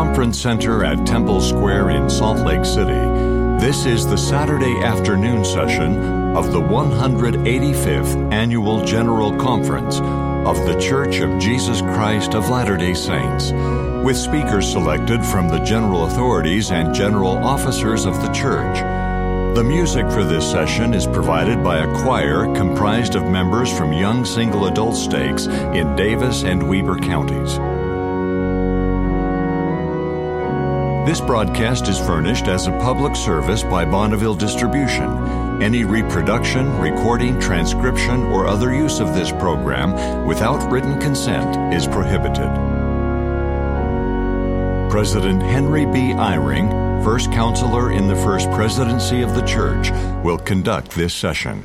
Conference Center at Temple Square in Salt Lake City, this is the Saturday afternoon session of the 185th Annual General Conference of The Church of Jesus Christ of Latter day Saints, with speakers selected from the general authorities and general officers of the church. The music for this session is provided by a choir comprised of members from young single adult stakes in Davis and Weber counties. This broadcast is furnished as a public service by Bonneville Distribution. Any reproduction, recording, transcription, or other use of this program without written consent is prohibited. President Henry B. Eyring, First Counselor in the First Presidency of the Church, will conduct this session.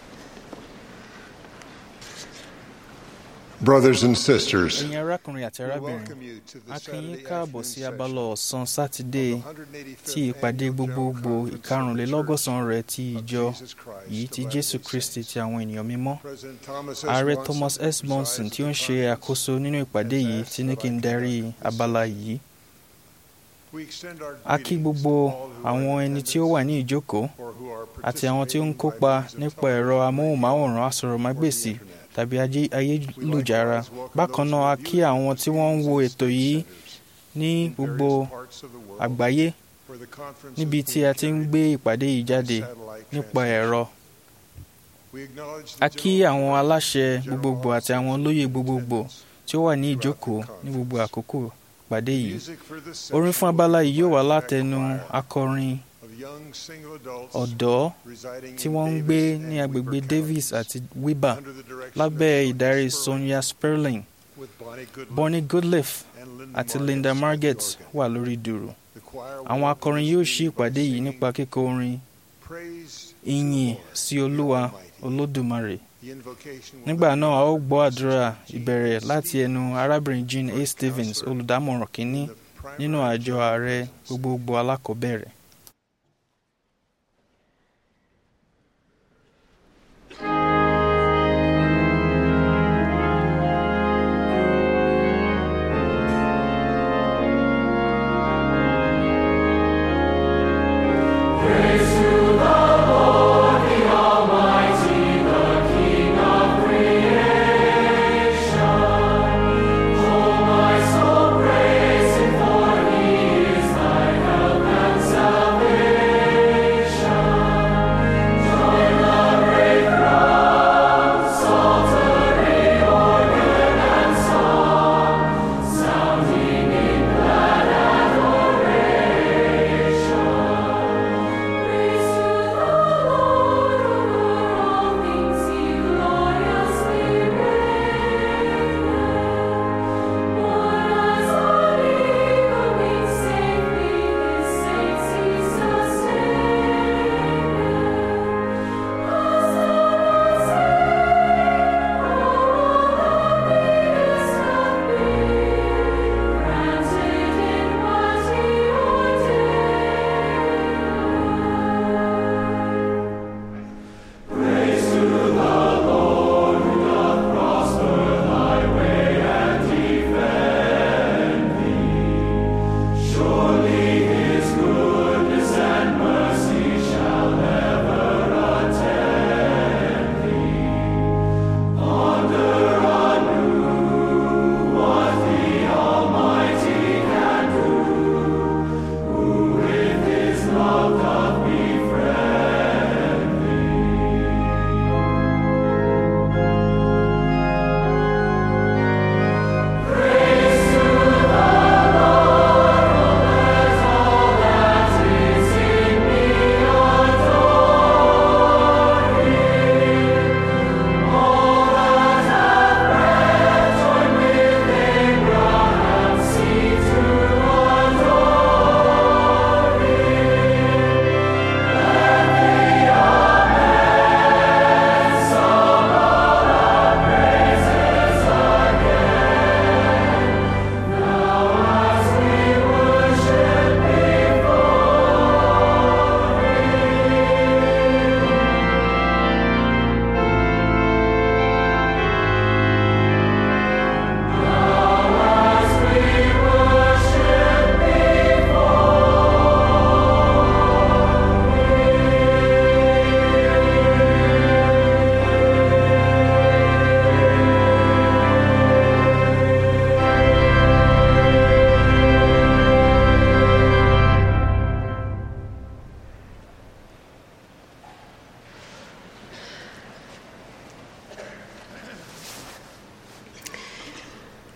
Brothers and sisters, ẹ̀yin arákùnrin àti arábìnrin a kí yín káàbọ̀ sí abala ọ̀sán sátidé tí ìpàdé gbogbogbò ìkarùnlélọ́gọ́sàn rẹ̀ ti ìjọ yìí ti jésù kristi ti àwọn ènìyàn mímọ́ ààrẹ thomas s monson tí ó ń ṣe àkóso nínú ìpàdé yìí ti ní kí n darí abala yìí a kí gbogbo àwọn ẹni tí ó wà ní ìjókòó àti àwọn tí ó ń kópa nípa ẹ̀rọ amóhùnmáwòrán asọ̀rọ̀mágbèsì tàbí ayélujára bákan náà a kí àwọn tí wọ́n ń wo ètò yìí ní gbogbo àgbáyé níbi tí a ti ń gbé ìpàdé yìí jáde nípa ẹ̀rọ a kí àwọn aláṣẹ gbogbogbò àti àwọn olóyè gbogbogbò tí ó wà ní ìjókòó ní gbogbo àkókò ìpàdé yìí orin fún abala yìí yóò wá látẹnu akọrin ọ̀dọ́ tí wọ́n ń gbé ní agbègbè Davis àti Weber lábẹ́ ìdarí Sonia Sperling Bonnie Goodliff àti Linda Marget wà lórí dùrù àwọn akọrin yóò ṣí ìpàdé yìí nípa kíkọ orin ìyìn sí Olúwa Olódùmarè nígbà náà a ó gbọ́ àdúrà ìbẹ̀rẹ̀ láti ẹnu arábìnrin Jean A. Stevens olùdámọ̀ràn kínní nínú àjọ ààrẹ gbogbogbò alákọ̀ọ́bẹ̀rẹ̀. Oh, my soul, praise Him, for He is thy help and salvation.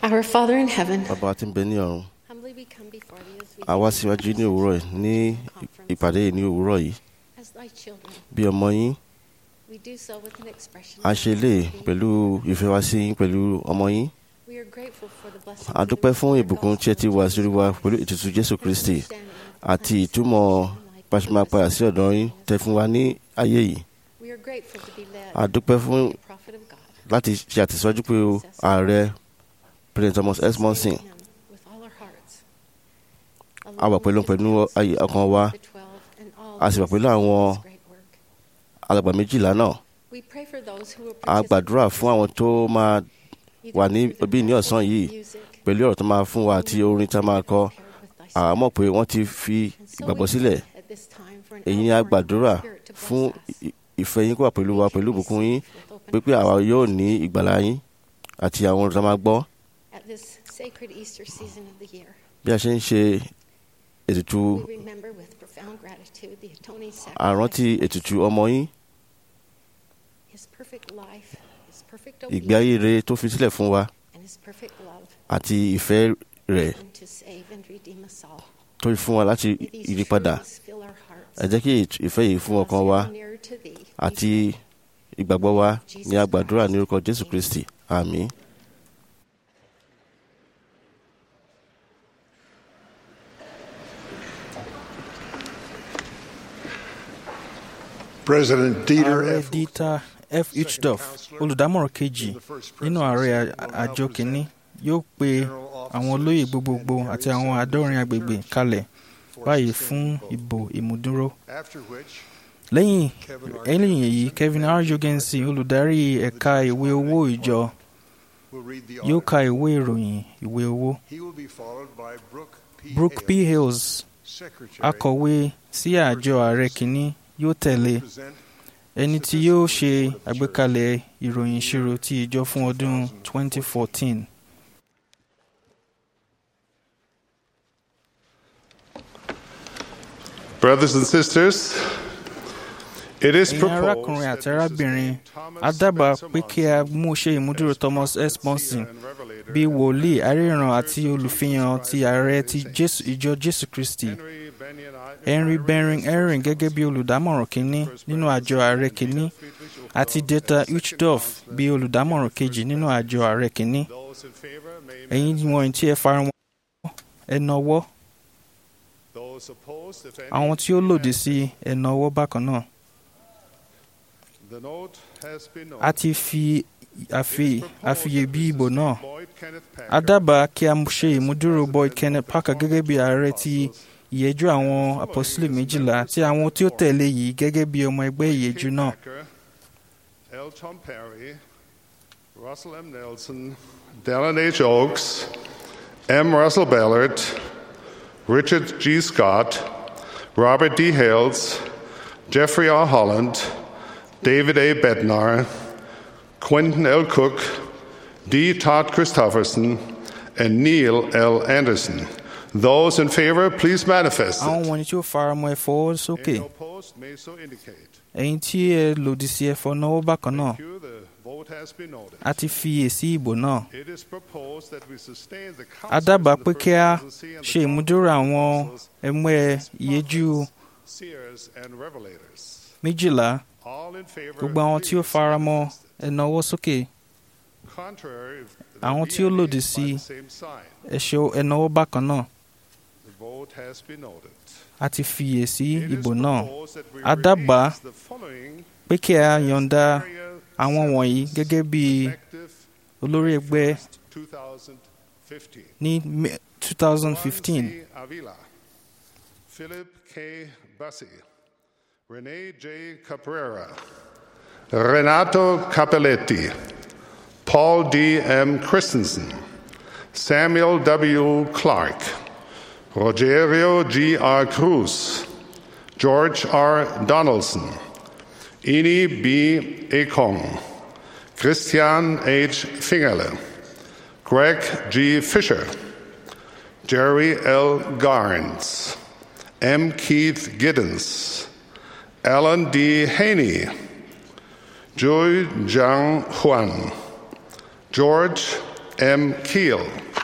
Our Father in heaven, bàbá wa tí ń bẹ ní ọ̀run humbly we come before thee as we a wá síwájú ní òwúrọ̀ yìí ní ìpàdé yìí ní òwúrọ̀ yìí as thy children. bí ọmọ yín We do so with an expression a of ṣe lè gratitude. pẹ̀lú ìfẹ́ wa sí yín pẹ̀lú ọmọ yín We are grateful for the blessings a dúpẹ́ fún ìbùkún tí ẹ ti wà sórí wa pẹ̀lú ìtùtù jésù kristi àti ìtumọ̀ pàṣípàá padà sí ọ̀dọ̀ yín tẹ fún wa ní ayé yìí We are grateful to be led a dúpẹ́ fún by the prophet of God. láti ṣe àtẹ̀síwájú pé o ààrẹ president thomas s monson Him with all our hearts. a wà pẹ̀lú pẹ̀lú ayé ọkàn wa The 12 and all a sì wà those pẹ̀lú àwọn this great work. alàgbà méjìlá náà We pray for those who will a gbàdúrà fún àwọn tó máa participate wà ní either through òbí ní the ọ̀sán yìí music pẹ̀lú ọ̀rọ̀ tó máa fún wa àti orin tá a máa kọ prepared with thy àwa mọ̀ pé wọ́n ti fi And so ìgbàgbọ́ we sílẹ̀ pray at this time for an èyí ni a outpouring of gbàdúrà the Spirit to bless fún us. ì- ìfẹ́ yín kó wà pẹ̀lú wa We pẹ̀lú can ìbùkún yín receive with open pé pé àwa hearts. yóò ní ìgbàlá yín àti àwọn ọ̀rọ̀ tá a máa gbọ́ At this sacred Easter season of the year, bí a ṣe ń ṣe ètùtù we remember with profound gratitude the atoning àrántí sacrifice, ètùtù ọmọ yín his perfect life, his perfect ìgbé ayé obedience, rere tó fi sílẹ̀ fún wa and his perfect love, àti ìfẹ́ rẹ̀ and to save and redeem us all. tó fi fún wa láti May these ìyípadà truths fill our hearts, ẹ jẹ́ kí ìt- ìfẹ́ yìí fún draw us ọkàn wa ever nearer to thee. àti ìgbàgbọ́ wa ní a gbàdúrà ní orúkọ jésù kristi àmín. President Dieter ààrẹ F. dieter f uchdorf olùdámọ̀ràn kejì nínú ààrẹ à- àjọ kìíní yóò pe àwọn olóyè gbogbogbò àti àwọn àádọ́rin agbègbè kalẹ̀ báyìí fún ìbò ìmúdúró After which, lẹ́yìn Kevin R. lẹ́yìn èyí kevin r jorgensen olùdarí ẹ̀ka ìwé owó ìjọ will read the yóò honor. ka ìwé ìròyìn ìwé owó He will be followed by Brooke P. brooke p Hales, hales Secretary, akọ̀wé sí àjọ ààrẹ kìíní yóò tẹ̀lé present ẹni tí yóò ṣe àgbékalẹ̀ ìròyìn ìṣirò ti ìjọ fún ọdún 2014. Brothers and sisters, it is ẹ̀yin proposed arákùnrin that àti arábìnrin Mrs. Thomas a dábàá Spencer pé kí a mú ṣe ìmúdúró thomas s monson bíi wòlíì aríran àti olùfihàn ti ààrẹ ti Jésù- ìjọ jésù kristi Henry Benyon henry bering erin gẹ́gẹ́ bí olùdámọ̀ràn kínní nínú àjọ ààrẹ kínní àti deta uchdorf bí olùdámọ̀ràn kejì nínú àjọ ààrẹ kínní Those in favor may ẹ̀yin wọ̀nyí tí ẹ fara wọn ẹ nawọ́ Those opposed, if any, àwọn tí ó lòdì sí ẹ nawọ́ bákan náà The note has been a noted. ti fi àfi It is proposed àfiyè that bí Mrs. ìbò náà Boyd Kenneth Packer, a dábàá kí a ṣe ìmúdúró boyd kenneth parker gẹ́gẹ́ bí ààrẹ ti ìyẹ́jú àwọn apọ́sílẹ̀ méjìlá àti àwọn tí ó tẹ̀lé yìí gẹ́gẹ́ bí ọmọ ẹgbẹ́ ìyẹ́jú K. náà Packer, L. Tom Perry, Russell M. Nelson, Dallin H. Oaks, M. Russell Ballard, Richard G. Scott, Robert D. Hales, Jeffrey R. Holland, David A. Bednar, Quentin L. Cook, D. Todd Christofferson, and Neil L. Anderson. Those in favor, please manifest. àwọn wọ̀nyí tí ó faramọ́ ẹ fọwọ́ sókè Any opposed may so indicate. ẹ̀yin tí ẹ lòdì sí ẹ fọ náwó bákan náà Thank you. The vote has been noted. a ti fi èsì ìbò náà It is proposed that we sustain the a councils dábàá in pé the kí a first presidency and ṣe the ìmúdúró àwọn councils, ẹgbẹ́ ìyẹ́jú seers and revelators. méjìlá All in favor, gbogbo àwọn tí ó please faramọ́ manifest. ẹ nawọ́ sókè Contrary, Àwọn the tí ó BNA lòdì by sí the same sign. ẹ ṣe ẹ nawọ́ bákan náà The vote has been noted. a ti fi èsì It is ìbò náà proposed that we A dábàá release the following pé kí a yọ̀ǹda area àwọn wọ̀nyí services gẹ́gẹ́ bí effective olórí ẹgbẹ́ 2015. ní Me- 2015 Juan C. Avila, Philip K. Bassi, Rene J. Caprera, Renato Capelletti, Paul D. M. Christensen, Samuel W. Clark, Rogerio G. R. Cruz, George R. Donaldson, Ini B. Ekong, Christian H. Fingerle, Greg G. Fisher, Jerry L. Garnes, M. Keith Giddens, Alan D. Haney, Joy Zhang Huan, George M. Keel,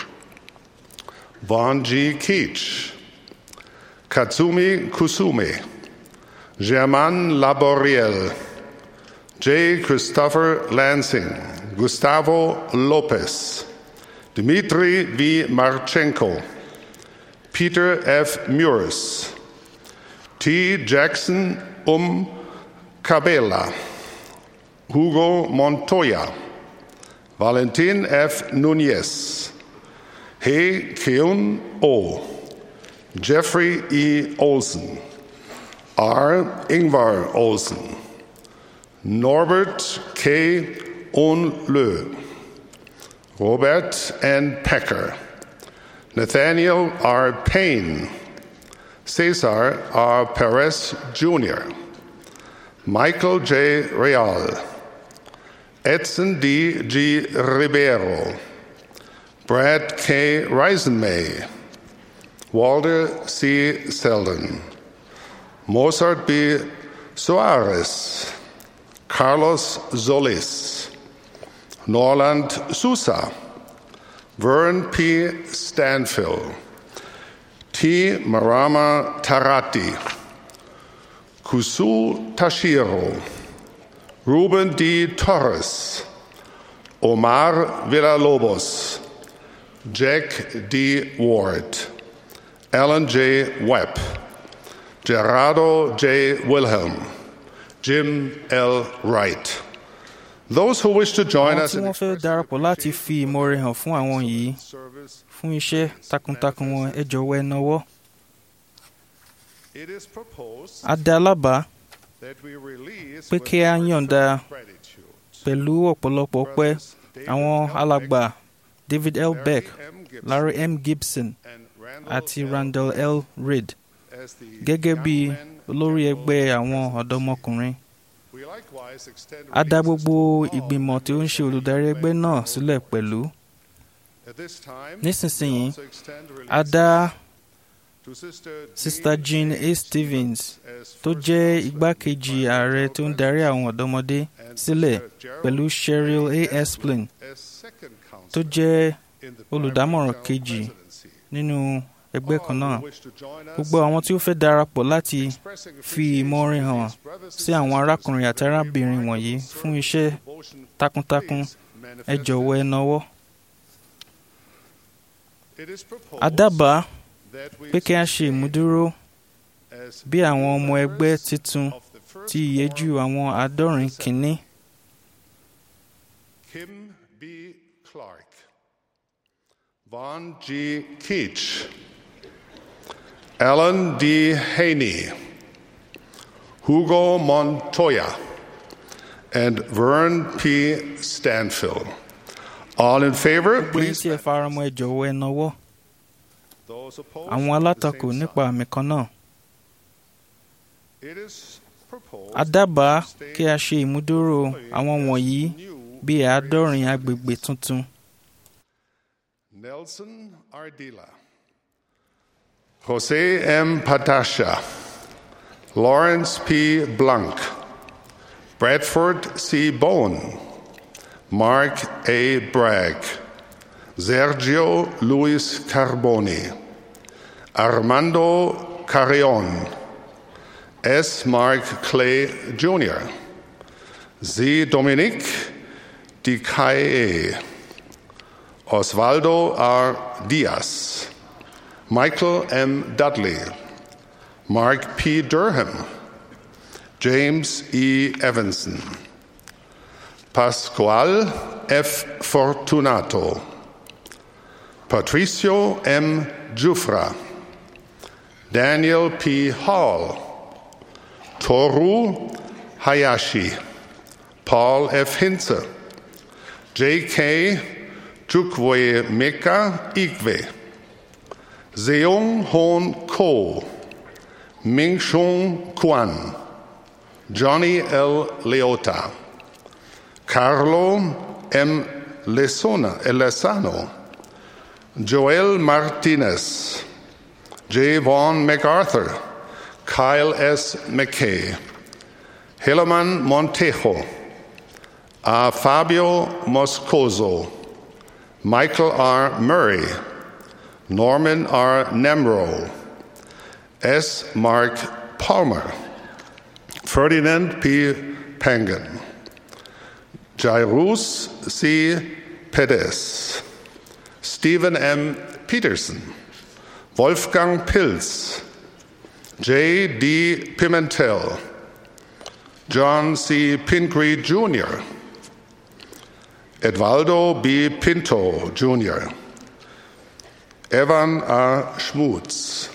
Vaughn G. Keach, Katsumi Kusume, Germain Laboriel, J. Christopher Lansing, Gustavo Lopez, Dmitry V. Marchenko, Peter F. Muris, T. Jackson Um Cabela, Hugo Montoya, Valentin F. Nunez, He Keun O, Jeffrey E. Olson, R. Ingvar Olson, Norbert K. Onlö, Robert N. Pecker, Nathaniel R. Payne, Cesar R. Perez Jr., Michael J. Real, Edson D. G. Ribeiro, Brad K. Reisenmay, Walter C. Selden, Mozart B. Soares, Carlos Solis, Norland Sousa, Vern P. Stanfill, T. Marama Tarati, Kusu Tashiro, Ruben D. Torres, Omar Villalobos, Jack D. Ward, Alan J. Webb, Gerardo J. Wilhelm, Jim L. Wright. Those who wish to join àwọn us tí in wọ́n fẹ́ darapọ̀ láti fi ìmoore hàn fún àwọn yìí service, fún iṣẹ́ takuntakun wọn ẹ jọ̀wọ́ ẹ nawọ́. it is proposed a dá lábàá that we release pé with kí a yọ̀ǹda gratitude pẹ̀lú ọ̀pọ̀lọpọ̀ ọpẹ́ àwọn alàgbà David L. Beck, M. Gibson, Larry M. Gibson and Randall àti L. Randall L. Reid as the gẹ́gẹ́ bí young men olórí general ẹgbẹ́ àwọn ọ̀dọ́mọkùnrin. We likewise extend a dá releases gbogbo to all ìgbìmọ̀ tí ó ń ṣe members of the olùdarí ẹgbẹ́ náà Ecuador sílẹ̀ pẹ̀lú. At this time, Nísinsìnyí, we also extend a releases dá to Sister Sista Jean Jean A. Stevens as tó first jẹ́ counsel igbákejì in ààrẹ tó ń darí àwọn ọ̀dọ́mọdé sílẹ̀ pẹ̀lú Cheryl A. Esplin as second counsel tó jẹ́ in the olùdámọ̀ràn primary kejì general presidency. nínú ẹgbẹ́ kan náà. All who wish to join us Gbogbo àwọn tí ó fẹ́ darapọ̀ láti expressing fi ìmoore appreciation hàn to these brothers and sí àwọn sisters arákùnrin àti for their arábìnrin remarkable wọ̀nyí service fún and iṣẹ́ devotion, takuntakun please ẹ manifest jọ̀wọ́ ẹ it. nawọ́. It is proposed a dábàá that we pé kí a ṣe ìmúdúró as bí àwọn ọmọ ẹgbẹ́ members titun of the first ti ìyẹ́jú quorum àwọn àádọ́rin kìíní Kim B. Clark, Vaughn G. Keach, Alan D. Haney, Hugo Montoya, and Vern P. Stanfill. All in favor, gbẹ̀yìn please. tí ẹ faramọ́ ẹ jọ̀wọ́ ẹ nawọ́ Those opposed, àwọn the alátakò same nípa sign. àmì kan náà It is proposed a dábàá to kí a ṣe ìmúdúró àwọn wọ̀nyí new bíi àádọ́rin agbègbè tuntun Nelson Ardila, Jose M. Patasha, Lawrence P. Blanc, Bradford C. Bowen, Mark A. Bragg, Sergio Luis Carboni, Armando Carrion, S. Mark Clay Jr., Z. Dominique Dicaye, Osvaldo R. Diaz, Michael M. Dudley, Mark P. Durham, James E. Evanson, Pascual F. Fortunato, Patricio M. Jufra, Daniel P. Hall, Toru Hayashi, Paul F. Hinze, J.K. Chukwe Meka Ikwe, Seung Hoon Ko, Ming Shung Kwan, Johnny L. Leota, Carlo M. Lesona, Lesano, Joel Martinez, J. Vaughn MacArthur, Kyle S. McKay, Helaman Montejo, A. Fabio Moscoso, Michael R. Murray, Norman R. Nemro, S. Mark Palmer, Ferdinand P. Pangan, Jairus C. Perez, Stephen M. Peterson, Wolfgang Pilz, J. D. Pimentel, John C. Pingree Jr., Edvaldo B. Pinto Jr., Evan R. Schmutz,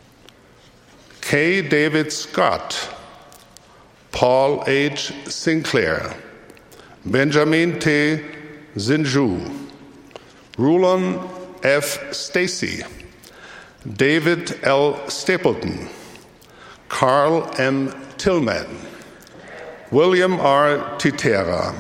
K. David Scott, Paul H. Sinclair, Benjamin T. Zinju, Rulon F. Stacy, David L. Stapleton, Carl M. Tillman, William R. Titera,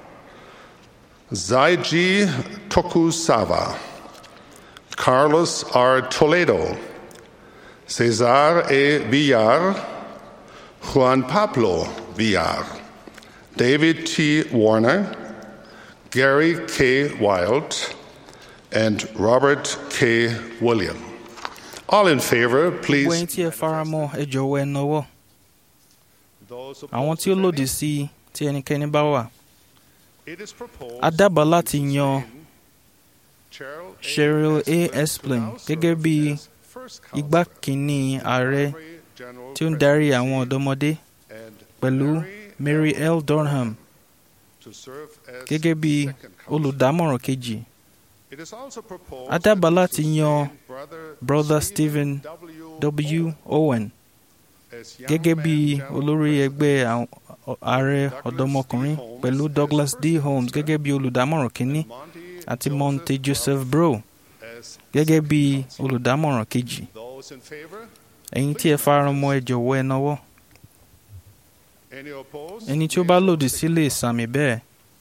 Zaiji Tokusawa, Carlos R. Toledo, Cesar E. Villar, Juan Pablo Villar, David T. Warner, Gary K. Wild, and Robert K. William. All in favor, gbogbo ẹ̀yin please. tí ẹ faramọ́ ẹ jọ̀wọ́ ẹ nọwọ́ Those àwọn tí ó lòdì sí i tí ẹnikẹ́ni bá wà It is proposed a dábàá láti yan Cheryl A. Cheryl A. Esplin Esplin to now gẹ́gẹ́ serve bí as first igbá counselor kínní to ààrẹ Calvary General tí ó ń darí àwọn Presidency ọ̀dọ́mọdé and pẹ̀lú Mary L. Durham to serve as gẹ́gẹ́ bí second counselor. olùdámọ̀ràn kejì It is also proposed a dábàá to láti sustain yan Brother Brother Stephen Stephen W. W. Owen as young gẹ́gẹ́ man bí general olórí president. ẹgbẹ́ àwọn ààrẹ ọ̀dọ́mọkùnrin pẹ̀lú Douglas D. Holmes gẹ́gẹ́ bí olùdámọ̀ràn kínní Monty àti Joseph Monte Joseph Bro Bro as gẹ́gẹ́ bí second counselor. olùdámọ̀ràn kejì Those in favor? ẹ̀yin tí ẹ faramọ́ ẹ jọ̀wọ́ ẹ nọwọ́ Any opposed? ẹni tí ó bá lòdì sí lè sàmì bẹ́ẹ̀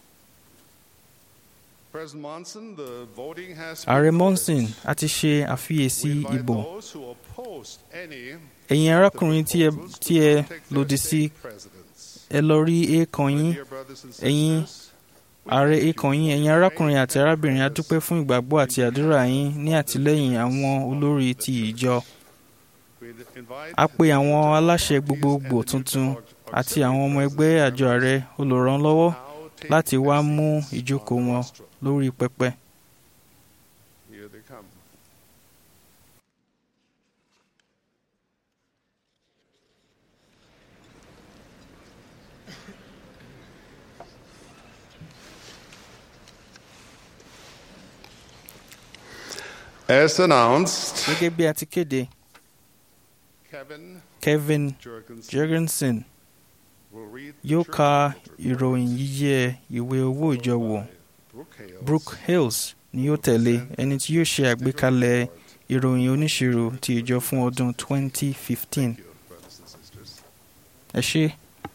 President Monson, the voting has ààrẹ been Monson noted. a ti ṣe àfiyèsí We invite ìbò those who opposed any ẹ̀yin arákùnrin tí ẹ proposals tí to ẹ now take their lòdì sí state presidents. ẹ lọ rí èèkàn My yín dear brothers and ẹ̀yin sisters, we ààrẹ thank you èèkàn yín for ẹ̀yin your arákùnrin faith àti and arábìnrin a prayers. dúpẹ́ fún ìgbàgbọ́ àti àdúrà yín ní àtìlẹ́yìn àwọn olórí ti ìjọ We invite a pe àwọn the aláṣẹ parties gbogbogbò and the tuntun new àti àwọn ọmọ ẹgbẹ́ àjọ ààrẹ olùrànlọ́wọ́ now take láti wá their mú seats ìjókòó on the wọn rostrum. lórí pẹpẹ. Here they come. As announced, gẹ́gẹ́ bí a ti kéde Kevin Kevin Jurgensen Jurgensen will read the yóò church ka report ìròyìn yíyẹ ìwé owó ìjọ wò by Brooke Hales. Brooke Hales ni yóò tẹ̀lé ẹni tí yóò ṣe àgbékalẹ̀ ìròyìn oníṣirò ti ìjọ fún ọdún 2015 Thank you, brothers and sisters. ẹ ṣé.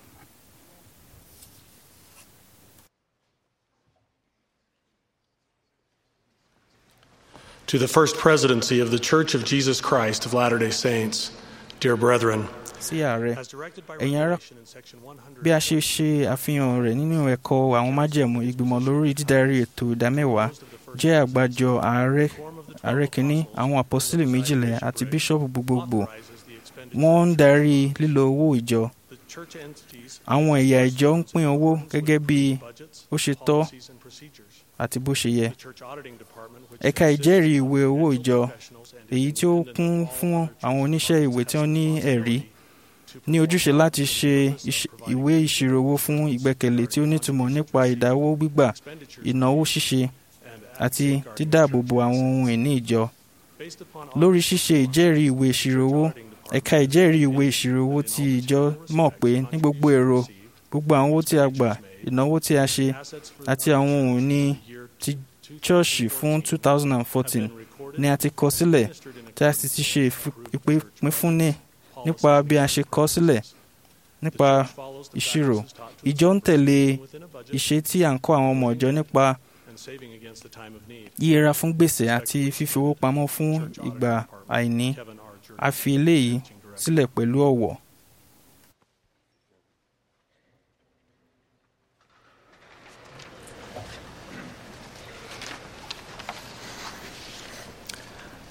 To the First Presidency of the Church of Jesus Christ of Latter day Saints, dear brethren, sí ààrẹ as directed by Ẹ̀yin ará- Revelation in section 100, bí a ṣe ṣe àfihàn rẹ̀ nínú ẹ̀kọ́ àwọn májẹ̀mú ìgbìmọ̀ lórí dídarí ètò ìdámẹ́wàá jẹ́ àgbájọ ààrẹ ààrẹ kìíní àwọn àpọ́sítélì méjìlá àti bíṣọ́ọ̀bù gbogbogbò authorizes the expenditure. wọ́n ń darí lílo owó ìjọ The church entities àwọn ẹ̀yà ìjọ ń pín owó gẹ́gẹ́ bí budgets, ó ṣe tọ́ policies, and procedures. àti bó ṣe yẹ The church auditing department, which ẹ̀ka consists ìjẹ́rìí of ìwé owó ìjọ professionals and èyí tí ó independent kún all fún other àwọn church oníṣẹ́ ìwé departments tí wọ́n ní has ẹ̀rí responsibility to ní ojúṣe perform láti the ṣe purpose of ìṣ- providing ìwé ìṣirò owó fún ìgbẹ́kẹ̀lé tí ó nítumọ̀ nípa ìdáwó gbígbà expenditures ìnáwó ṣíṣe and àti safeguarding dídáàbòbò church àwọn assets. ohun ìní ìjọ Based upon lórí audit, ṣíṣe ìjẹ́rìí ìwé ìṣirò owó auditing department ẹ̀ka ìjẹ́rìí ìwé ìṣirò owó ti ìjọ mọ̀ pé ní gbogbo èrò gbogbo àwọn owó tí a gbà ìnáwó tí a ṣe assets for àti àwọn ohun ìní year ti ṣọ́ọ̀ṣì fún 2014 ni a ti kọ sílẹ̀ tí a sì ti ṣe ìfi- ìpínfúnni nípa bí a ṣe kọ sílẹ̀ nípa ìṣirò ìjọ ń tẹ̀lé ìṣe tí à ń kọ́ àwọn ọmọ ìjọ nípa yíyẹra fún gbèsè àti fífi owó pamọ́ fún ìgbà àìní a fi eléyìí sílẹ̀ pẹ̀lú ọ̀wọ̀.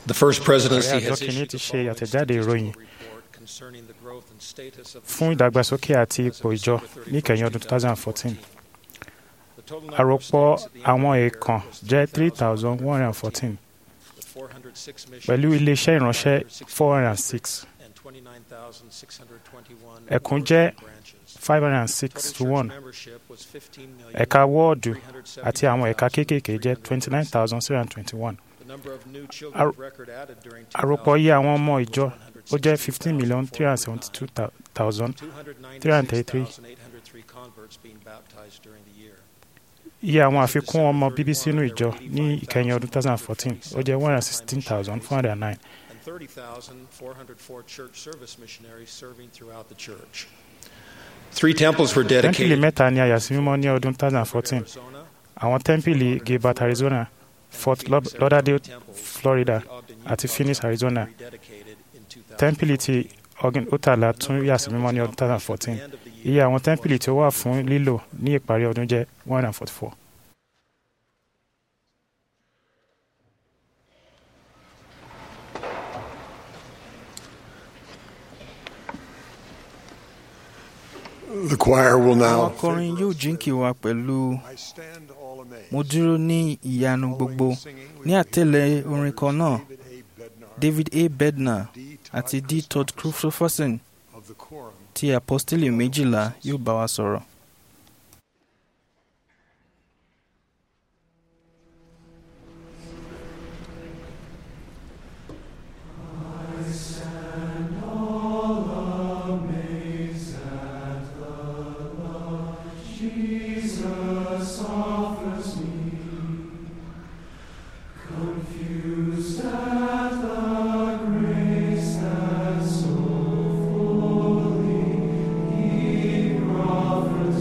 The First Presidency ààrẹ àjọ has kìíní issued ti the ṣe following àtẹ̀jáde ìròyìn report concerning the growth and status of the fún church ìdàgbàsókè àti as of ipò ìjọ December ní ìkẹyìn ọdún 31st, 2014 The total number of àròpọ̀ saints at the end àwọn of the year èèkàn was jẹ́ 3,114, 3,114 with 406 pẹ̀lú missions, iléeṣẹ́ ìránṣẹ́ 406 and 29,621 ẹkùn jẹ́ branches. 506 Total to church 1 membership was 15 million, ẹ̀ka wọ́ọ̀dù àti àwọn ẹ̀ka 370,376. kéékèèké jẹ́ 29,721 The number of new children Àrò- of record added during àròpọ̀ iye àwọn ọmọ 2000 ìjọ ó jẹ́ 15 million 372,000 296,803 converts being baptized during the year. iye àwọn àfikún ọmọ bíbí sínú ìjọ ní ìkẹyìn ọdún 2014 ó jẹ́ 116,409 and 30,404 church service missionaries serving throughout the church. Three temples were tẹ́ḿpìlì dedicated mẹ́ta ni a yà sí mímọ́ ní ọdún 2014 Arizona, àwọn tẹ́ḿpìlì gilbert arizona fort Laud- lauderdale florida àti phoenix arizona rededicated in 2000. tẹ́ḿpìlì ti ogin otala tún yà sí mímọ́ ní ọdún 2014 iye àwọn tẹ́ḿpìlì tí ó wà fún lílò ní ìparí ọdún jẹ́ 144 The choir will àwọn now. akọrin yóò jíǹkì wa pẹ̀lú I stand all amazed. mo dúró ní ìyanu gbogbo ní àtẹ̀lé orin kan náà David A. Bednar david a bednar D. àti d todd christopherson of the Quorum ti apostoli méjìlá yóò bá wa sọ̀rọ̀. Confused at the grace that so fully he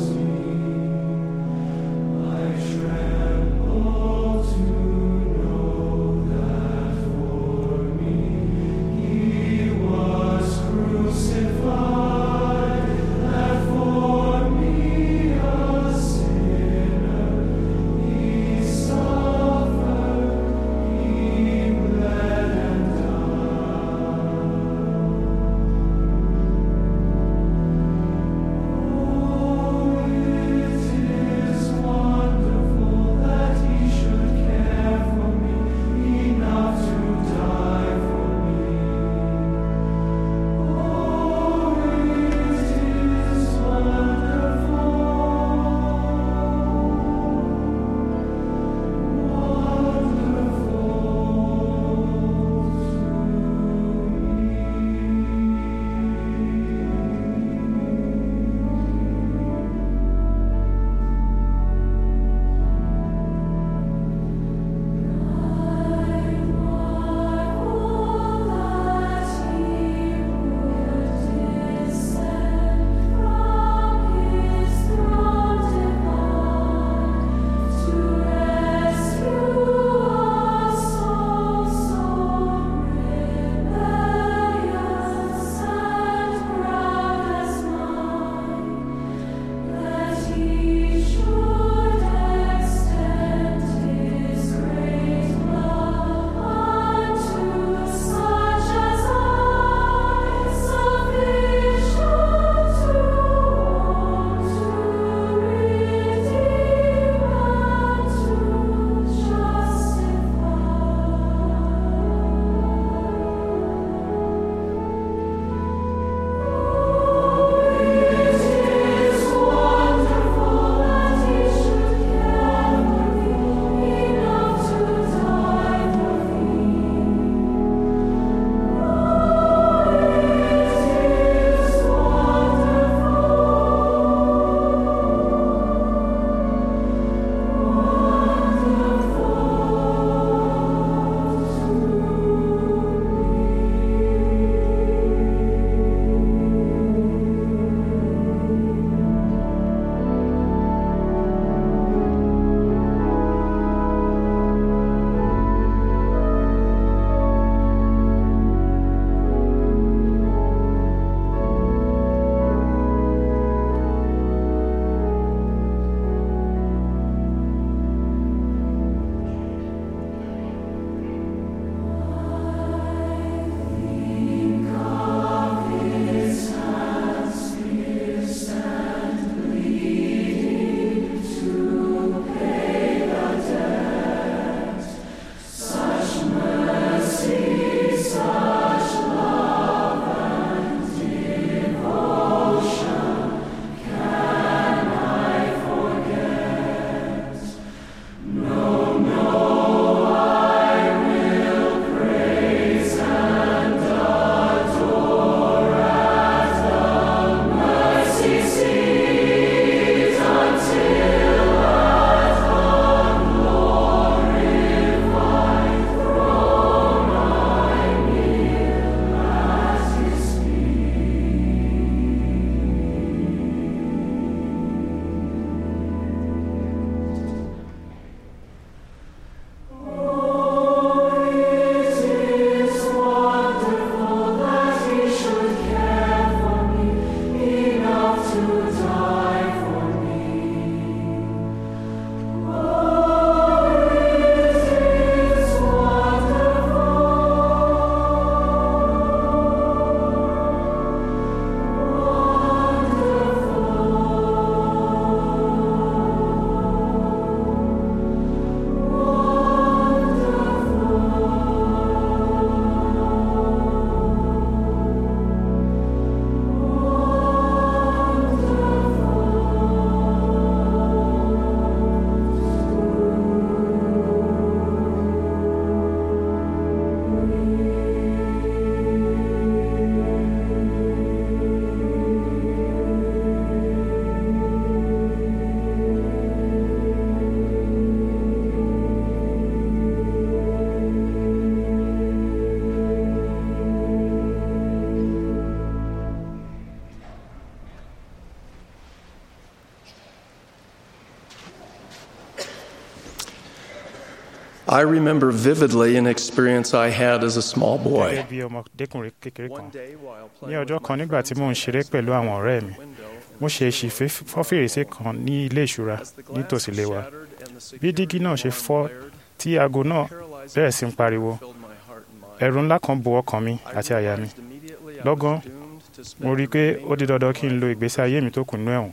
I remember vividly an experience I had as a small boy. gẹ́gẹ́ bí ọmọdékùnrin kékeré kan One day while ní playing ọjọ́ with kan my nígbà tí friends mò ń ṣeré pẹ̀lú àwọn ọ̀rẹ́ mi mo ṣe èsì fọ́ fèrèsé kan ní ilé ìṣura as the glass nítòsí ilé wa shattered and the bí dígí náà ṣe security fọ́ alarm blared, tí aago náà paralyzing bẹ̀rẹ̀ sí ń pariwo filled my heart and mind. ẹ̀rù ńlá kan bo ọkàn mi I àti àyà mi realized immediately I was lọ́gán doomed to spend mo rí i the pé remaining ó di dandan of kí n my lo life ìgbésí ayé mi tó kù nínú ẹ̀wọ̀n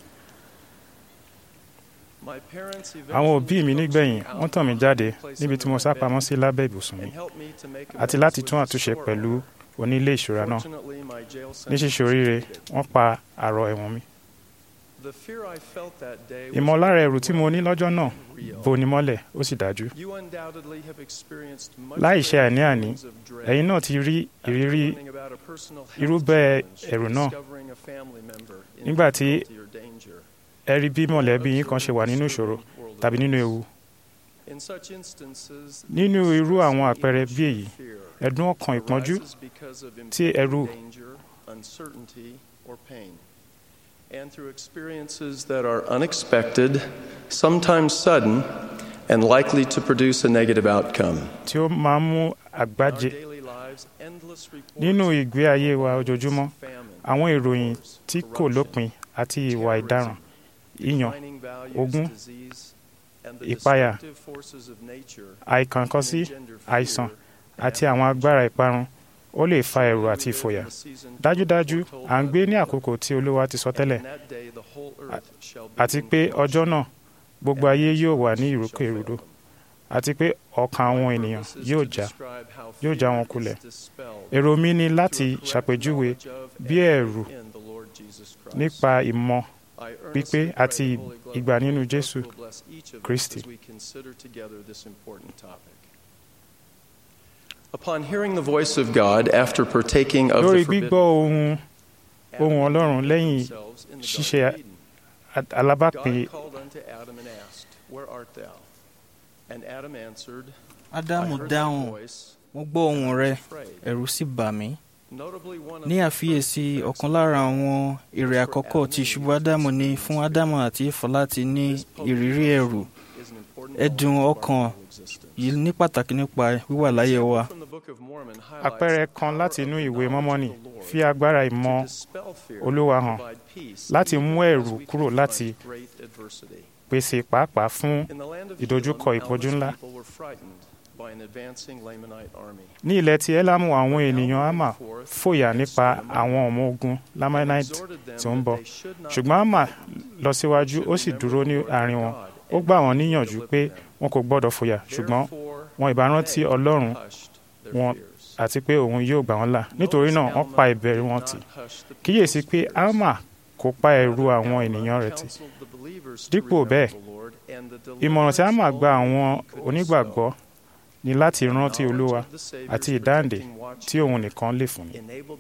My parents àwọn òbí mi eventually nígbẹ̀yìn coaxed me wọ́n tàn mí out jáde of the place níbi tí mo under sá my pamọ́ bed sí lábẹ́ ibùsùn mi and helped me to make àti amends láti with tún the àtúnṣe store pẹ̀lú owner. onílé ìṣura náà Fortunately, my jail ní sentence ṣíṣe was oríire completed. wọ́n pa àrọ̀ ẹ̀wọ̀n mi The fear I felt that day was ìmọ̀lára ẹ̀rù tí mo ní lọ́jọ́ náà real. boni mọ́lẹ̀ ó sì dájú You undoubtedly have experienced much láì of ṣe the àní-àní feelings of dread ẹ̀yin náà ti rí after ìrírí learning about a personal health irúbẹ́ challenge, ẹ̀rù náà discovering a family member in nígbà tí difficulty or danger, ẹ rí bí mọ̀lẹ́bí yín kan ṣe wà observing nínú the ìṣòro disturbing world tàbí nínú events. ewu In such instances, nínú the irú stress àwọn and àpẹẹrẹ bí èyí emotion of fear ẹ̀dùn ọkàn ìpọ́njú arises because of tí ẹ̀rù impending danger, uncertainty, or pain. And through experiences that are unexpected, sometimes sudden, and likely to produce a negative outcome. tí ó máa ń mú In our àgbájé daily lives, endless reports nínú of ìgbé ayé wa ojoojúmọ́ famine, àwọn ìròyìn wars, tí kò corruption, lópin àti ìwà ìdaràn ìyàn declining values, ogún, disease, and the ìpayà, destructive forces of nature àìkànkọ́sí can engender àìsàn fear àti and àwọn agbára ìparun ó lè fa ẹ̀rù àti ìfòyà dájúdájú à ń gbé ní àkókò tí olúwa ti sọ tẹ́lẹ̀ àti pé ọjọ́ náà gbogbo ayé yóò wà ní ìrúkèrúdò àti pé ọkàn àwọn ènìyàn yóò já yóò já wọn kulẹ̀ èrò mi ni láti ṣàpèjúwe bí ẹ̀rù nípa ìmọ̀ pípé àti ìgbà nínú Jésù Kristi. Upon hearing the voice of God after partaking of lórí the forbidden gbígbọ́ ohun ohun ọlọ́run lẹ́yìn themselves in the ṣíṣe Garden of Eden, a- alábàápín God called unto Adam and asked, Where art thou? And Adam answered, I ádámù heard thy dáhùn voice, mo gbọ́ ohùn rẹ afraid. ẹ̀rù sì bà mí Notably, one of ní the àfiyèsí first ọ̀kan lára àwọn èrè àkọ́kọ́ tí ìṣubú ádámù ní fún ádámù àti éfà láti ní ìrírí ẹ̀rù is an important ẹ̀dùn element of ọkàn our existence. yìí ní pàtàkì nípa wíwà láyé wa From the Book of Mormon highlights àpẹẹrẹ the kan power láti of inú the ìwé knowledge mọ́mọ́nì of the Lord fi agbára ìmọ̀ to dispel fear Olúwa and hàn provide peace láti even mú as ẹ̀rù we kúrò confront láti great adversity. pèsè pàápàá fún In the land of ìdojúkọ Elam, ìpọ́njú Alma's ńlá. people were frightened by an advancing Lamanite army. ní ilẹ̀ tí ẹ́lámù àwọn ènìyàn àmà fòyà nípa àwọn ọmọ ogun lamanite tí ó ń bọ̀ ṣùgbọ́n àmà lọ síwájú ó sì dúró ní àárín wọn ó gbà wọ́n níyànjú pé wọn kò gbọ́dọ̀ fòyà ṣùgbọ́n wọn ìbá rántí ọlọ́run wọn àti pé òun yóò gbà wọ́n là nítorí náà wọ́n pa ìbẹ̀rù wọn tì kíyèsí pé àmà kò pa ẹ̀rù àwọn ènìyàn rẹ̀ tì dípò bẹ́ẹ̀ ìmọ̀ràn tí àmà gba àwọn onígbàgbọ́ ni láti rántí olúwa àti ìdáǹdè tí òun nìkan lè fún ni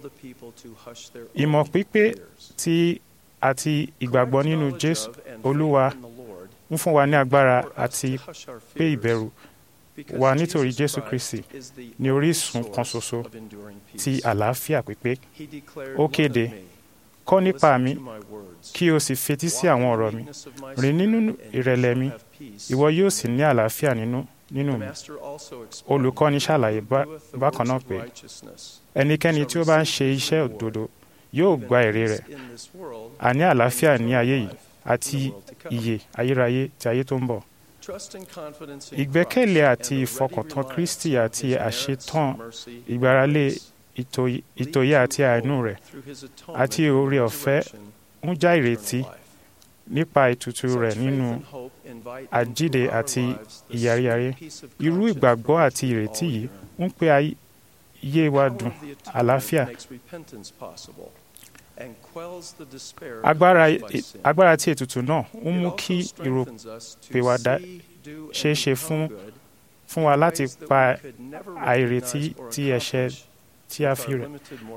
ìmọ̀ pípé tí àti ìgbàgbọ́ nínú jésù olúwa ń fún wa ní agbára àti pé ìbẹ̀rù wa nítorí jésù kristi ní orísun kan ṣoṣo ti àlàáfíà pípé ó kéde kọ́ nípa mi kí o sì fetí sí àwọn ọ̀rọ̀ mi rìn nínú ìrẹ̀lẹ̀ mi ìwọ yóò sì ní àlàáfíà nínú nínú mi olùkọ́ni ṣàlàyé bá- bákan náà pé ẹnikẹ́ni tí ó bá ń ṣe iṣẹ́ òdodo yóò gba èrè rẹ̀ àní àlàáfíà ní ayé yìí àti ìyè ayérayé ti ayé tó ń bọ̀ ìgbẹ́kẹ̀lé àti ìfọkàntán kristi àti àṣetán ìgbáralé ìtòyí- ìtòyé àti àánú rẹ̀ àti oore ọ̀fẹ́ ń já ìrètí nípa ètùtù rẹ̀ nínú àjíǹde àti ìyàríyàrí irú ìgbàgbọ́ àti ìrètí yìí ń pé ayé wa dùn àlàáfíà agbára agbára tí ètùtù náà ń mú kí ìròpèwàdà ṣeé ṣe fún fún wa láti pa àìrètí tí ẹ̀ṣẹ̀ tí a fi rẹ̀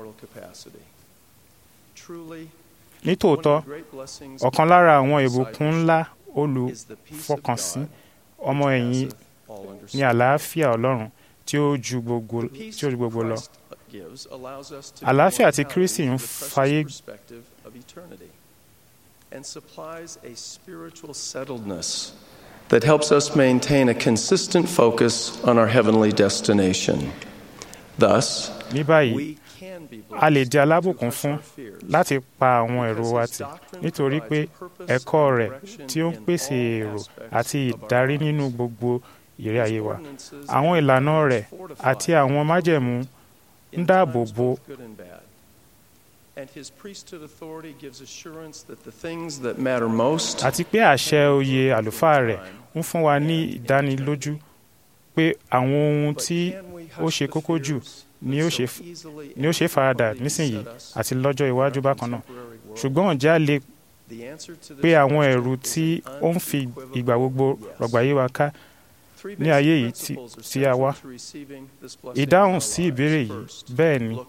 nítòótọ́ ọ̀kan lára àwọn ìbùkún ńlá olùfọkànsìn ọmọ ẹ̀yìn ní àlàáfíà ọlọ́run tí ó ju gbogbo tí ó ju gbogbo lọ àlàáfíà tí kristi ń fàyè and supplies a spiritual settledness that helps us maintain a consistent focus on our heavenly destination. Thus, ní báyìí we can be a lè blessed di alábùkún to fún crush our fears. láti pa àwọn èrò wa tì nítorí pé ẹ̀kọ́ rẹ̀ tí ó ń pèsè èrò àti ìdarí nínú gbogbo ìrẹ́ ayé wa àwọn ìlànà rẹ̀ àti àwọn májẹ̀mú ń dáàbò bo good and bad. And his priesthood authority gives assurance that the things that matter most àti pé àṣẹ oyè àlùfáà rẹ̀ ń fún wa ní ìdánilójú pé àwọn ohun tí ó ṣe kókó jù ni ó ṣe ni ó ṣe faradà nísìnyí àti lọ́jọ́ iwájú bákan náà ṣùgbọ́n ǹjẹ́ a lè pé àwọn ẹ̀rù tí ó ń fi ìgbà gbogbo rọ̀gbà yí wa ká ní ayé yìí tí tí a wá ìdáhùn sí ìbéèrè yìí bẹ́ẹ̀ ni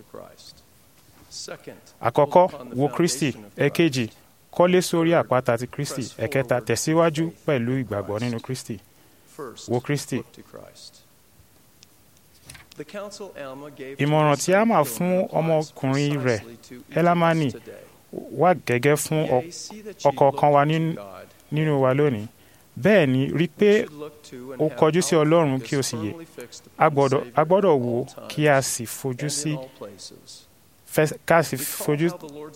àkọ́kọ́ wo kristi ẹ̀kejì kọ́lé sórí àpáta ti kristi ẹ̀kẹta tẹ̀síwájú pẹ̀lú ìgbàgbọ́ nínú kristi wo kristi ìmọ̀ràn tí alma fún ọmọkùnrin rẹ̀ elamani wà gẹ́gẹ́ fún ọ̀kọ̀ọ̀kan wa nínú- nínú wa lónìí bẹ́ẹ̀ ni rí pé o kọjú sí ọlọ́run kí o sì yè a gbọ́dọ̀ a gbọ́dọ̀ wò ó kí a sì fojú sí fẹ́- ká sì fojú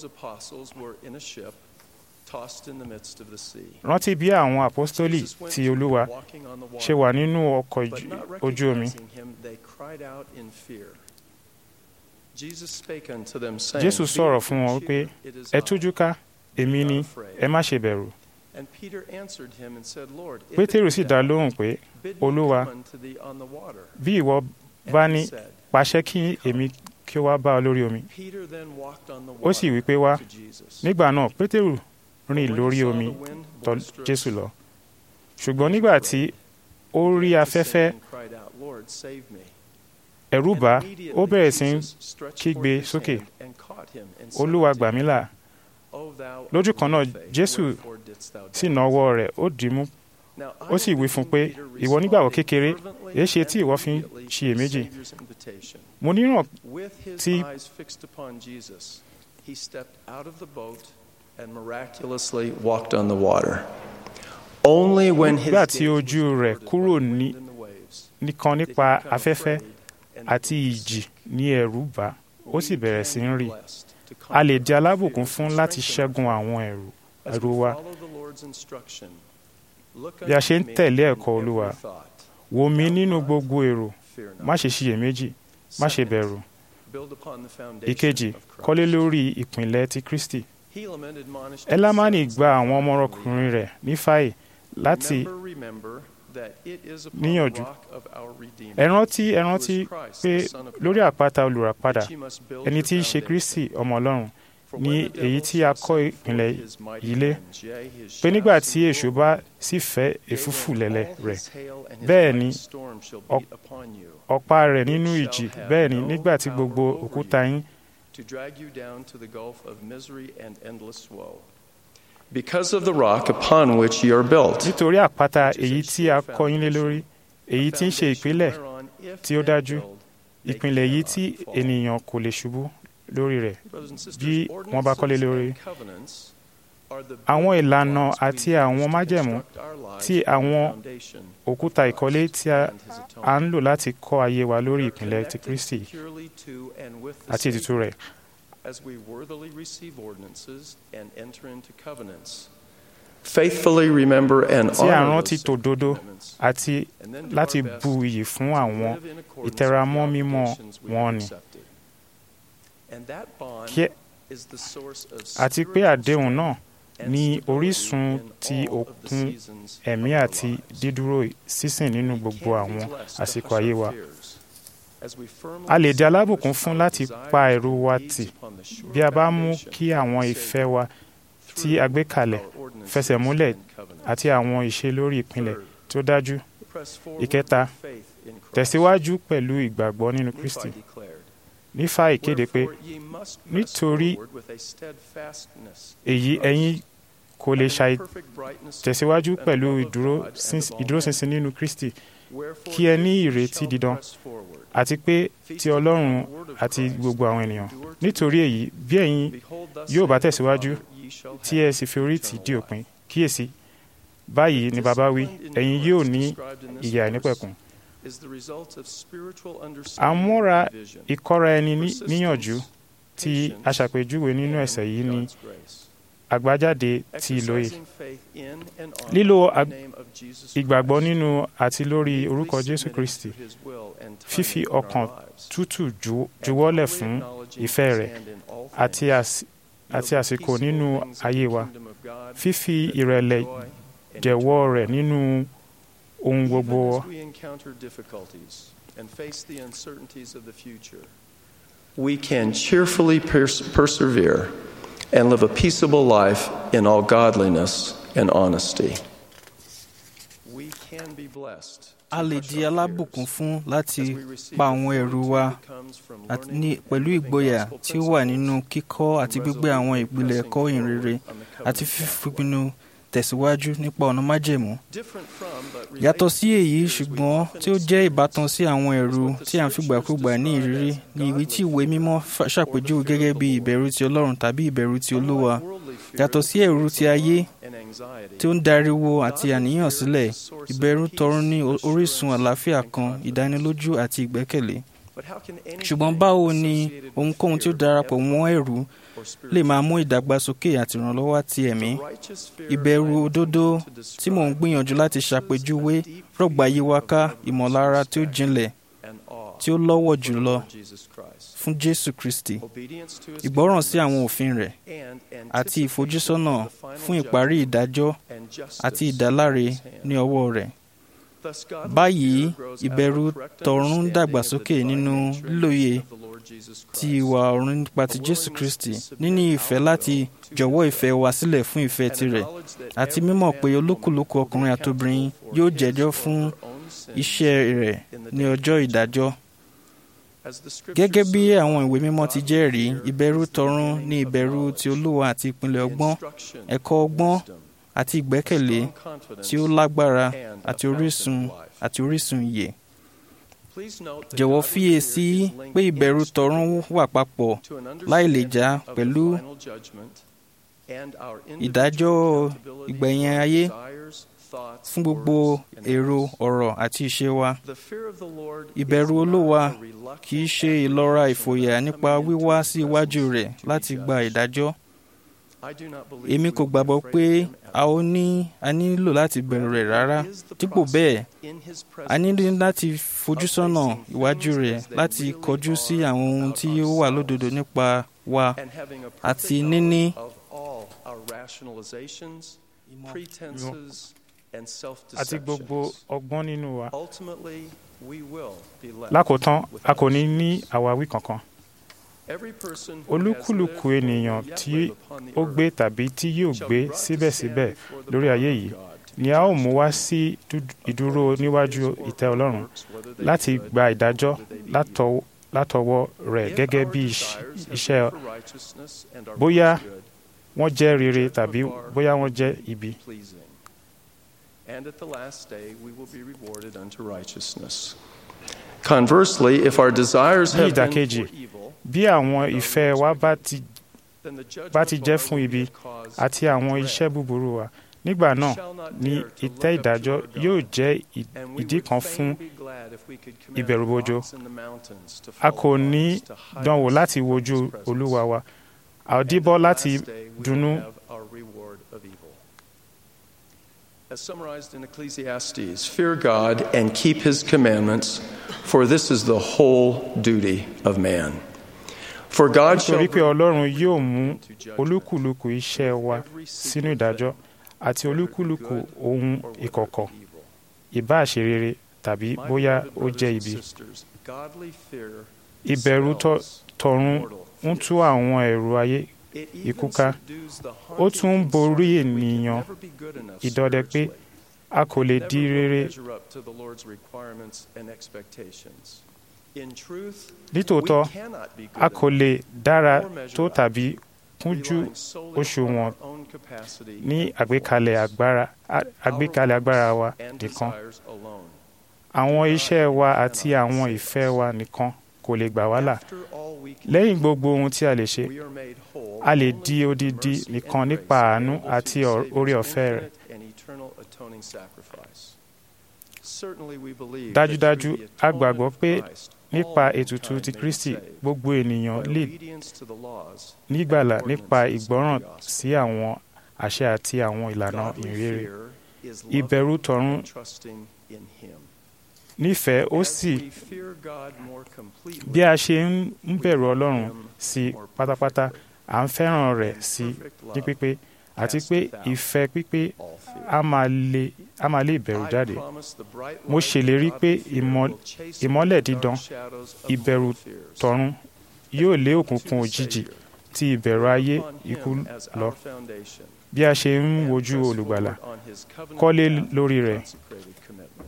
rántí bí àwọn àpọ́stólì ti olúwa ṣe wà nínú ọkọ̀ ojú- ojú omi jésù sọ̀rọ̀ fún wọn pé ẹ tújú ká èmi ni ẹ má ṣe bẹ̀rù pétérù sì dá lóhùn pé olúwa bí ìwọ bá ní pàṣẹ kí èmi kí ó wá bá ọ lórí omi ó sì wí pé wá nígbà náà pétérù rìn lórí omi tọ̀ jésù lọ ṣùgbọ́n nígbà tí ó rí afẹ́fẹ́ ẹ̀rù bà á, ó bẹ̀rẹ̀ sí í kígbe sókè olúwa gbà mí là lójú kan náà jésù sì na ọwọ́ rẹ̀ ó dì í mú ó sì wí fún un pé ìwọ nígbàgbọ́ kékeré èé ṣe tí ìwọ fi ń ṣiyèméjì mo níràn With his tí eyes fixed upon Jesus, he stepped out of the boat and miraculously walked on the water. Only when his nígbà tí gaze ojú was rẹ̀ averted kúrò from the ní wind and the waves, nìkan did he nípa become afẹ́fẹ́ afraid and àti peace. ìjì ní ẹ̀rù bà á, ó sì We bẹ̀rẹ̀ can sí be ń rì blessed to a lè conquer di our alábùkún fears fún and láti strengthen ṣẹ́gun àwọn ẹ̀rù As ẹ̀rù we wa follow the Lord's instruction, look Bí a ṣe ń unto me tẹ̀lé in ẹ̀kọ́ every Olúwa, thought. wò mí Doubt nínú not, gbogbo èrò fear not. má ṣe ṣiyèméjì má ṣe Second, bẹ̀rù build upon the foundation ìkejì of Christ. kọ́lé lórí ìpìnlẹ̀ ti kristi Helaman admonished his elamani sons gba that àwọn ọmọkùnrin rẹ̀ nífàyè láti Remember, remember that it is upon níyànjú. the rock of our Redeemer, ẹ rántí ẹ who rántí is Christ, pé the Son of lórí God, àpáta olùràpadà that ye must build ẹni your tí í ṣe foundation. kristi ọmọ ọlọ́run For ní when the èyí devil tí a shall kọ́ send ìpìlẹ̀ forth his mighty yìí lé winds, yea, his pé nígbà shafts tí and èṣù bá whirlwind, sì fẹ́ yea, èfúfù when lẹ̀lẹ̀ all rẹ̀ his hail and his bẹ́ẹ̀ mighty ni storm shall ọ- be upon you, ọ̀pá rẹ̀ nínú it ìjì shall have bẹ́ẹ̀ ni no nígbà tí power gbogbo over òkúta you. yín to drag you down to the gulf of misery and endless woe. Because of the rock upon which ye are built. nítorí àpáta èyí tí a kọ́ yín lé lórí èyí tí ń ṣe ìpìlẹ̀ tí ó dájú ìpìlẹ̀ yìí tí ènìyàn kò lè ṣubú lórí rẹ̀ bí wọ́n bá kọ́lé lórí àwọn ìlànà àti àwọn májẹ̀mú tí àwọn òkúta ìkọ́lé tí a a ń lò láti kọ́ ayé wa lórí ìpìlẹ̀ ti kristi àti ètùtù rẹ̀ as we worthily receive ordinances and enter into covenants. Faithfully remember and tí a honor rántí those tòdodo commitments, àti and then do láti our best bu iyì fún àwọn to live in accordance ìtẹramọ́ with the mímọ́ obligations we wọn have ni accepted. And that bond Kí- is the source of àti pé spiritual àdéhùn náà and ní stability orísun in ti all of the òkun seasons ẹ̀mí of our àti lives. dídúró sísìn nínú We gbogbo can be àwọn blessed to àsìkò hush ayé our wa fears as we firmly a lè di alábùkún establish fún our láti desires pa and ẹ̀rù wa needs tì upon the sure bí a bá mú foundation kí of àwọn the ìfẹ́ Savior wa tí a gbé kalẹ̀ through our ordinances fẹsẹ̀ múlẹ̀ and covenants. àti àwọn ìṣe lórí ìpìlẹ̀ Third, tí ó dájú press forward ìkẹta with faith in Christ. tẹ̀síwájú pẹ̀lú ìgbàgbọ́ nínú kristi Nephi declared, nífà ìkéde pé "Wherefore ye must press nítorí forward with a steadfastness in èyí Christ, ẹ̀yin kò lè having ṣàì perfect brightness of tẹ̀síwájú hope and pẹ̀lú love of ìdúró God and síns- of all ìdúróṣinṣin men. nínú kristi Wherefore kí ẹ if ní ye ìrètí shall dídán press forward, àti pé ti feasting ọlọ́run on the word of àti Christ, gbogbo àwọn ènìyàn endure to nítorí the èyí bí ẹ̀yin Behold, thus yóò bá saith the tẹ̀síwájú Father, ye shall tí have ẹ sì fi orí tì eternal dí life. òpin kíyèsí báyìí ni bàbá wí ẹ̀yin yóò ní ìyè àìnípẹ̀kun àmúra ìkọ́ra ẹni níyànjú tí aṣàpèjúwe nínú ẹsẹ̀ yìí ni àgbájáde ti ìlòye lílo ìgbàgbọ́ nínú àti lórí orúkọ jésù kristi fífi ọkàn tútù juwọ́lẹ̀ fún ìfẹ́ rẹ̀ àti àsìkò nínú ayé wa fífi ìrẹ̀lẹ̀ jẹ̀wọ́ rẹ̀ nínú ohun gbogbo We can cheerfully pers- persevere and live a peaceable life in all godliness and honesty. We can be blessed. a lè di alábùkún fún láti pa àwọn ẹ̀rù wa pẹ̀lú ìgboyà tí ó wà nínú kíkọ́ àti gbígbé àwọn ìpìlẹ̀ ẹ̀kọ́ ìhìnrere àti fífipinnu tẹ̀síwájú nípa ọ̀nà májẹ̀mú. yàtọ̀ sí èyí ṣùgbọ́n tí ó jẹ́ ìbátan sí àwọn ẹ̀rù tí à ń fìgbàkúgbà ní ìrírí ní ìwé tí ìwé mímọ́ ṣàpèjúwe gẹ́gẹ́ bí ìbẹ̀rù ti ọlọ́run tàbí ìbẹ̀rù ti olúwa yàtọ̀ sí ẹ̀rù ti ayé tí ó ń dariwo àti àníyàn sílẹ̀ ìbẹ̀rù tọ̀run ní orísun àlàáfíà kan ìdánilójú àti ìgbẹ́kẹ̀lé ṣùgbọ́n báwo ni ohunkóhun tí ó darapọ̀ mọ́ ẹ̀rù lè máa mú ìdàgbàsókè àti ìrànlọ́wọ́ àti ẹ̀mí ìbẹ̀rù òdodo tí mò ń gbìyànjú láti ṣàpèjúwe rọ̀gbà yí wa ká ìmọ̀lára tí ó jinlẹ̀ tí ó lọ́wọ́ jùlọ fún jésù kristi ìgbọ́ràn sí àwọn òfin rẹ̀ àti ìfojúsọ́nà fún ìparí ìdájọ́ àti ìdáláre ní ọwọ́ rẹ̀ báyìí ìbẹ̀rù tọ̀run ń dàgbàsókè nínú lílòye ti ìwà ọ̀run nípa ti jésù kristi níní ìfẹ́ láti jọ̀wọ́ ìfẹ́ wa sílẹ̀ fún ìfẹ́ tirẹ̀ àti mímọ̀ pé olúkúlùkù ọkùnrin àtobìnrin yóò jẹ́jọ́ fún iṣẹ́ rẹ̀ ní ọjọ́ ìdájọ́ gẹ́gẹ́ bí àwọn ìwé mímọ́ ti jẹ́rìí ìbẹ̀rù tọ̀run ní ìbẹ̀rù ti olúwa àti ìpìlẹ̀ ọgbọ́n ẹ̀kọ́ ọgbọ́n àti ìgbẹ́kẹ̀lé tí ó lágbára àti orísun àti orísun ìyè. jọ̀wọ́ fiyèsí pé ìbẹ̀rù tọ̀run wà papọ̀ láì lè já pẹ̀lú ìdájọ́ ìgbẹ̀yìn ayé fún gbogbo èrò ọ̀rọ̀ àti ìṣe wa. ìbẹ̀rù olúwa kì í ṣe ìlọ́ra ìfòyà nípa wíwá sí iwájú rẹ̀ láti gba ìdájọ́ èmi kò gbàgbọ́ pé a ó ní a nílò láti bẹ̀rù rẹ̀ rárá dípò bẹ́ẹ̀ a nílò láti fojúsọ́nà iwájú rẹ̀ láti kọjú sí àwọn ohun tí ó wà lódodo nípa wa àti níní àti gbogbo ọgbọ́n nínú wa lákòótán a kò ní ní àwáwí kankan olúkúlùkù ènìyàn tí ó gbé tàbí tí yóò gbé síbẹ̀síbẹ̀ lórí ayé yìí ni a ó mú wá sí ìdúró níwájú ìtẹ́ ọlọ́run láti gba ìdájọ́ látọwọ́ rẹ̀ gẹ́gẹ́ bí iṣẹ́ bóyá wọ́n jẹ́ rere tàbí bóyá wọ́n jẹ́ ibi. And at the last day, we will be rewarded unto righteousness. Conversely, if our desires ní have been ìdàkejì for evil, bí àwọn ìfẹ́ wa bá ti bá ti jẹ́ fún ibi àti àwọn iṣẹ́ búburú wa nígbà náà ni ìtẹ́ ìdájọ́ yóò jẹ́ ì- ìdí kan fún ìbẹ̀rùbojo a kò ní dánwò láti wojú olúwa wa a ò díbọ́ láti dunnú As summarized in Ecclesiastes, fear God and keep his commandments, for this is the whole duty of man. For God shall nítorí pé ọlọ́run yóò mú olúkúlùkù iṣẹ́ wa sínú ìdájọ́ àti olúkúlùkù ohun ìkọ̀kọ̀ ìbáà ṣe rere tàbí bóyá ó jẹ́ ibi. godly fear ìbẹ̀rù tọ- tọ̀run ń tú àwọn ẹ̀rù ayé ikú ká ó tún ń borí ènìyàn ìdọdẹ pé a kò lè di rere measure up to the Lord's requirements and expectations. In truth, nítòótọ́ we cannot be good a kò lè dára or measure tó up, tàbí kúnjú relying solely on òṣùwọ̀n our own capacity ní àgbékalẹ̀ agbára a- àgbékalẹ̀ agbára wa and nìkan desires alone. àwọn iṣẹ́ wa àti àwọn ìfẹ́ wa nìkan kò lè gbà wá là After all we can lẹ́yìn gbogbo ohun tí a lè ṣe we are made whole a lè only di through odidi mercy and nìkan grace nípa àánú available to àti the ọ̀- Savior's oore ọ̀fẹ́ rẹ̀ infinite and eternal atoning sacrifice. Certainly we believe dájúdájú that through the a atonement gbàgbọ́ of pé Christ, nípa all ètùtù mankind ti may be kristi saved. gbogbo ènìyàn By lè obedience to the laws nígbàlà and nípa ordinances of the ìgbọ́ràn gospel. sí àwọn àṣẹ àti àwọn ìlànà Godly ìrere fear is ìbẹ̀rù loving tọ̀run and trusting in Him. nífẹ̀ẹ́ ó As sì we fear God more completely, bí a ṣe ń ń bẹ̀rù ọlọ́run sí pátápátá à ń fẹ́ràn rẹ̀ sí ní pípé àti pé ìfẹ́ pípé all fear. a máa lé a máa lé ìbẹ̀rù I jáde promise the bright Mo light of ṣèlérí pé godly fear ìmọ̀- will chase ìmọ́lẹ̀ away the dídán, dark shadows of ìbẹ̀rù mortal fears. tọ̀run yóò lé òkùnkùn To the òjijì Savior, ti ìbẹ̀rù ayé upon him ikú as lọ our foundation, bí a ṣe ń and wojú press olùgbàlà forward on his covenant kọ́lé path lórí of rẹ̀. consecrated commitment.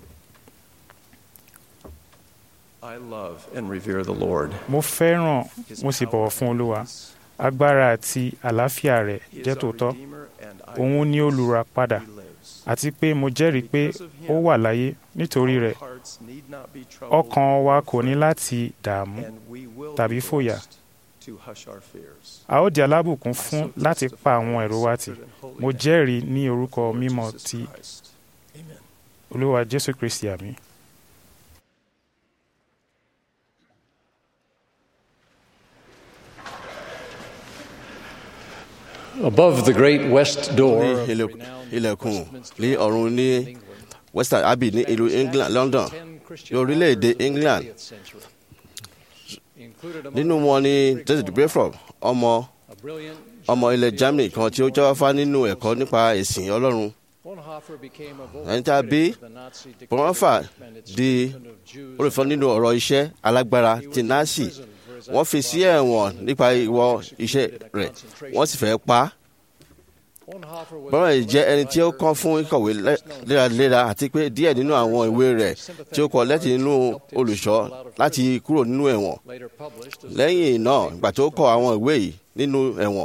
I love and revere the Lord. mo fẹ́ràn His mo sì power bọ̀wọ̀ fún and olúwa peace. agbára àti àlàáfíà rẹ̀ He is jẹ́ our tòótọ́ Redeemer and òun ni eyewitness. olùràpadà He lives. àti pé mo jẹ́rìí pé Because of him, ó wà láyé nítorí our rẹ̀ hearts need not be troubled ọkàn wa or kò ní afraid, láti dààmú and we will tàbí be fòyà. blessed to hush our fears. a ó di alábùkún I fún so láti testify pa in àwọn the ẹ̀rọ wa tì sacred and holy mo name jẹ́rìí ní of orúkọ the Lord mímọ́ Jesus ti Christ. Amen. olúwa jésù kristi àmì. Above the great west door ní of ilẹ̀- renowned ilẹ̀kùn Westminster ní ọ̀run ní England, western abbey ní ìlú england london ní orílẹ̀-èdè england nínú wọn ni david brayford ọmọ ọmọ ilẹ̀ germany kan tí ó jáfáfá nínú ẹ̀kọ́ nípa ẹ̀sìn ọlọ́run ẹni tí a bí bonhoeffer di olùfọ́ nínú ọ̀rọ̀ iṣẹ́ alágbára ti nazi wọ́n fi sí ẹ̀wọ̀n nípa ìwọ iṣẹ́ rẹ̀ wọ́n sì fẹ́ pa á bọ́lá yìí jẹ́ ẹni tí ó kọ́ fún ìkọ̀wé lẹ́- léraléra àti pé díẹ̀ nínú àwọn ìwé rẹ̀ tí ó kọ lẹ́tì nínú olùṣọ́ láti kúrò nínú ẹ̀wọ̀n lẹ́yìn náà ìgbà tó kọ àwọn ìwé yìí nínú ẹ̀wọ̀n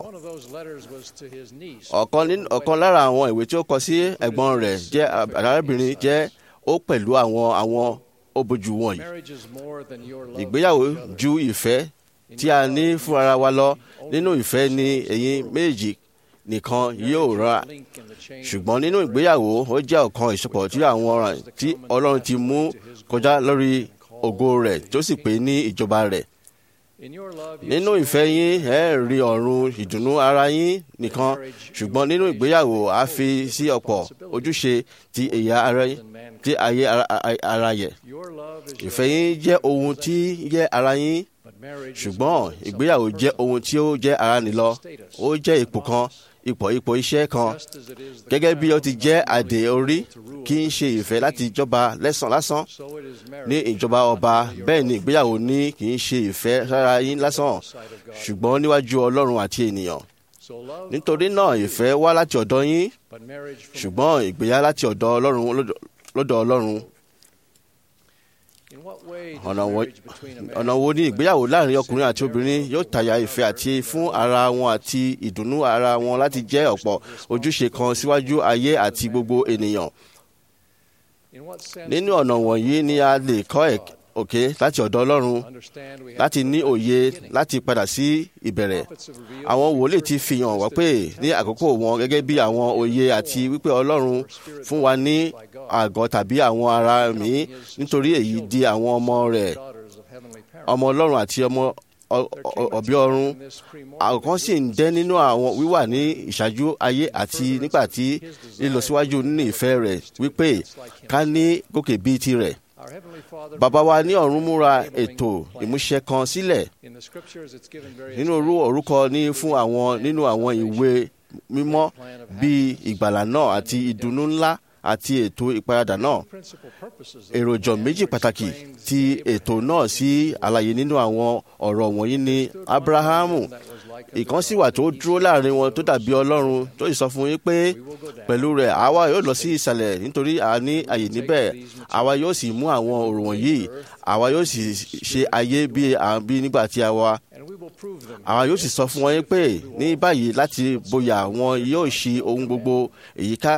ọ̀kan nínú- ọ̀kan lára àwọn ìwé tí ó kọ sí ẹ̀gbọ́n rẹ̀ jẹ́ arábìnrin jẹ́ ó pẹ̀lú àwọn àwọn òbòjú wọ̀nyí ìgbéyàwó ju ìfẹ́ tí a ní fún ara wa lọ nínú ìfẹ́ ni ẹ̀yin méjì nìkan yóò ra ṣùgbọ́n nínú ìgbéyàwó ó jẹ́ ọ̀kan ìsopọ̀ tí àwọn ọ̀ràn tí ọlọ́run ti mú kọjá lórí ògo rẹ̀ tó sì pé ní ìjọba rẹ̀ nínú ìfẹ́ yín ẹ rí ọ̀run ìdùnnú ara yín nìkan ṣùgbọ́n nínú ìgbéyàwó a fi sí ọ̀pọ̀ ojúṣe ti ẹ̀yà ara yín tí ayé ara- ara- ara yẹ ìfẹ́ yín jẹ́ ohun tí jẹ́ ara yín ṣùgbọ́n ìgbéyàwó jẹ́ ohun tí ó jẹ́ ara nìlọ ó jẹ́ ipò kan ipò ipò iṣẹ́ kan gẹ́gẹ́ bí ó ti jẹ́ àdè orí kì í ṣe ìfẹ́ láti jọba lẹ́sàn lásán ní ìjọba ọba bẹ́ẹ̀ ni ìgbéyàwó ní kì í ṣe ìfẹ́ sára yín lásán ṣùgbọ́n níwájú ọlọ́run àti ènìyàn nítorí náà ìfẹ́ wá láti ọ̀dọ̀ yín ṣùgbọ́n ìgbéyà láti ọ̀dọ̀ ọlọ́run lọ́dọ̀- lọ́dọ̀ ọlọ́run ọ̀nà wo- ọ̀nà wo ni ìgbéyàwó láàrin ọkùnrin àti obìnrin yóò tàyà ìfẹ́ àti fún ara wọn àti ìdùnnú ara wọn láti jẹ́ ọ̀pọ̀ ojúṣe kan síwájú ayé àti gbogbo ènìyàn nínú ọ̀nà wọ̀nyí ni a lè kọ́ ẹ̀- òkè láti ọ̀dọ̀ ọlọ́run láti ní òye láti padà sí ìbẹ̀rẹ̀ àwọn wòlíì ti fi hàn wá pé ní àkókò wọn gẹ́gẹ́ bí àwọn òye àti wípé ọlọ́run fún wa ní àgọ́ tàbí àwọn ara mi nítorí èyí di àwọn ọmọ rẹ̀ ọmọ ọlọ́run àti ọmọ ọ- ọ- ọ̀bí ọ̀run àkọ́kọ́ sì ń dẹ́ nínú àwọn wíwà ní ìṣáájú ayé àti nígbà tí lílọsíwájú nínú ìfẹ́ rẹ̀ wípé ká ní gòkè bíi tirẹ̀ bàbá wa ní ọ̀run múra ètò ìmúṣẹ kan sílẹ̀ nínú orú orúkọ ní fún àwọn nínú àwọn ìwé mímọ́ bíi ìgbàlà náà àti ìdùnnú ńlá àti ètò ìparadà náà èròjọ méjì pàtàkì ti ètò náà sí àlàyé nínú àwọn ọ̀rọ̀ wọ̀nyí ni abrahamu ìkan sì wà tó dúró láàrin wọn tó dàbí ọlọ́run tó sì sọ fún yín pé pẹ̀lú rẹ̀ àwa yóò lọ sí ìsàlẹ̀ nítorí a ní àyè níbẹ̀ àwa yóò sì mú àwọn ọ̀rọ̀ wọ̀nyí àwa yóò sì ṣe ayé bí à ń bí nígbà tí a wà àwa yóò sì sọ fún wọn yín pé ní báyìí láti bóyá wọn yóò ṣe ohun gbogbo èyíká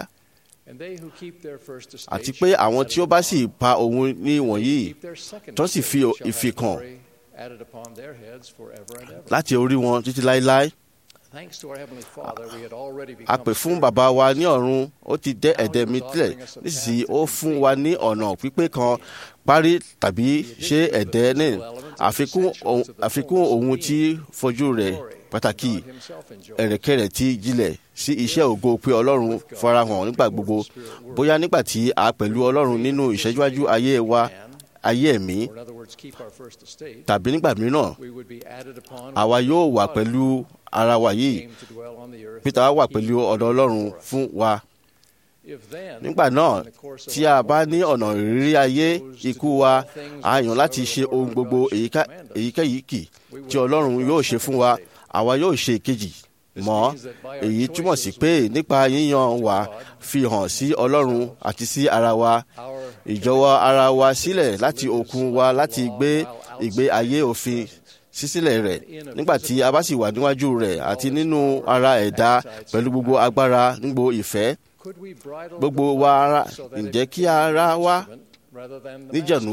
àti pé àwọn tí ó bá sì pa òun ní wọ̀nyí tó sì fi ìfikàn láti orí wọn títí láéláé a pè fún bàbá wa ní ọ̀run ó ti dẹ́ ẹ̀dẹ̀ mi tilẹ̀ nísinsìnyí ó fún wa ní ọ̀nà pípé kan parí tàbí ṣe ẹ̀dẹ́ ní àfikún ohun tí fojú rẹ̀ pàtàkì ẹ̀rẹ̀kẹ̀rẹ̀ tí jílẹ̀ sí iṣẹ́ ògo pé ọlọ́run farahàn nígbà gbogbo bóyá nígbà tí a pẹ̀lú ọlọ́run nínú ìṣẹ́júwájú ayé wa ayé ẹ̀mí tàbí nígbà mìíràn àwa yóò wà pẹ̀lú ara wa yìí peter wà pẹ̀lú ọ̀dọ̀ ọlọ́run fún wa nígbà náà tí a bá ní ọ̀nà ìrírí ayé ikú wa a yàn láti ṣe ohun gbogbo èyíkéyìí kì tí ọlọ́run yóò ṣe fún wa àwa yóò ṣe ìkejì mọ́ èyí túmọ̀ sí pé nípa yíyan wa fi hàn sí ọlọ́run àti sí ara wa ìjọwọ́ ara wa sílẹ̀ láti okun wa láti gbé ìgbé ayé òfin sísílẹ̀ rẹ̀ nígbà tí a bá sì wà níwájú rẹ̀ àti nínú ara ẹ̀dá pẹ̀lú gbogbo agbára nígbò ìfẹ́ gbogbo wa ara ǹjẹ́ kí ara wa níjànú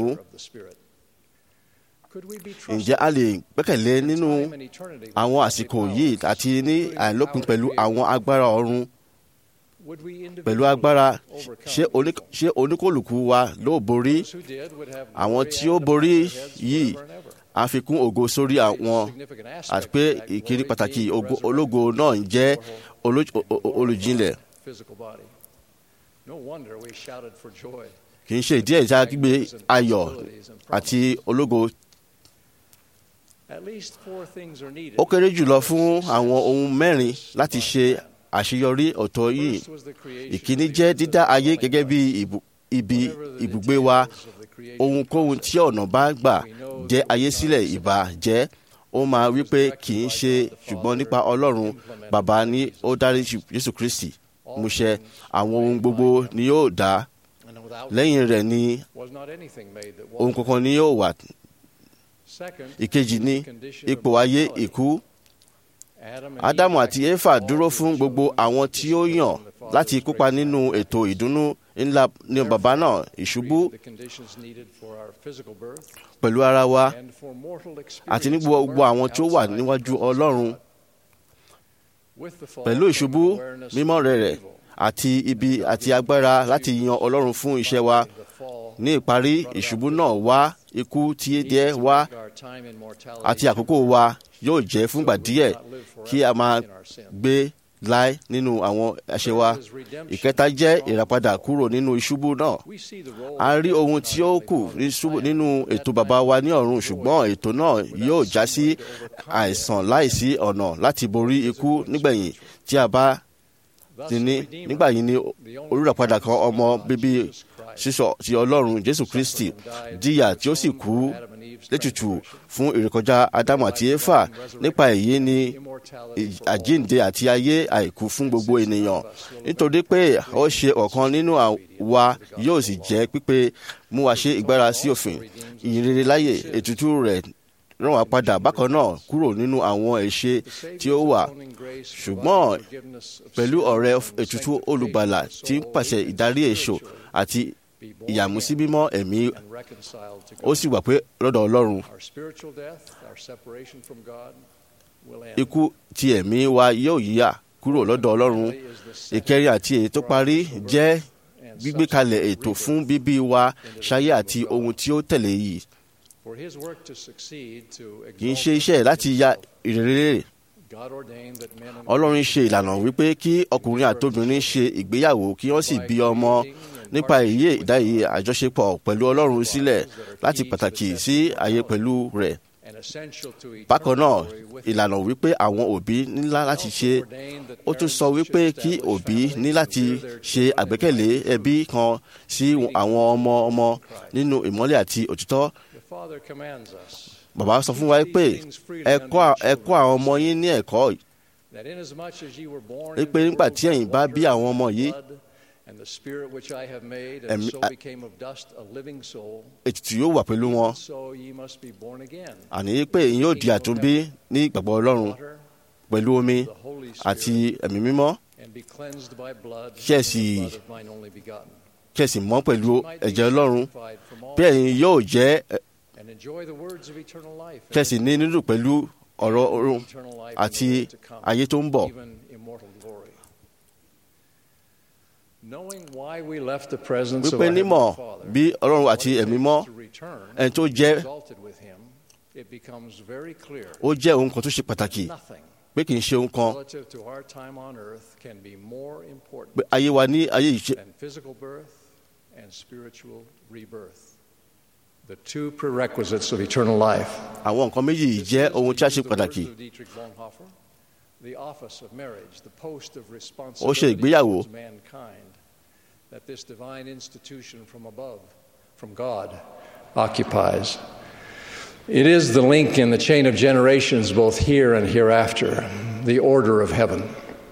ǹjẹ́ a lè gbẹ́kẹ̀lé nínú àwọn àsìkò yìí àti ní àìlópin pẹ̀lú àwọn agbára ọ̀run pẹ̀lú agbára ṣé oníkòlùkù wa ló borí àwọn tí ó borí yìí àfikún ògo sórí àwọn àti pé ìkíni pàtàkì ológo náà ń jẹ́ olùjìnlẹ̀ kì í ṣe ìdí ẹ̀já gbígbé ayọ̀ àti ológo ó kéré jùlọ fún àwọn ohun mẹ́rin láti ṣe àṣeyọrí ọ̀tọ̀ yìí ìkíní jẹ́ dídá ayé gẹ́gẹ́ bí ibi ibùgbé wa ohunkóhun tí ọ̀nà bá gbà jẹ́ ayé sílẹ̀ ìbá jẹ́ ó máa wí pé kì í ṣe ṣùgbọ́n nípa ọlọ́run bàbá ni ó dárí jésù kristi múṣẹ àwọn ohun gbogbo ni yóò dá lẹ́yìn rẹ̀ ni ohun kankan ni yóò wà ìkejì ni ipò ayé ìkú ádámù àti éfà dúró fún gbogbo àwọn tí ó yàn láti kópa nínú ètò ìdùnnú ńlá ní bàbá náà ìṣubú pẹ̀lú ara wa àti ní gbogbo àwọn tí ó wà níwájú ọlọ́run pẹ̀lú ìṣubú mímọ́ rẹ̀ rẹ̀ àti ibi àti agbára láti yan ọlọ́run fún iṣẹ́ wa ní ìparí ìṣubú náà wá ikú tí díẹ̀ wá àti àkókò wa yóò jẹ́ fúngbà díẹ̀ kí a máa gbé láé nínú àwọn àṣẹ wa ìkẹta jẹ́ ìràpadà kúrò nínú ìṣubú náà a rí ohun tí ó kù nínú ètò bàbá wa ní ọ̀run ṣùgbọ́n ètò náà yóò já sí àìsàn láìsí ọ̀nà láti borí ikú nígbẹ̀yìn tí a bá ti ní nígbà yìí ni olùràpadà kan ọmọ bíbí sísọ ti ọlọ́run jésù kristi díyà tí ó sì kú létùtù fún ìrékọjá ádámù àti éfà nípa èyí ni àjíǹde àti ayé àìkú fún gbogbo ènìyàn nítorí pé ó ṣe ọ̀kan nínú wa yóò sì jẹ́ pípé mú wa ṣe ìgbára sí òfin ìyìnrere láyè ètùtù rẹ̀ rán wa padà bákan náà kúrò nínú àwọn ẹ̀ṣẹ̀ tí ó wà ṣùgbọ́n pẹ̀lú ọ̀rẹ́ ètùtù olùgbàlà tí ń pàṣẹ ìdarí èso àti ìyàmúsí mímọ́ ẹ̀mí ó sì wà pé lọ́dọ̀ ọlọ́run ikú ti ẹ̀mí wa yóò yíyà kúrò lọ́dọ̀ ọlọ́run ìkẹrin àti èyí tó parí jẹ́ gbígbé kalẹ̀ ètò fún bíbí wa ṣayé àti ohun tí ó tẹ̀lé yìí kì í ṣe iṣẹ́ láti ya ìrere ọlọ́run ṣe ìlànà wípé kí ọkùnrin àtobìnrin ṣe ìgbéyàwó kí wọ́n sì bí ọmọ nípa èyí ìdáyé àjọṣepọ̀ pẹ̀lú ọlọ́run sílẹ̀ láti pàtàkì sí ayé pẹ̀lú rẹ̀ bákan náà ìlànà wípé àwọn òbí nílá láti ṣe ó tún sọ wípé kí òbí ní láti ṣe àgbékẹ̀lé ẹbí kan sí àwọn ọmọ ọmọ nínú ìmọ́lẹ̀ àti òtítọ́ bàbá sọ fún wa pé ẹ kọ́ àwọn ọmọ yín ní ẹ̀kọ́ pé nígbà tí ẹ̀yin bá bí àwọn ọmọ yìí ètùtù yóò wà pẹ̀lú wọn àní pé èyí yóò di àtúnbí ní ìgbàgbọ́ ọlọ́run pẹ̀lú omi àti ẹ̀mí mímọ́ kí ẹ sì kí ẹ sì mọ́ pẹ̀lú ẹ̀jẹ̀ ọlọ́run bí ẹ̀yin yóò jẹ́ kí ẹ sì ní nínú pẹ̀lú ọ̀rọ̀ ọ̀run àti ayé tó ń bọ̀. even immortal glory. Knowing why we left the presence of wípé our nímọ̀ Heavenly Father, bí ọlọ́run àti ẹ̀mí mọ́ to return, ẹni tó jẹ́ exalted with Him, it becomes very clear ó jẹ́ ohun kan tó ṣe pàtàkì nothing pé kì í ṣe ohun kan relative to our time on earth can be more important pé ayé wa ní ayé yìí ṣe than physical birth and spiritual rebirth. The two prerequisites of eternal life. àwọn nǹkan méjì yìí jẹ́ ohun tí a ṣe pàtàkì The words of Dietrich Bonhoeffer, the office of marriage, the post of ó ṣe responsibility ìgbéyàwó towards mankind that this divine institution from above, from God, occupies. It is the link in the chain of generations, both here and hereafter, the order of heaven.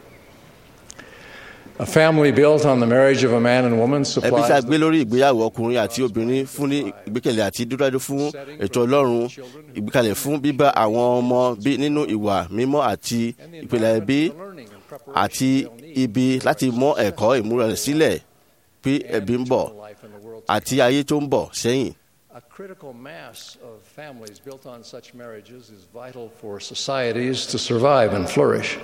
A family built on the marriage of a man and woman ẹbí tí a supplies gbé lórí ìgbéyàwó ọkùnrin àti obìnrin fún ní ìgbékẹ̀lé àti dúdádú fún ètò ọlọ́run ìgbékalẹ̀ fún bíbá àwọn ọmọ bí nínú ìwà mímọ́ àti ìpìlẹ̀ ẹbí àti ibi láti mọ ẹ̀kọ́ ìmúra rẹ̀ sílẹ̀ pé ẹbí ń bọ̀ àti ayé tó ń bọ̀ sẹ́yìn. A critical mass of families built on such marriages is vital for societies to survive and flourish.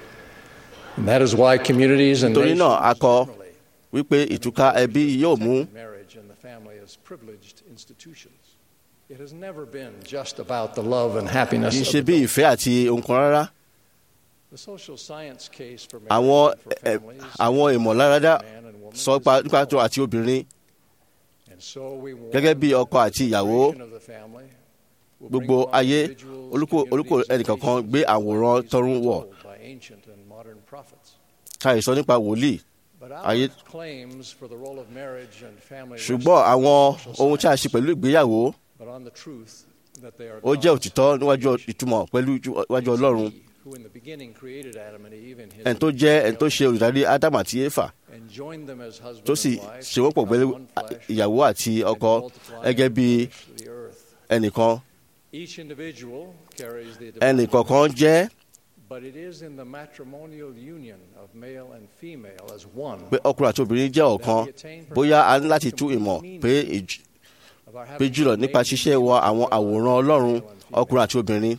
And that is why communities and torí náà a nations kọ wípé ìtúká ẹbí yóò mú marriage and the family as privileged institutions. It has never been just about the love and happiness kì í of ṣe bí ìfẹ́ àti ohun kan rárá the social science case for marriage àwọn and for ẹ- families. àwọn ìmọ̀láradá sọ pa- nípa tó àti obìnrin And so we want gẹ́gẹ́ bí ọkọ àti ìyàwó of the family will gbogbo bring ayé individuals, olùkọ́ olùkọ́ ẹnìkankan gbé àwòrán tọrún wọ̀ by ancient and modern prophets. káyì sọ nípa wòlíì But ayé our claims for the role of marriage and family ṣùgbọ́n rest àwọn on social ohun tí a ṣe science, pẹ̀lú ìgbéyàwó but on the truth that they are ó jẹ́ God's òtítọ́ níwájú ìtumọ̀ pẹ̀lú iwájú ọlọ́run who in the beginning created Adam and Eve in his ẹni tó jẹ́ ẹni tó ṣe olùdarí ádámù àti éfà and joined them as husband tó sì and wife ṣe wọ́n pọ̀ to pẹ̀lú become one flesh ìyàwó àti ọkọ and multiply gẹ́gẹ́ and bí replenish the earth. ẹnìkan Each individual carries the divine ẹnìkọ̀ọ̀kan jẹ́ But it is in the matrimonial union of male and female as one pé ọkùnrin àti obìnrin jẹ́ ọ̀kan bóyá a ní láti tú ìmọ̀ pé ìj- of our pé having jùlọ been nípa made ṣíṣe wọ àwọn àwòrán ọlọ́run ọkùnrin àti obìnrin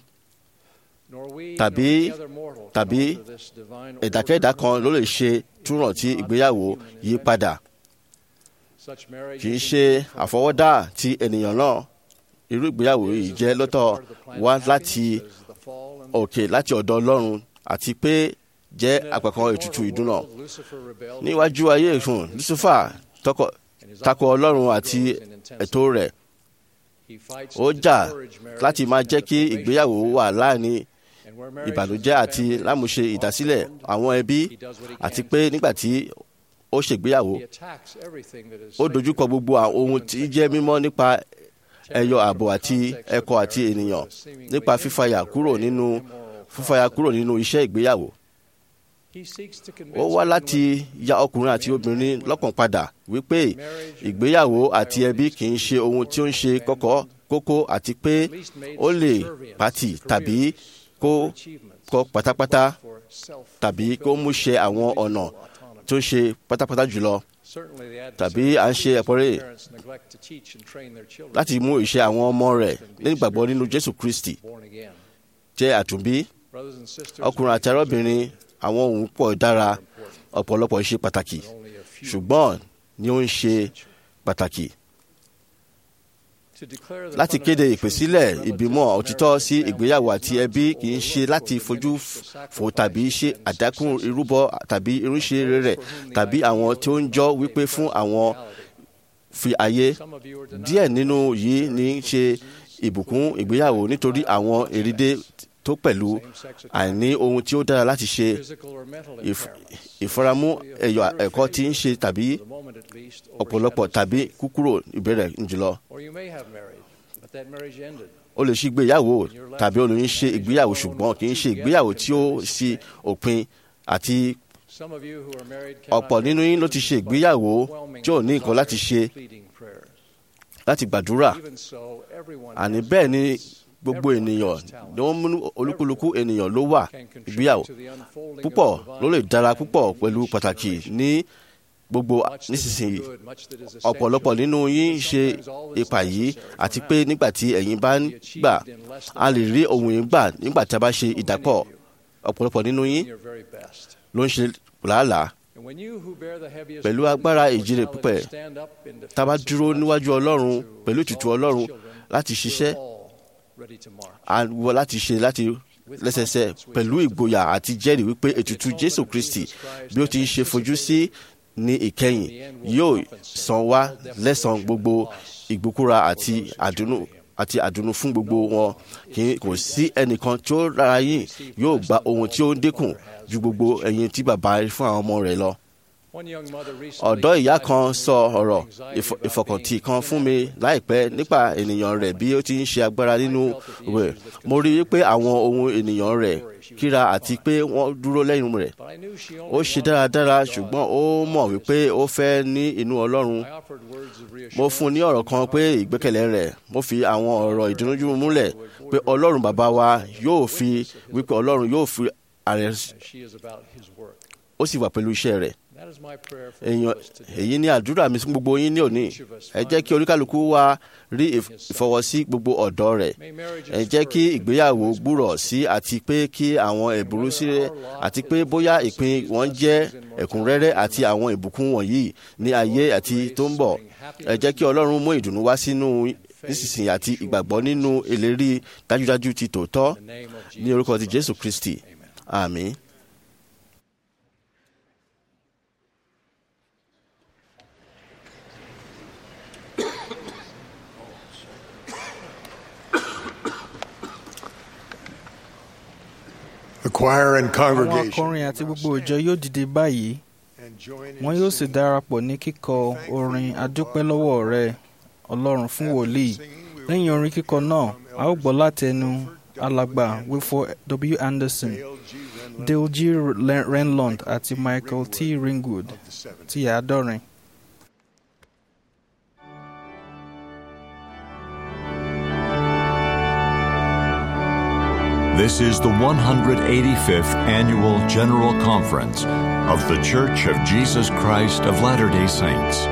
nor we tàbí nor any other mortal can tàbí alter this divine ẹ̀dákẹ́dá order. kan ló lè ṣe túràn tí ìgbéyàwó yí padà Such marriage kì í is ṣe indeed from àfọwọ́dá ti ènìyàn náà irú ìgbéyàwó yìí jẹ́ lọ́tọ̀ wá láti òkè láti ọ̀dọ̀ ọlọ́run àti pé jẹ́ àpẹ̀kan ètùtù ìdúnà níwájú ayé ìfún lucifer tọkọ- tako ọlọ́run àti ètò rẹ̀ He fights ó to jà discourage marriage láti máa and jẹ́ kí the ìgbéyàwó formation wà láàrin And where marriage ìbànújẹ́ is àti family lámúṣe is ìdásílẹ̀ formed, àwọn ẹbí he does what he àti can pé to nígbà tí ó ṣègbéyàwó He attacks everything that is ó sacred dojúkọ gbogbo àwọn ohun tí jẹ́ mímọ́ nípa ẹyọ ààbò àti ẹkọ àti ènìyàn nípa fífàyà kúrò nínú fífàyà kúrò nínú iṣẹ́ ìgbéyàwó He seeks to ó convince wá men láti ya ọkùnrin àti obìnrin lọ́kàn padà wípé ìgbéyàwó àti ẹbí kì í ṣe ohun tí ó ń ṣe kọ́kọ́ kókó àti pé ó lè pàtì tàbí kó kọ pátápátá tàbí kó mú ṣe àwọn ọ̀nà tó ṣe pátápátá jùlọ Certainly the tàbí à ń ṣe ẹ̀pọ̀rẹ́ parents neglect to teach and train their children láti mú ìṣe àwọn ọmọ rẹ̀ nígbàgbọ́ nínú Jésù Kristi born again. jẹ́ àtúnbí Brothers and sisters, ọkùnrin àti arábìnrin àwọn ohun pọ̀ dára ọ̀pọ̀lọpọ̀ ṣe pàtàkì ṣùgbọ́n ni ó ń ṣe pàtàkì to declare the láti kéde fundamental ìpèsílẹ̀ truth ìbímọ relative to òtítọ́ marriage sí and ìgbéyàwó family àti ẹbí kì í ṣe láti fojú fò tàbí ṣe àdákùn irúbọ tàbí irúṣe rẹ̀ tàbí àwọn tí ó ń jọ wípé fún àwọn fi ayé díẹ̀ nínú yìí ní í ṣe ìbùkún ìgbéyàwó nítorí àwọn èrèdè tó pẹ̀lú àìní ohun tí ó dára láti ṣe physical or mental ìf- impairments. ìfaramú ẹ̀yọ̀ ẹ̀kọ́ tí ń ṣe tàbí For the moment at least, ọ̀pọ̀lọpọ̀ overshadows tàbí faith. kúkúrò ìbẹ̀rẹ̀ jùlọ. Or you may have married, but that marriage ended. o lè ṣe ìgbéyàwó tàbí olóyún ṣe ìgbéyàwó ṣùgbọ́n kì í ṣe ìgbéyàwó tí ó sí òpin àti Some of you who are married cannot ọ̀pọ̀ nínú yín ló ti ṣe ìgbéyàwó tí ò ní nǹkan láti ṣe pleading prayers. láti gbàdúrà Even so, everyone àní has bẹ́ẹ̀ ni talents. gbogbo Everyone ènìyàn has talents. ni wọ́n mú olúkúlùkù ènìyàn ló wà Can contribute ìgbéyàwó to the unfolding of púpọ̀ divine ló lè dára plan púpọ̀ in pẹ̀lú each pàtàkì generation. ní gbogbo nísinsìnyí ọ̀pọ̀lọpọ̀ nínú yín ṣe ipa yìí àti pé nígbà tí ẹ̀yin bá ń gbà a lè rí ohun yìí gbà nígbà tí a bá ṣe ìdàpọ̀ ọ̀pọ̀lọpọ̀ nínú yín ló ń ṣe làálàá pẹ̀lú agbára ìjírè pípẹ́ tá a bá dúró níwájú ọlọ́run pẹ̀lú ìtùtù ọlọ́run láti ṣiṣẹ́ àwọ láti ṣe láti lẹ́sẹsẹ pẹ̀lú ìgboyà àti jẹ́rìí wípé ètùtù jésù kristi bí ó ti ń ṣe fojú sí ní ìkẹyìn yóò san wá lẹ́san gbogbo ìgbókúra àti àdúnú àti àdùnnú fún gbogbo wọn kì í kò sí ẹnìkan tí ó rárá yìí yóò gba ohun tí ó ń dínkù ju gbogbo ẹyin tí bàbá fún àwọn ọmọ rẹ̀ lọ. ọ̀dọ́ ìyá kan sọ ọ̀rọ̀ ìfọkàntì kan fún mi láìpẹ́ nípa ènìyàn rẹ̀ bí ó ti ń ṣe agbára nínú rẹ̀ mo rí i pé àwọn ohun ènìyàn rẹ̀ kíra àti pé wọ́n dúró lẹ́yìn rẹ̀ ó ṣe dáradára ṣùgbọ́n ó mọ̀ wípé ó fẹ́ ní inú ọlọ́run mo fún un ní ọ̀rọ̀ kan pé ìgbẹ́kẹ̀lé rẹ̀ mo fi àwọn ọ̀rọ̀ ìdúnújú múlẹ̀ pé ọlọ́run bàbá wa yóò fi wípé ọlọ́run yóò fi ààrẹ ó sì wà pẹ̀lú iṣẹ́ rẹ̀ èèyàn èyí ni àdúrà mi fún gbogbo yín ní òní ẹ jẹ́ kí oníkálukú wa rí ìfọwọ́sí gbogbo ọ̀dọ́ rẹ̀ ẹ jẹ́ kí ìgbéyàwó gbúrọ̀ sí àti pé kí àwọn ẹ̀bùrú sílẹ̀ àti pé bóyá ìpín wọn jẹ́ ẹ̀kúnrẹ́rẹ́ àti àwọn ìbùkún wọ̀nyí ní ayé àti tó ń bọ̀ ẹ jẹ́ kí ọlọ́run mú ìdùnnú wá sínú nísinsìnyí àti ìgbàgbọ́ nínú ìlérí dájúdájú ti tòótọ́ ní orúkọ ti jésù kristi àmín. The choir and àwọn congregation akọrin àti gbogbo ìjọ yóò dìde báyìí wọn yóò sì darapọ̀ ní kíkọ orin adúpẹ́ lọ́wọ́ rẹ ọlọ́run fún wòlíì lẹ́yìn orin kíkọ náà a ó gbọ́ láti ẹnu alàgbà wilford w anderson dale g renlund àti michael t ringwood ti àádọ́rin. This is the 185th Annual General Conference of The Church of Jesus Christ of Latter day Saints.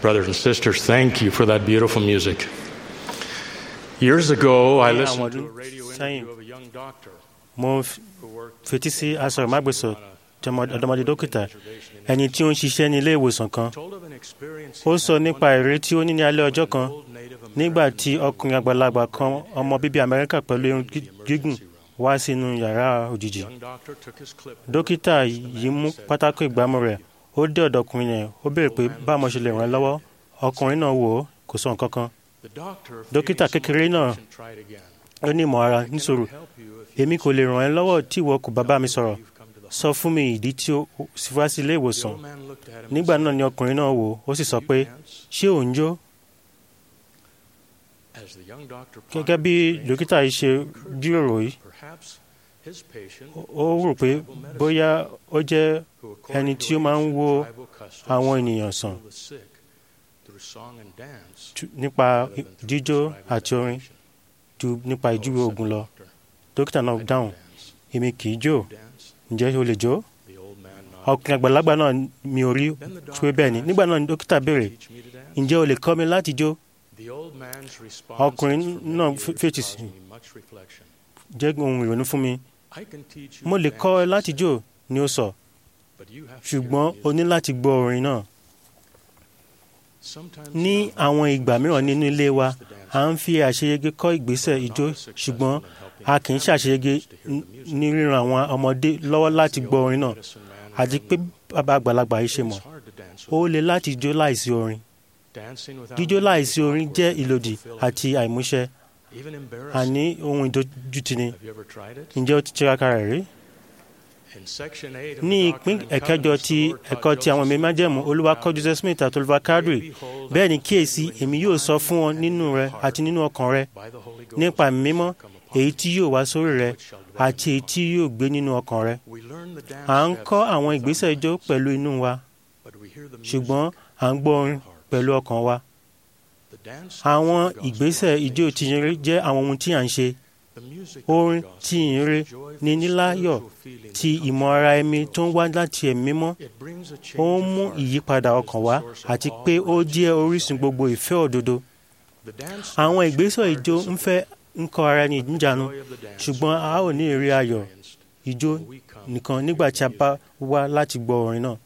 Brothers and sisters, thank you for that beautiful music. Years ago, I Ní àwọn listened to ọdún a radio sẹ́yìn interview of a young doctor mo f- who worked fetí sí asọ̀rọ̀mágbèsọ̀ tí ọmọ- ọ̀dọ́mọdé dókítà ẹni tí ó ń ṣiṣẹ́ ní ilé ìwòsàn kan told of an experience ó sọ nípa ìrírí tí ó ní ní alẹ́ ọjọ́ kan nígbà tí ọkùnrin àgbàlagbà kan ọmọ bíbí amẹ́ríkà pẹ̀lú irun gí- gígùn wá sínú yàrá òjijì young doctor took his clip. dókítà yìí mú pátákó ìgbámú rẹ̀ ó dé ọ̀dọ̀ ọkùnrin yẹn ó béèrè pé báwo mo ṣe lè ràn án lọ́wọ́ ọkùnrin náà wò ó kò sọ nǹkan kan The doctor, dókítà kékeré náà patient, tried again. ó ní ìmọ̀ ara níṣòro èmi kò lè ràn ẹ́ lọ́wọ́ tí ìwọ kò bá bá mi sọ̀rọ̀ sọ fún mi ìdí tí ó sì wá sí ilé ìwòsàn nígbà náà ni ọkùnrin náà wò ó sì sọ pé ṣé ò ń jó As the young doctor gẹ́gẹ́ bí dókítà yìí ṣe jíròrò yìí perhaps his patient ó rò pé bóyá ó jẹ́ ẹni tí ó máa ń wo àwọn ènìyàn sàn the sick through song and dance tu- nípa jíjó àti orin ju nípa ìjúwe oògùn lọ dókítà náà dáhùn èmi kì í jó ǹjẹ́ o lè jó ọkùnrin àgbàlagbà náà mi ò rí pé bẹ́ẹ̀ ni nígbà náà ni dókítà béèrè ǹjẹ́ o lè kọ́ mi láti jó The old man's response ọkùnrin is for náà many f- that fètì caused sí me much reflection. jẹ́ ohun ìrònú fún mi I can teach you mo lè to kọ́ ẹ dance, láti jó ni ó sọ but you have to ṣùgbọ́n o ní láti gbọ́ orin náà Sometimes ní àwọn ìgbà mìíràn nínú ilé wa à ń fi àṣeyege kọ́ ìgbésẹ̀ ijó ṣùgbọ́n a kì í ṣàṣeyege n- ní ríran àwọn ọmọdé lọ́wọ́ láti gbọ́ orin náà àti pé bàbá àgbàlagbà yìí ṣe mọ̀ ó le láti jó láìsí orin dancing without jíjó láìsí orin jẹ́ ìlòdì àti àìmúṣẹ even embarrassing. àní ohun ìdójútì ni Have you ever tried it? ǹjẹ́ ó ti tiraka rẹ̀ rí In section eight of ní the ìpín Doctrine and ẹ̀kẹjọ Covenants, ti the Lord ẹ̀kọ́ taught ti àwọn Joseph ẹ̀mí májẹ̀mú olúwa kọ́ joseph smith àti olúwa kadri bẹ́ẹ̀ ni kíyèsí èmi yóò sọ fún ọ nínú rẹ àti nínú ọkàn rẹ by the Holy Ghost nípa ẹ̀mí mímọ́ èyí tí yóò wá sórí rẹ àti èyí tí yóò gbé nínú ọkàn rẹ We learn the dance à ń steps kọ́ àwọn ìgbésẹ̀ ijó pẹ̀lú inú wa but we hear the music. ṣùgbọ́n à ń gbọ́ orin pẹ̀lú ọkàn wa The dance àwọn steps of the gospel ìgbésẹ̀ ijó tìyìnrere jẹ́ àwọn ohun tí à ń ṣe The music of orin the gospel tìyìnrere is a joyful ní níláyọ̀ spiritual feeling ti that comes ìmọ̀ ara ẹ̀mí tó ń wá láti ẹ̀mí mímọ́ It brings a change ó ń of mú heart ìyípadà and is ọkàn the wá source of àti all pé ó jẹ́ righteous orísun desire. gbogbo ìfẹ́ òdodo The dance àwọn steps ìgbésẹ̀ require ijó ń discipline. fẹ́ ń kọ́ ara ẹni níjànú Joy of the dance ṣùgbọ́n a ó ní ìrírí ayọ̀ experienced ijó when we come nìkan nígbà tí a bá wá láti gbọ́ orin náà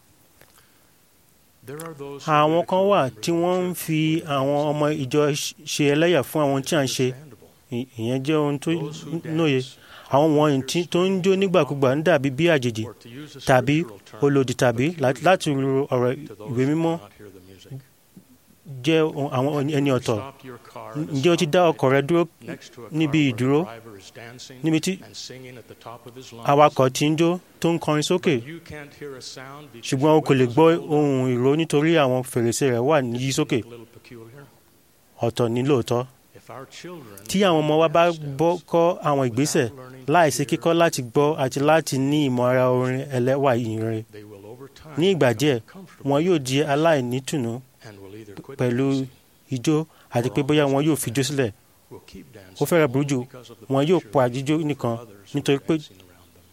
There are those who àwọn kan ridicule wà members tí of the wọ́n ń church fi who do àwọn ọmọ ìjọ ṣ- ṣe ẹlẹ́yà fún àwọn tí à ń ṣe understandable. Ì- ìyẹn jẹ́ ohun tó Those who nóye dance àwọn wọ̀nyí tí tó ń jó nígbàkúgbà ń dàbí bí àjèjì or to use a tàbí scriptural term, olòdì tàbí lá- láti ru ọ̀rọ̀ to those ìwé who mímọ́ cannot hear the music. jẹ́ ohun- àwọn ẹni ọ̀tọ̀ Stop your car at a ǹjẹ́ o ti dá ọkọ̀ rẹ dúró next to a car níbi where the ìdúró driver is dancing níbi tí and singing at the top of his lungs. awakọ̀ tí ń jó tó ń kọrin sókè You can't hear a sound because ṣùgbọ́n o the kò lè windows gbọ́ are rolled ohun ìró nítorí àwọn fèrèsé rẹ̀ wà ní yí sókè up. A little peculiar. ọ̀tọ̀ ní lóòótọ́ If our children tí àwọn ọmọ wa bá dance bọ́ steps kọ́ àwọn ìgbésẹ̀ láìsí kíkọ́ láti gbọ́ àti láti ní ìmọ̀ ara orin ẹlẹ́wà ìyìnrere they will over time ní ìgbà become díẹ̀ comfortable wọn yóò di aláìnítùnú and will either quit pẹ̀lú dancing ijó àti pé bóyá wọn yóò fi ijó sílẹ̀ will keep dancing ó fẹ́rẹ̀ burú jù only because of the wọn yóò pressure pa jíjó nìkan of others who nítorí are pé dancing around them.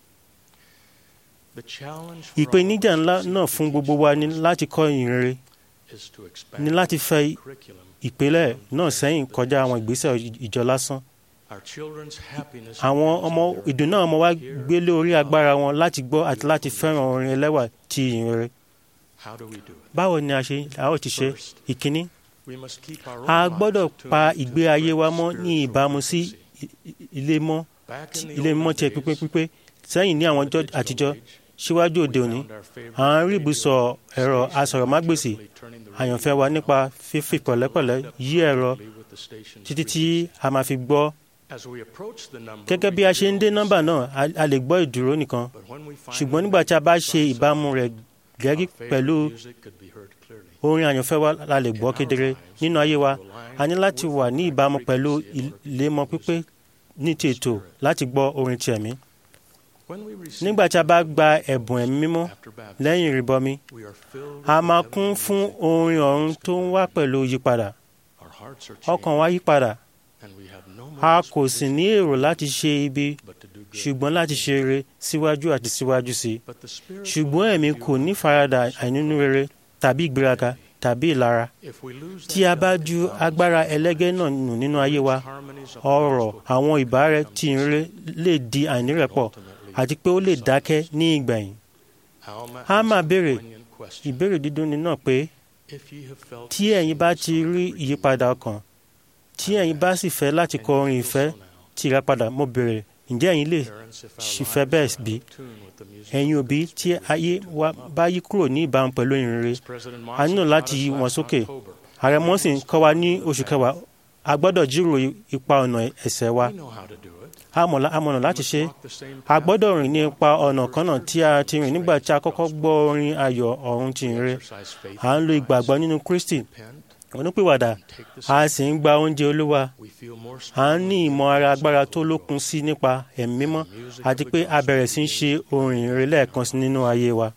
The challenge for ìpèníjà all of ńlá us náà is to fún teach gbogbo wa ní Jesus láti kọ́ ìyìnrere is to expand ní láti fẹ́ the curriculum. ìpìlẹ̀ náà sẹ́yìn kọjá àwọn ìgbésẹ̀ ìjọ lásán Our children's happiness àwọn depends ọmọ on their ìdùnnú àwọn ọmọ wa ability to gbé hear lórí God. agbára wọn láti gbọ́ àti láti fẹ́ràn orin ẹlẹ́wà ti ìyìnrere How do we do it? báwo ni a ṣe a ó ti ṣe First, ìkíní we must keep our own a lives gbọ́dọ̀ attuned pa to ìgbé ayé wa mọ́ spiritual ní ìbámu sí frequency. i- i- ilé mọ́ Back tí- in the ilé mímọ́ olden tiẹ̀ days, pípé pípé sẹ́yìn ní àwọn ọjọ́ digital àtijọ́ age, síwájú òde we òní found our favorite à ń rí radio ibùsọ̀ ẹ̀rọ station asọ̀rọ̀mágbèsì carefully turning the radio àyànfẹ́ wa nípa dial fífi until pẹ̀lẹ́pẹ̀lẹ́ lined up yí ẹ̀rọ perfectly with the station's títí tí frequency. a máa fi gbọ́ As we approach the number, gẹ́gẹ́ we bí a ṣe ń dé feel nọ́mbà the náà a- a lè gbọ́ ìdúró nìkan But when we find ṣùgbọ́n the nígbà tí a bá music ṣe on ìbámu song, rẹ̀ gẹ́gí our favorite pẹ̀lú music could be heard clearly. orin àyànfẹ́ wa la lè gbọ́ kedere nínú ayé wa a ní láti wà ní ìbámu pẹ̀lú ìlémọ́ pípé ní ti ètò láti gbọ́ orin ti ẹ̀mí When we receive nígbà tí a bá gba ẹ̀bùn ẹ̀mí mímọ́ after baptism, lẹ́yìn ìrìbọmi we are filled with a the máa heavenly kún fún music. orin ọ̀run tó ń wá pẹ̀lú yípadà Our hearts are ọkàn changed, wa yípadà and we have no a more kò sì ní èrò láti ṣe ibi but to do good. ṣùgbọ́n láti ṣe rere síwájú àti síwájú sí i But the Spirit ṣùgbọ́n will ẹ̀mí help kò you ní farada àìnínú rere tàbí ìgbéraga tàbí ìlara tí a bá ju agbára ẹlẹ́gẹ́ náà nù nínú ayé wa ọ̀rọ̀ àwọn ìbára tí ń ré lè di àìnírẹ̀pọ̀ àti pé ó lè dákẹ́ ní ìgbẹ̀yìn. a máa béèrè ìbéèrè dídùn ní náà pé tí ẹ̀yin bá ti rí ìyípadà ọkàn tí ẹ̀yin bá sì fẹ́ láti kọ orin ìfẹ́ tí ìràpadà mo béèrè ǹjẹ́ ẹ̀yin lè ṣìfẹ́ bẹ́ẹ̀ bí? ẹ̀yin òbí tí ayé wa bá yí kúrò ní ìbámu pẹ̀lú ìrere a nílò láti yí wọn sókè ààrẹ mọ́sìn kọ́ wa ní oṣù kẹwàá a gbọ́dọ̀ jíròrò ipa ọ̀nà ẹ̀ṣẹ̀ wa amọ̀nà láti ṣe a gbọ́dọ̀ rìn ní ipa ọ̀nà kan náà tí a ti rìn nígbà tí a kọ́kọ́ gbọ́ orin ayọ̀ ọ̀run ti ìrere à ń lo ìgbàgbọ́ nínú Kristi onípìwàdà a sì ń gba oúnjẹ olúwa à ń ní ìmọ̀ ara agbára tó lókun sí nípa ẹ̀mí mímọ́ àti pé a bẹ̀rẹ̀ sí í ṣe orin ìrere lẹ́ẹ̀kan sí nínú ayé wa.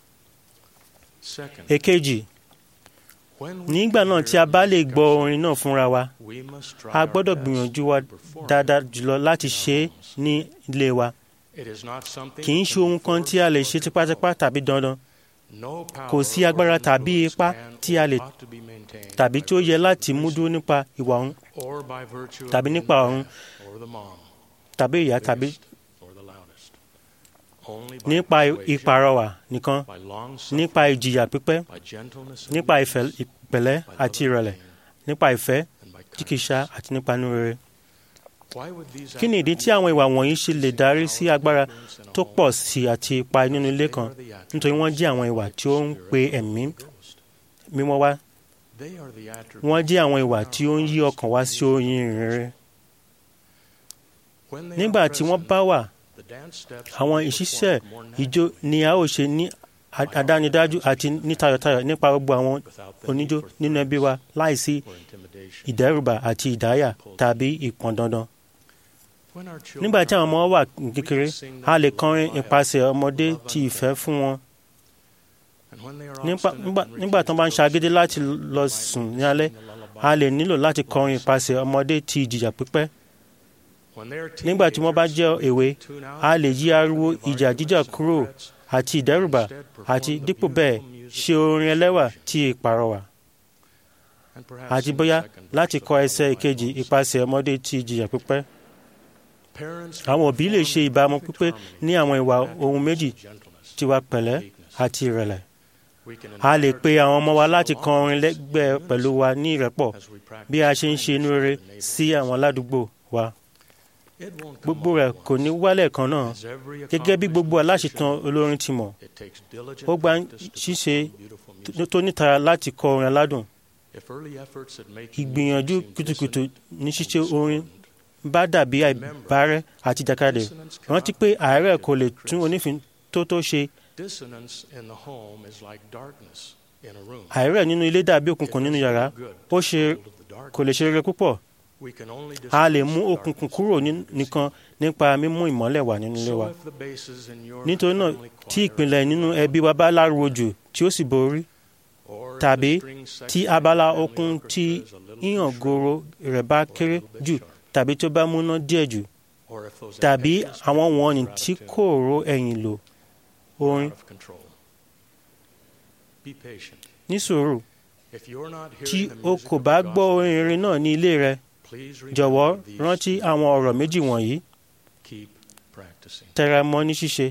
èkejì nígbà náà tí a bá lè gbọ́ orin náà fúnra wa a gbọ́dọ̀ gbìyànjú wa dáadáa jùlọ láti ṣe é ní ilé wa kì í ṣe ohun kan tí a lè ṣe tipátipá tàbí dandan kò sí agbára tàbí ipá tí a lè tàbí tí ó yẹ láti mú dúró nípa ìwà ọ̀hún tàbí nípa ọ̀run tàbí ìyá tàbí nípa ìpàrọwà nìkan nípa ìjìyà pípẹ́ nípa ìpẹ̀lẹ́ àti ìrẹ̀lẹ̀ nípa ìfẹ́ jíkìṣà àti nípa inú rere. kí ni ìdí tí àwọn ìwà wọ̀nyí ṣe lè darí sí agbára tó pọ̀ sí àti ipa nínú ilé kan nítorí wọ́n jẹ́ àwọn ìwà tí ó ń pe ẹ̀mí mímọ́ wá wọ́n jẹ́ àwọn ìwà tí ó ń yí ọkàn wá sí oyin ìrere. nígbà tí wọ́n bá wà àwọn ìṣiṣẹ́ ìjó ni a ó ṣe ní àdánidájú àti ní tayọ̀tayọ̀ nípa gbogbo àwọn oníjó nínú ẹbí wa láìsí ìdẹ́rùbà àti ìdáyà tàbí ìpọn dandan. nígbà tí àwọn ọmọ wà kékeré a lè kọrin ìpasẹ̀ ọmọdé ti ìfẹ́ fún wọn. nígbà tí wọ́n bá ń ṣagídí láti lọ sùn ní alẹ́ a lè nílò láti kọrin ìpasẹ̀ ọmọdé ti ìjìyà pípẹ́ nígbà tí wọ́n bá jẹ́ èwe a lè yí ariwo ìjà jíjà kúrò àti ìdẹ́rùbà àti dípò bẹ́ẹ̀ ṣe orin ẹlẹ́wà tí ìpàrọwà àti bóyá láti kọ ẹsẹ̀ ìkejì ìpasẹ̀ ọmọdé tí ìjìyà pípẹ́. àwọn òbí lè ṣe ìbámu pípé ní àwọn ìwà ohun méjì tiwa pẹ̀lẹ́ àti ìrẹ̀lẹ̀. a lè pe àwọn ọmọ wa láti kọ orin lẹ́gbẹ̀ẹ́ pẹ̀lú wa ní ìrẹ́pọ̀ bí a ṣe ń ṣe inú rere sí àwọn aládùúgbò wa gbogbo rẹ̀ kò ní wálẹ̀ kan náà gẹ́gẹ́ bí gbogbo aláṣetàn olórin ti mọ̀ ó gba ṣíṣe tó nítara láti kọ orin aládùn ìgbìyànjú kùtùkùtù ní ṣíṣe orin bá dàbí àìbárẹ́ àti jàkadì rántí pé àárẹ̀ kò lè tún onífin tó tó ṣe àárẹ̀ nínú ilé dàbí òkùnkùn nínú yàrá ó ṣe kò lè ṣe rere púpọ̀ a lè mú òkùnkùn kúrò nìkan nípa mímú ìmọ́lẹ̀ wà nínú ilé wa nítorí náà tí ìpìlẹ̀ nínú ẹbí wa bá láruwo jù tí ó sì borí tàbí tí abala okun tí yíyàn goro rẹ̀ bá kéré jù tàbí tó bá múná díẹ̀ jù tàbí àwọn wọ̀nnì tí kò ro ẹ̀yìn lò orin ní sùúrù tí o kò bá gbọ́ orin irin náà ní ilé rẹ jọ̀wọ́ rántí àwọn ọ̀rọ̀ méjì wọ̀nyí tẹra mọ́ ní ṣíṣe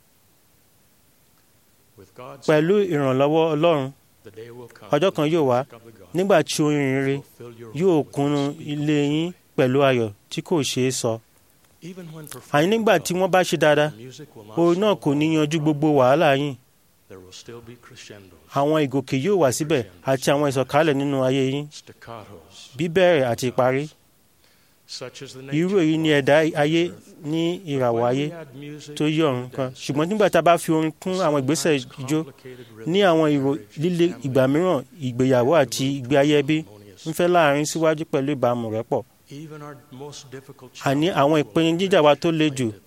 pẹ̀lú ìrànlọ́wọ́ Ọlọ́run ọjọ́ kan yóò wá nígbà tí orin rere yóò kúnnú ilé yín pẹ̀lú ayọ̀ tí kò ṣeé sọ àní nígbà tí wọ́n bá ṣe dáadáa orin náà kò ní yanjú gbogbo wàhálà yín àwọn ìgòkè yóò wà síbẹ̀ àti àwọn ìsọ̀kalẹ̀ nínú ayé yín bíbẹ̀rẹ̀ àti ìparí irú èyí ni ẹ̀dá ayé ní ìràwọ̀ ayé tó yí ọ̀run kan ṣùgbọ́n nígbà tá a bá fi orin kún àwọn ìgbésẹ̀ ijó ní àwọn ìró líle ìgbà mìíràn ìgbéyàwó àti ìgbé ayé ẹbí ń fẹ́ láàrin síwájú pẹ̀lú ìbámu rẹ̀ pọ̀ àní àwọn ìpèníjà wa tó le jù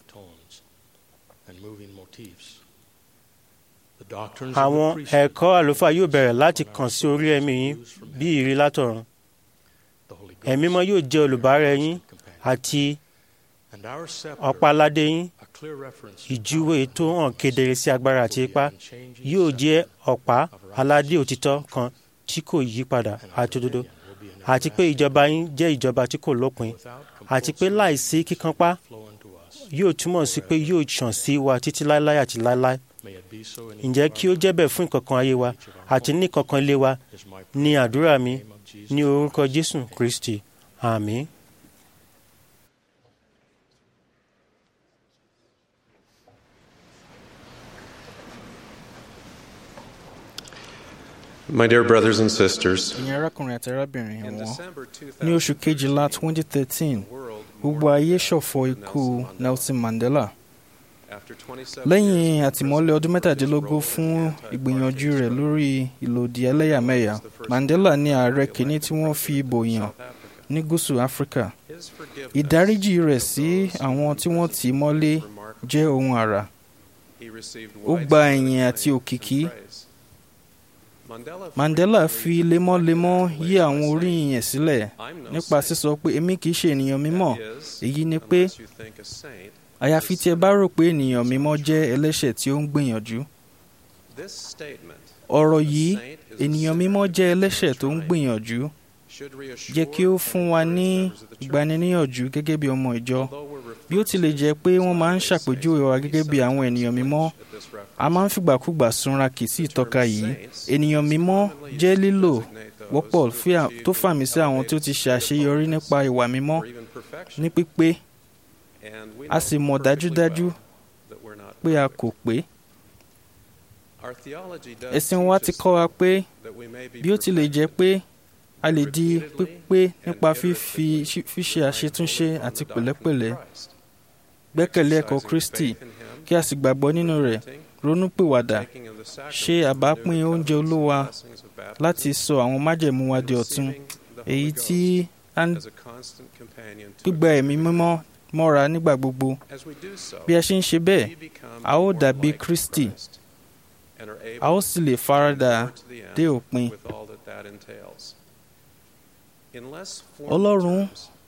àwọn ẹ̀kọ́ àlùfáà yóò bẹ̀rẹ̀ láti kàn sí orí ẹ̀mí yín bí ìrì látọ̀run ẹ̀mí mọ́ yóò jẹ́ olùbárẹ̀ yín àti ọ̀pá-aládé yín ìjúwe tó hàn kedere sí agbára àti ipá yóò jẹ́ ọ̀pá aládé òtítọ́ kan tí kò yí padà àti òdodo àti pé ìjọba yín jẹ́ ìjọba tí kò lópin àti pé láìsí kíkanpá yóò túmọ̀ sí pé yóò ṣàn sí wa títí láéláé àti láéláé ǹjẹ́ kí ó jẹ́ bẹ́ẹ̀ fún ìkọ̀kan ayé wa àti ní ìkọ̀kan ilé wa ní àdúrà mi ní orúkọ Jésù Kristi àmín. My dear brothers and sisters, ẹ̀yin arákùnrin àti arábìnrin wọn ní oṣù kejìlá 2013 gbogbo ayé ṣọ̀fọ̀ ikú Nelson Mandela lẹ́yìn àtìmọ́lé ọdún mẹ́tàdínlógún fún ìgbìyànjú rẹ̀ lórí ìlòdì ẹlẹ́yàmẹ̀yà Mandela ní ààrẹ kìíní tí wọ́n fi ìbò yàn ní gúúsù Áfíríkà ìdáríjì rẹ̀ sí àwọn tí wọ́n tì í mọ́lé jẹ́ ohun àrà ó gba ẹ̀yìn àti òkìkí Mandela fi lemọ́lemọ́ yí àwọn oríyìn yẹn sílẹ̀ nípa sísọ pé èmi kìí ṣe ènìyàn mímọ́ èyí ni pé àyàfi tí ẹ bá rò pé ènìyàn mímọ́ jẹ́ ẹlẹ́ṣẹ̀ tí ó ń gbìyànjú. ọ̀rọ̀ yìí ènìyàn mímọ́ jẹ́ ẹlẹ́ṣẹ̀ tó ń gbìyànjú jẹ́ kí ó fún wa ní ìgbaniníyànjú gẹ́gẹ́ bí ọmọ ìjọ bí ó tilẹ̀ jẹ́ pé wọ́n máa ń ṣàpèjúwe wa gẹ́gẹ́ bí àwọn ènìyàn mímọ́ a máa ń fìgbàkúgbà súnra kì sí ìtọ́ka yìí ènìyàn mímọ́ jẹ́ lílò wọ́pọ̀ tó fàmì sí àwọn tó ti ṣe àṣeyọrí nípa ìwà mímọ́ ní pípé a sì mọ̀ dájúdájú pé a kò pé. ẹ̀sìn wa ti kọ́ wa pé bí ó tilẹ̀ jẹ́ pé a lè di pípé nípa fíṣe àṣetúnṣe àti pẹ̀lẹ́pẹ̀lẹ́ gbẹ́kẹ̀lé ẹ̀kọ́ Kristi kí a sì gbàgbọ́ nínú rẹ̀ ronúpìwàdà ṣe àbápín oúnjẹ Olúwa láti sọ àwọn májẹ̀mú wa di ọ̀tun èyí tí gbígba ẹ̀mí mímọ́ mọ́ra nígbà gbogbo bí a ṣe ń ṣe bẹ́ẹ̀ a ó dàbí Kristi a ó sì lè faradà dé òpin Ọlọ́run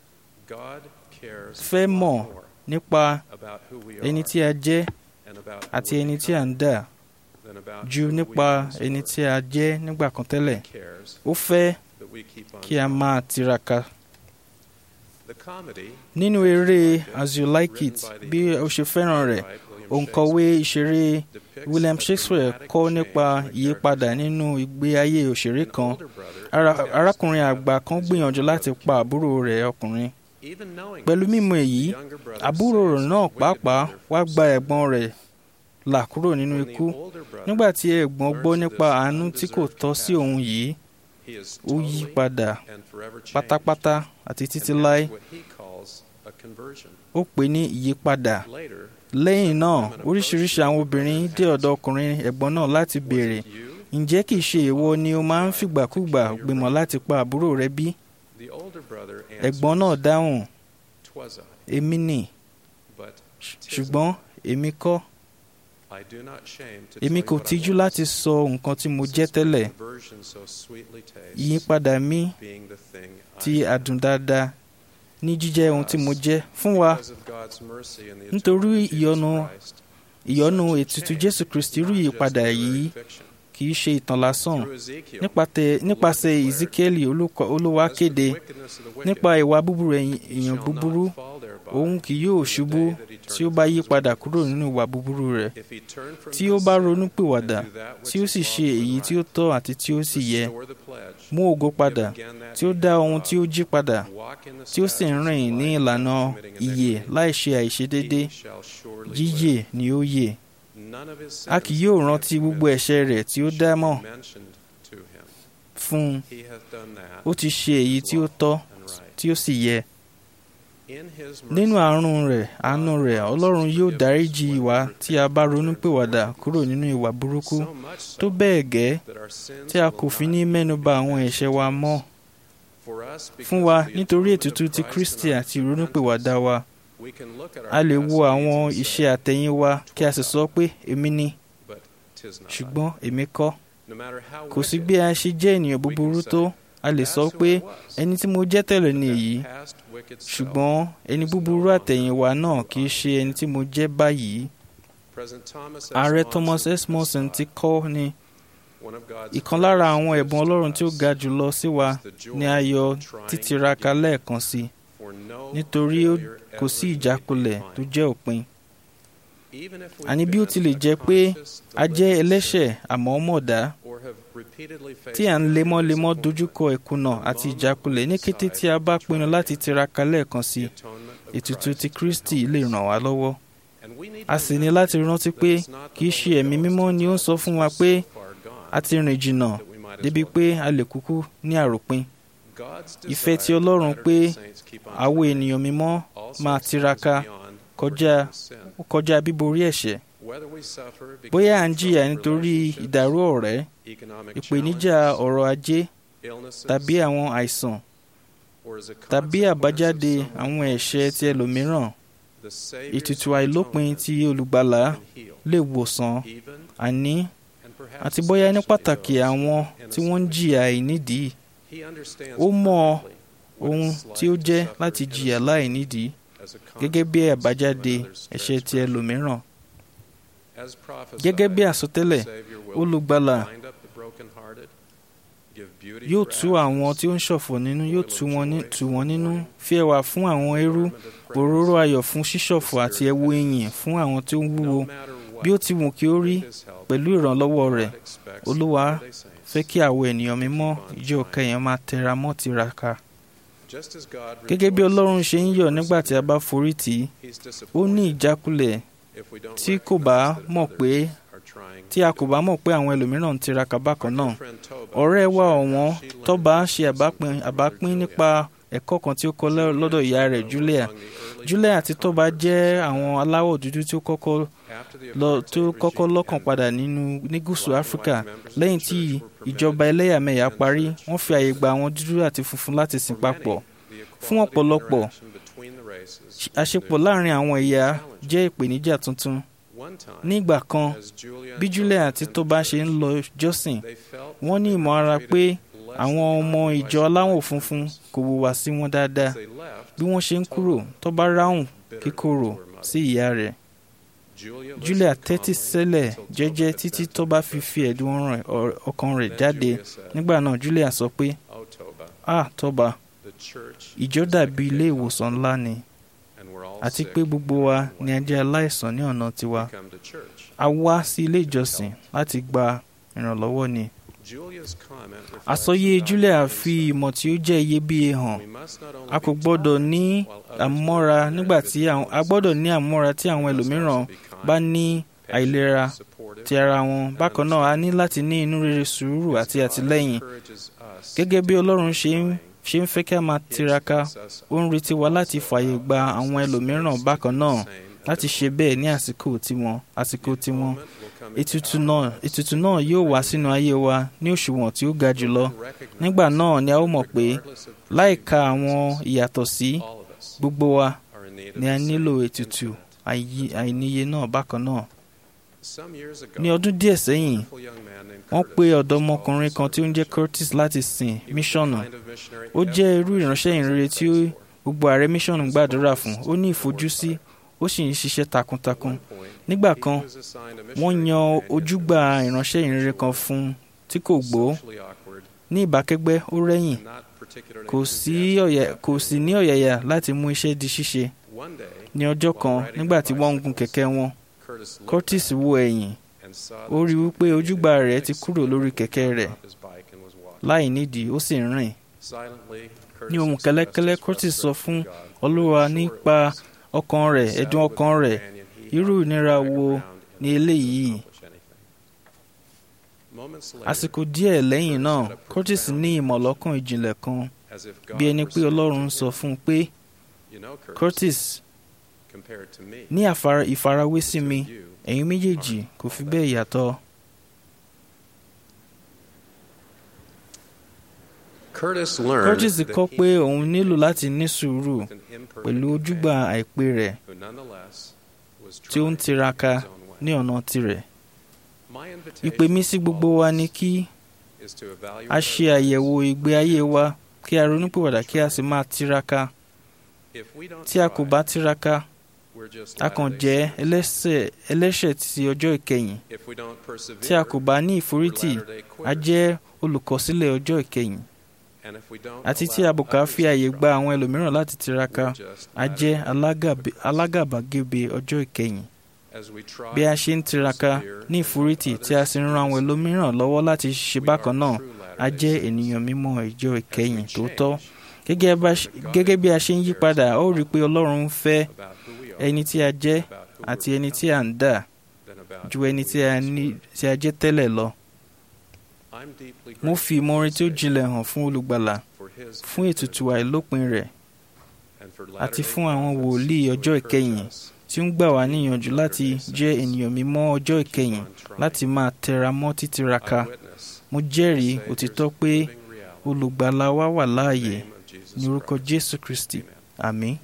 fẹ́ mọ̀ nípa ẹni tí a jẹ́ àti ẹni tí a ń dà ju nípa ẹni tí a jẹ́ nígbà kan tẹ́lẹ̀ ó fẹ́ kí a máa tiraka nínú eré as you like it bí o ṣe fẹ́ràn rẹ̀ òǹkọ̀wé ìṣeré William Shakespeare kọ́ nípa ìyípadà nínú ìgbé ayé òṣèré kan arákùnrin àgbà kan gbìyànjú láti pa àbúrò rẹ̀ ọkùnrin pẹ̀lú mímọ̀ èyí àbúrò rẹ̀ náà pàápàá wá gba ẹ̀gbọ́n rẹ̀ là kúrò nínú ikú nígbà tí ẹ̀gbọ́n gbọ́ nípa àánú tí kò tọ́ sí òun yìí ó yí padà pátápátá àti títí láé ó pè ní ìyípadà lẹ́yìn náà oríṣiríṣi àwọn obìnrin dé ọ̀dọ̀ ọkùnrin ẹ̀gbọ́n náà láti béèrè ǹjẹ́ kìí ṣe ìwọ ni o máa ń fìgbàkúgbà gbìmọ̀ láti pa àbúrò rẹ bí? ẹ̀gbọ́n náà dáhùn èmi nì ṣùgbọ́n èmi kọ́ èmi kò tijú láti sọ nǹkan tí mo jẹ́ tẹ́lẹ̀ ìyípadà mi ti àdùn dáadáa ní jíjẹ́ ohun tí mo jẹ́ fún wa nítorí ìyọ́nú ìyọ́nú ètùtù Jésù Kristi rú ìyípadà yìí kì í ṣe ìtàn lásán nípasẹ̀ Ezekiel Olúwa kéde nípa ìwà búburú èèyàn búburú òun kì yóò ṣubú tí ó bá yí padà kúrò nínú ìwà búburú rẹ̀ tí ó bá ronú pìwàdà tí ó sì ṣe èyí tí ó tọ́ àti tí ó sì yẹ mú ògo padà tí ó dá ohun tí ó jí padà tí ó sì ń rìn ní ìlànà ìyè láì ṣe àìṣedédé yíyè ni ó yè a kì yóò rántí gbogbo ẹ̀ṣẹ̀ rẹ̀ tí ó dá mọ́ fún un ó ti ṣe èyí tí ó tọ́ tí ó sì yẹ nínú àánú rẹ̀ àánú rẹ̀ Ọlọ́run yóò dáríjì wa tí a bá ronúpìwàdà kúrò nínú ìwà burúkú tó bẹ́ẹ̀ gẹ́ tí a kò fi ní mẹ́nuba àwọn ẹ̀ṣẹ̀ wa mọ́ fún wa nítorí ètùtù ti Kristi àti ìronúpìwàdà wa a lè wo àwọn iṣẹ́ àtẹ̀yìnwá kí a sì sọ pé èmi ni ṣùgbọ́n èmi kọ́ kò sí bí a ṣe jẹ́ ènìyàn búburú tó a lè sọ pé ẹni tí mo jẹ́ tẹ́lẹ̀ ni èyí ṣùgbọ́n ẹni búburú àtẹ̀yìnwá náà kì í ṣe ẹni tí mo jẹ́ báyìí. ààrẹ Thomas S. Monson ti kọ́ ni ìkan lára àwọn ẹ̀bùn ọlọ́run tí ó ga jùlọ sí wa ni ayọ̀ títiraka lẹ́ẹ̀kan sí nítorí kò sí ìjákulẹ̀ tó jẹ́ òpin àní bí ó tilẹ̀ jẹ́ pé a jẹ́ ẹlẹ́ṣẹ̀ àmọ́ mọ̀dá tí à ń lemọ́lemọ́ dojúkọ ìkùnà àti ìjákulẹ̀ ní kété tí a bá pinnu láti tiraka lẹ́ẹ̀kan sí ètùtù ti Kristi lè ràn wá lọ́wọ́ a sì ní láti rántí pé kì í ṣe ẹ̀mí mímọ́ ni ó ń sọ fún wa pé a ti rìn jìnnà débi pé a lè kúkú ní àròpin ìfẹ́ ti Ọlọ́run pé àwọn ènìyàn mímọ́ máa tiraka kọjá kọjá bíborí ẹ̀ṣẹ̀ bóyá à ń jìyà nítorí ìdàrú ọ̀rẹ́ ìpèníjà ọrọ̀ ajé tàbí àwọn àìsàn tàbí àbájáde àwọn ẹ̀ṣẹ̀ ti ẹlòmíràn ètùtù àìlópin ti olùgbàlà lè wòsàn àní àti bóyá ní pàtàkì àwọn tí wọ́n ń jìyà àìnídìí ó mọ ohun tí ó jẹ́ láti jìyà láìnídìí gẹ́gẹ́ bí àbájáde ẹ̀ṣẹ̀ ti ẹlòmíràn gẹ́gẹ́ bí àsọtẹ́lẹ̀ olùgbàlà yóò tú àwọn tí ó ń ṣọ̀fọ̀ nínú yóò tú wọn nínú fi ẹwà fún àwọn eérú òróró ayọ̀ fún ṣíṣọ̀fọ̀ àti ẹwu ìyìn fún àwọn tí ó ń wúwo bí ó ti wù kí ó rí pẹ̀lú ìrànlọ́wọ́ rẹ̀ olúwa fẹ́ kí àwọn ènìyàn mímọ́ ìjọ kẹyìn máa tẹra mọ́ tiraka gẹ́gẹ́ bí ọlọ́run ṣe ń yọ̀ nígbà tí a bá forí tì í ó ní ìjákulẹ̀ tí kò bá mọ̀ pé tí a kò bá mọ̀ pé àwọn ẹlòmíràn ń tiraka bákan náà ọ̀rẹ́ wa ọ̀wọ́n tọ́ba ṣe àbápín nípa ẹ̀kọ́ kan tí ó kọ́ lọ́dọ̀ ìyá rẹ̀ Julia Julia àti tọ́ba jẹ́ àwọn aláwọ̀ dúdú tí ó kọ́kọ́ tó kọ́kọ́ lọ́kàn padà nínú ní gúúsù Áfíríkà lẹ́yìn tí ìjọba ẹlẹ́yàmẹ̀yà parí wọ́n fi àyè gba àwọn dúdú àti funfun láti sìn papọ̀ fún ọ̀pọ̀lọpọ̀ àṣepọ̀ láàrin àwọn ẹ̀yà jẹ́ ìpèníjà tuntun ní ìgbà kan bí Julia àti Toba ṣe ń lọ jọ́sìn wọ́n ní ìmọ̀ ara pé àwọn ọmọ ìjọ aláwọ̀ funfun kò hùwà sí wọn dáadáa bí wọ́n ṣe ń kúrò Toba ráhùn kíkorò sí ìyá rẹ̀ Julia tẹ́tí sílẹ̀ jẹ́jẹ́ títí Toba fi fi ẹ̀dùn ọkàn rẹ̀ jáde nígbà náà Julia sọ pé ah Toba ìjọ dàbí ilé ìwòsàn ńlá ni àti pé gbogbo wa ni a jẹ́ aláìsàn ní ọ̀nà tiwa a wá sí ilé ìjọsìn láti gba ìrànlọ́wọ́ ni. àsọyé Julia fi ìmọ̀ tí ó jẹ́ iyebíye hàn a kò gbọ́dọ̀ ní àmọ́ra nígbà tí a gbọ́dọ̀ ní àmọ́ra tí àwọn ẹlòmíràn bá ní àìlera ti ara wọn bákan náà a ní láti ní inú rere sùúrù àti àtìlẹ́yìn gẹ́gẹ́ bí Ọlọ́run ṣe ń ṣe ń fẹ́ kí a máa tiraka ó ń retí wa láti fààyè gba àwọn ẹlòmíràn bákan náà láti ṣe bẹ́ẹ̀ ní àsìkò tiwọn àsìkò tiwọn ètùtù náà ètùtù náà yóò wá sínú ayé wa ní òṣùwọ̀n tí ó ga jùlọ nígbà náà ni a ó mọ̀ pé láìka àwọn ìyàtọ̀ sí gbogbo wa ni a nílò ètùtù àìníye náà bákan náà ní ọdún díẹ̀ sẹ́yìn wọ́n pe ọ̀dọ́mọkùnrin kan tí ó ń jẹ́ Curtis láti sìn míṣọ̀nù ó jẹ́ irú ìránṣẹ́ ìrere tí gbogbo ààrẹ míṣọ̀nù gbàdúrà fún ó ní ìfojúsí ó sì ń ṣiṣẹ́ takuntakun nígbà kan wọ́n yan ojúgbà ìránṣẹ́ ìrere kan fún un tí kò gbó ní ìbákẹ́gbẹ́ ó rẹ́yìn kò sì ní ọ̀yàyà láti mú iṣẹ́ di ṣíṣe ní ọjọ́ kan nígbà tí wọ́n ń gun kẹ̀kẹ́ wọn Curtis wo ẹ̀yìn ó rí wípé ojúgbà rẹ̀ ti kúrò lórí kẹ̀kẹ́ rẹ̀ láì nídìí ó sì ń rìn ní ohùn kẹ́lẹ́kẹ́lẹ́ Curtis sọ fún Olúwa nípa ọkàn rẹ̀ ẹ̀dùn ọkàn rẹ̀ irú ìnira wo ni eléyìí àsìkò díẹ̀ lẹ́yìn náà Curtis ní ìmọ̀lọ́kàn ìjìnlẹ̀ kan bí ẹni pé Ọlọ́run sọ fún un pé Curtis ní ìfarawé sí mi ẹ̀yin méjèèjì kò fi bẹ́ẹ̀ yàtọ̀. Curtis kọ́ pé òun nílò láti ní sùúrù pẹ̀lú ojúgbà àìpé rẹ̀ tí ó ń tiraka ní ọ̀nà tirẹ̀. Ìpè mi sí gbogbo wa ni kí a ṣe àyẹ̀wò ìgbé ayé wa kí a ronúpìwàdà kí a sì máa tiraka. Tí a kò bá tiraka, a kàn jẹ́ ẹlẹ́ṣẹ̀ ti ọjọ́ ìkẹyìn tí a kò bá ní ìforítì a jẹ́ olùkọsílẹ̀ ọjọ́ ìkẹyìn àti tí a bò ká fi àyè gba àwọn ẹlòmíràn láti tiraka a jẹ́ alágàbè- alágàbàgebè ọjọ́ ìkẹyìn bí a ṣe ń tiraka ní ìforítì tí a sì ń ran àwọn ẹlòmíràn lọ́wọ́ láti ṣe bákan náà a jẹ́ ènìyàn mímọ́ ìjọ ìkẹyìn tòótọ́ Gẹ́gẹ́ bá ṣe- gẹ́gẹ́ bí a ṣe ń yí padà ó rí i pé ọlọ́run ń fẹ́ ẹni tí a jẹ́ àti ẹni tí a ń dà ju ẹni tí a ní- tí a jẹ́ tẹ́lẹ̀ lọ mo fi ìmoore tí ó jinlẹ̀ hàn fún olùgbàlà fún ètùtù àìlópin rẹ̀ àti fún àwọn wòlíì ọjọ́ ìkẹyìn tí ń gbà wá níyànjú láti jẹ́ ènìyàn mímọ́ ọjọ́ ìkẹyìn láti máa tẹra mọ́ títiraka mo jẹ́rìí òtítọ́ pé olùgbàlà wa wà láàyè ní orúkọ jésù kristi àmín.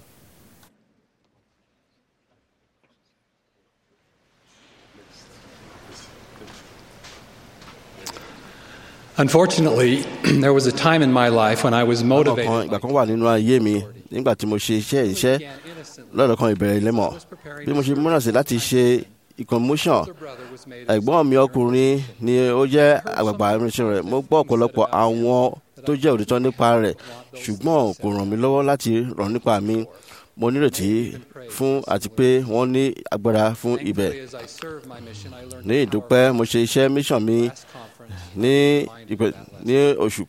Unfortunately, there was a time in my life when I was kan motivated. ìgbà kan wà nínú ayé mi nígbà tí mo ṣe iṣẹ́ iṣẹ́ lọ́dọ̀ kan ìbẹ̀rẹ̀ lẹ́mọ̀ bí mo ṣe múra sí láti ṣe ìkọ̀mọ́ṣàn ẹ̀gbọ́n mi ọkùnrin ni ó jẹ́ àgbààgbà irinṣẹ́ rẹ̀ mo gbọ́ ọ̀pọ̀lọpọ̀ àwọn tó jẹ́ òtítọ́ nípa rẹ̀ ṣùgbọ́n kò ràn mí lọ́wọ́ láti ràn nípa mi mo nírètí fún àti pé wọ́n ní agbára fún ibẹ̀ As I served my mission, I learned ní ìdúpẹ́ mo ṣe iṣẹ́ mission mi ní ìpè- ní oṣù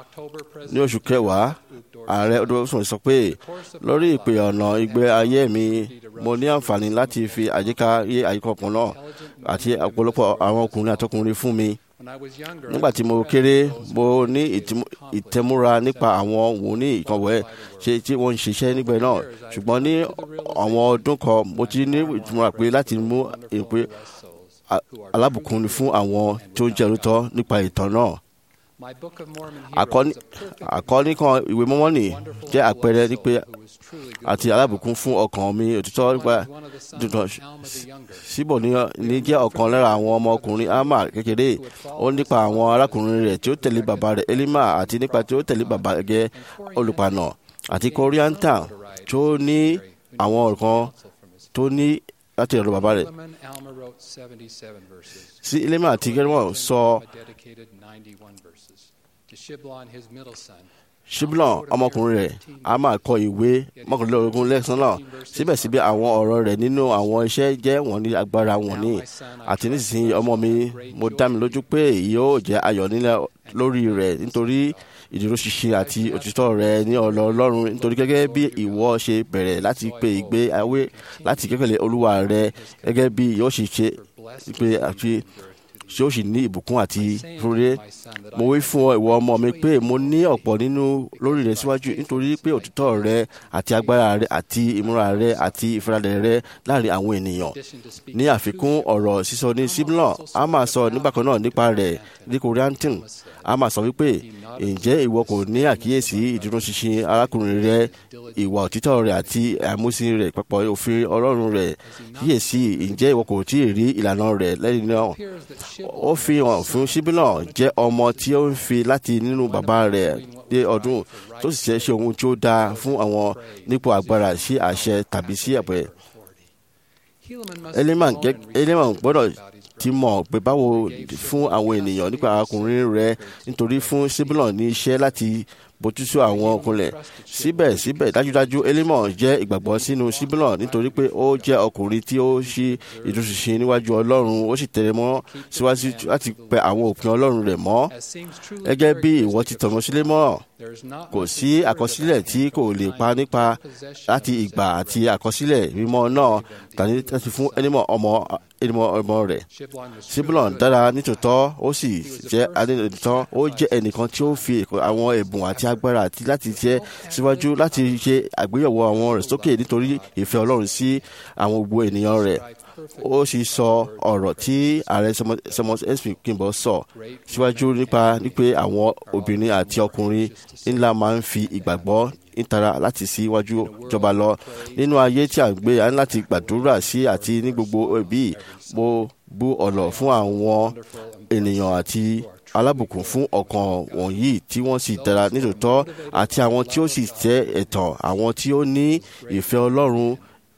ní oṣù kẹwàá ààrẹ ọdún sọ pé lórí ìpè ọ̀nà ìgbé ayé mi mo ní àǹfààní láti fi àyíká yé àyíká kan náà àti ọ̀pọ̀lọpọ̀ àwọn ọkùnrin àtọkùnrin fún mi nígbà tí mo kéré mo ní ìtìmú- ìtẹ́múra nípa àwọn wòlíì ìkànwé ṣe tí wọ́n ń ṣiṣẹ́ nígbà náà ṣùgbọ́n ní àwọn ọdún kan mo ti ní ìtìmúra pé láti mú ìpè a- alábùkún fún àwọn tó ń jẹ́ olóòótọ́ nípa ìtàn náà My Book of Mormon àkọ́ní àkọ́ní kan ìwé mọ́mọ́nì jẹ́ àpẹẹrẹ nípe àti alábùkún fún ọkàn mi òtítọ́ nípa dídùn síbò ní ní jẹ́ ọ̀kan lára àwọn ọmọkùnrin ama kékeré ó nípa àwọn arákùnrin rẹ̀ tí ó tẹ̀lé bàbá rẹ̀ elima àti nípa tí ó tẹ̀lé bàbá gẹ́ olùpànà àti korianta tó ní àwọn nǹkan tó ní láti ọ̀dọ̀ bàbá rẹ̀ Solomon Alma wrote 77 verses. sí elima àti gẹ́rẹ́mọ̀ sọ dedicated 91 verses. To Shiblon, his middle son, ṣíbílọ̀n ọmọkùnrin rẹ̀ a máa kọ ìwé mọ́kànlélógún lẹ́sán náà síbẹ̀síbẹ̀ àwọn ọ̀rọ̀ rẹ̀ nínú àwọn iṣẹ́ jẹ́ wọ́n ní agbára wọn ní àti nísinsìnyí ọmọ mi mo dá mi lójú pé yóò jẹ́ ayọ̀ nílẹ̀ lórí rẹ̀ nítorí ìdúróṣinṣin àti òtítọ́ rẹ̀ ní ọ̀lọ́ ọlọ́run nítorí gẹ́gẹ́ bí ìwọ ṣe bẹ̀rẹ̀ láti pe ìgbé ayé láti kékeré olúwa rẹ̀ gẹ́gẹ́ bí yóò ṣe ṣe pé àti tí ó sì ní ìbùkún àti rere mo wí fún ọ ìwọ ọmọ mi pé mo ní ọ̀pọ̀ nínú lórí rẹ síwájú nítorí pé òtítọ́ rẹ àti agbára rẹ àti ìmúra rẹ àti ìfaradà rẹ láàrin àwọn ènìyàn ní àfikún ọ̀rọ̀ sísọ ní siblon a máa sọ nígbàkan náà nípa rẹ̀ ní koreantin a máa sọ wípé ǹjẹ́ ìwọ kò ní àkíyèsí ìdúróṣinṣin arákùnrin rẹ ìwà òtítọ́ rẹ àti àmúsìn rẹ papọ̀ òfin ọlọ́run rẹ kíyèsí ǹjẹ́ ìwọ kò tí ì rí ìlànà rẹ lẹ́yìn náà ó fi hàn fún síbílọ̀ jẹ́ ọmọ tí ó ń fi láti nínú bàbá rẹ̀ dé ọdún tó sì ṣe ṣe ohun tí ó dáa fún àwọn nípò agbára sí àṣẹ tàbí sí ẹ̀pẹ́. Eliman gẹ́- Eliman gbọ́dọ̀ ti mọ̀ pé báwo fún àwọn ènìyàn nípa arákùnrin rẹ̀ nítorí fún síbílọ̀ ní iṣẹ́ láti bójútó àwọn ọkùnrin síbẹ̀síbẹ̀ dájúdájú elémọ̀ jẹ́ ìgbàgbọ́ sínú síbílọ̀ nítorí pé ó jẹ́ ọkùnrin tí ó ṣí ìdúróṣinṣin níwájú ọlọ́run ó sì tẹ̀lé mọ́ síwájú láti pẹ àwọn òpin ọlọ́run rẹ̀ mọ́ gẹ́gẹ́ bí ìwọ ti tọ̀nà sílé mọ́ kò sí àkọsílẹ̀ tí kò lè pa nípa láti ìgbà àti àkọsílẹ̀ mímọ́ náà tàbí láti fún ẹnìmọ̀ ọmọ ẹnìmọ̀ ọmọ rẹ̀ síbílọ̀ dára nítòótọ́ ó sì jẹ́ adéǹtọ́ ó jẹ́ ẹnìkan tí ó fi àwọn ẹ̀bùn àti agbára àti láti jẹ́ síwájú láti ṣe àgbéyẹ̀wò àwọn rẹ̀ sókè nítorí ìfẹ́ ọlọ́run sí àwọn gbogbo ènìyàn rẹ̀ ó sì sọ ọ̀rọ̀ tí ààrẹ sọmọ sp kimball sọ síwájú nípa wípé àwọn obìnrin àti ọkùnrin ńlá máa ń fi ìgbàgbọ́ ìtara láti síwájú jọba lọ nínú ayé tí a ń gbé a ní láti gbàdúrà sí àti ní gbogbo ẹbí mo bú ọ̀nà fún àwọn ènìyàn àti alábùkún fún ọkàn wọ̀nyí tí wọ́n sì dára nítòótọ́ àti àwọn tí ó sì jẹ́ ẹ̀tàn àwọn tí ó ní ìfẹ́ ọlọ́run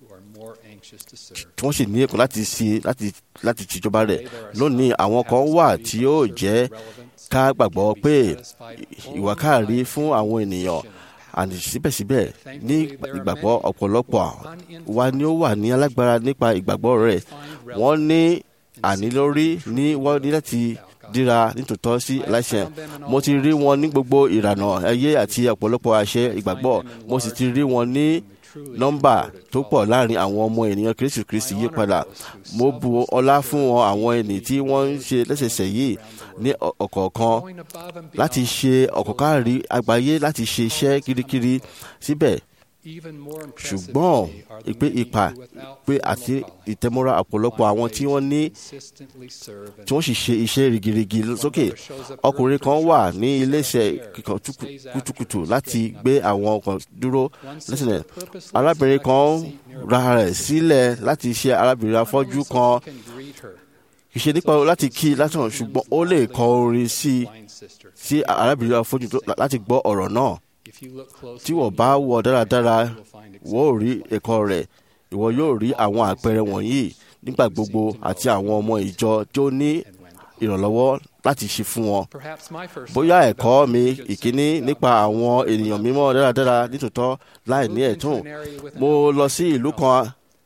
tí wọ́n sì ní ẹ̀kọ́ láti ṣe láti láti tìjọba rẹ̀ lónìí àwọn kan wà tí yóò jẹ́ ká gbàgbọ́ pé ìwàkáàrí fún àwọn ènìyàn àti síbẹ̀síbẹ̀ ní ìgbàgbọ́ ọ̀pọ̀lọpọ̀ wa ni ó wà ní alágbára nípa ìgbàgbọ́ rẹ̀ wọ́n ní ànílórí ní wọ́n ní láti díra nítòótọ́ sí aláìsàn mo ti rí wọn ní gbogbo ìlànà ayé àti ọ̀pọ̀lọpọ̀ àṣẹ ìgbàgbọ́ mo sì ti rí wọn ní nọ́mbà tó pọ̀ láàrin àwọn ọmọ ènìyàn kristu kristi yí padà mo bu ọlá fún wọn àwọn ẹni tí wọ́n ń ṣe lẹ́sẹsẹ yìí ní ọ̀kọ̀ọ̀kan láti ṣe ọ̀kọ̀kárí àgbáyé láti ṣe iṣẹ́ kirikiri síbẹ̀ ṣùgbọ́n ìpè ipa pé àti ìtẹ́mọ́ra ọ̀pọ̀lọpọ̀ àwọn tí wọ́n ní tí wọ́n sì ṣe iṣẹ́ rigirigi sókè ọkùnrin kan wà ní iléeṣẹ́ kíkan kùtùkùtù láti gbé àwọn ọkàn dúró lẹ́sìnẹ̀ arábìnrin kan ra rẹ̀ sílẹ̀ láti ṣe arábìnrin afọ́jú kan ìṣe nípa láti kí látàn ṣùgbọ́n ó lè kọ orin sí sí arábìnrin afọ́jú láti gbọ́ ọ̀rọ̀ náà tí wọ́n bá wọ dáradára wọ́n ò rí ẹ̀kọ́ rẹ̀ ìwọ yóò rí àwọn àpẹẹrẹ wọ̀nyí nígbà gbogbo àti àwọn ọmọ ìjọ tí ó ní ìrànlọ́wọ́ láti ṣe fún wọn. bóyá ẹ̀kọ́ mi ìkíní nípa àwọn ènìyàn mímọ́ dáradára nítòótọ́ láì ní ẹ̀tún mo lọ sí ìlú kan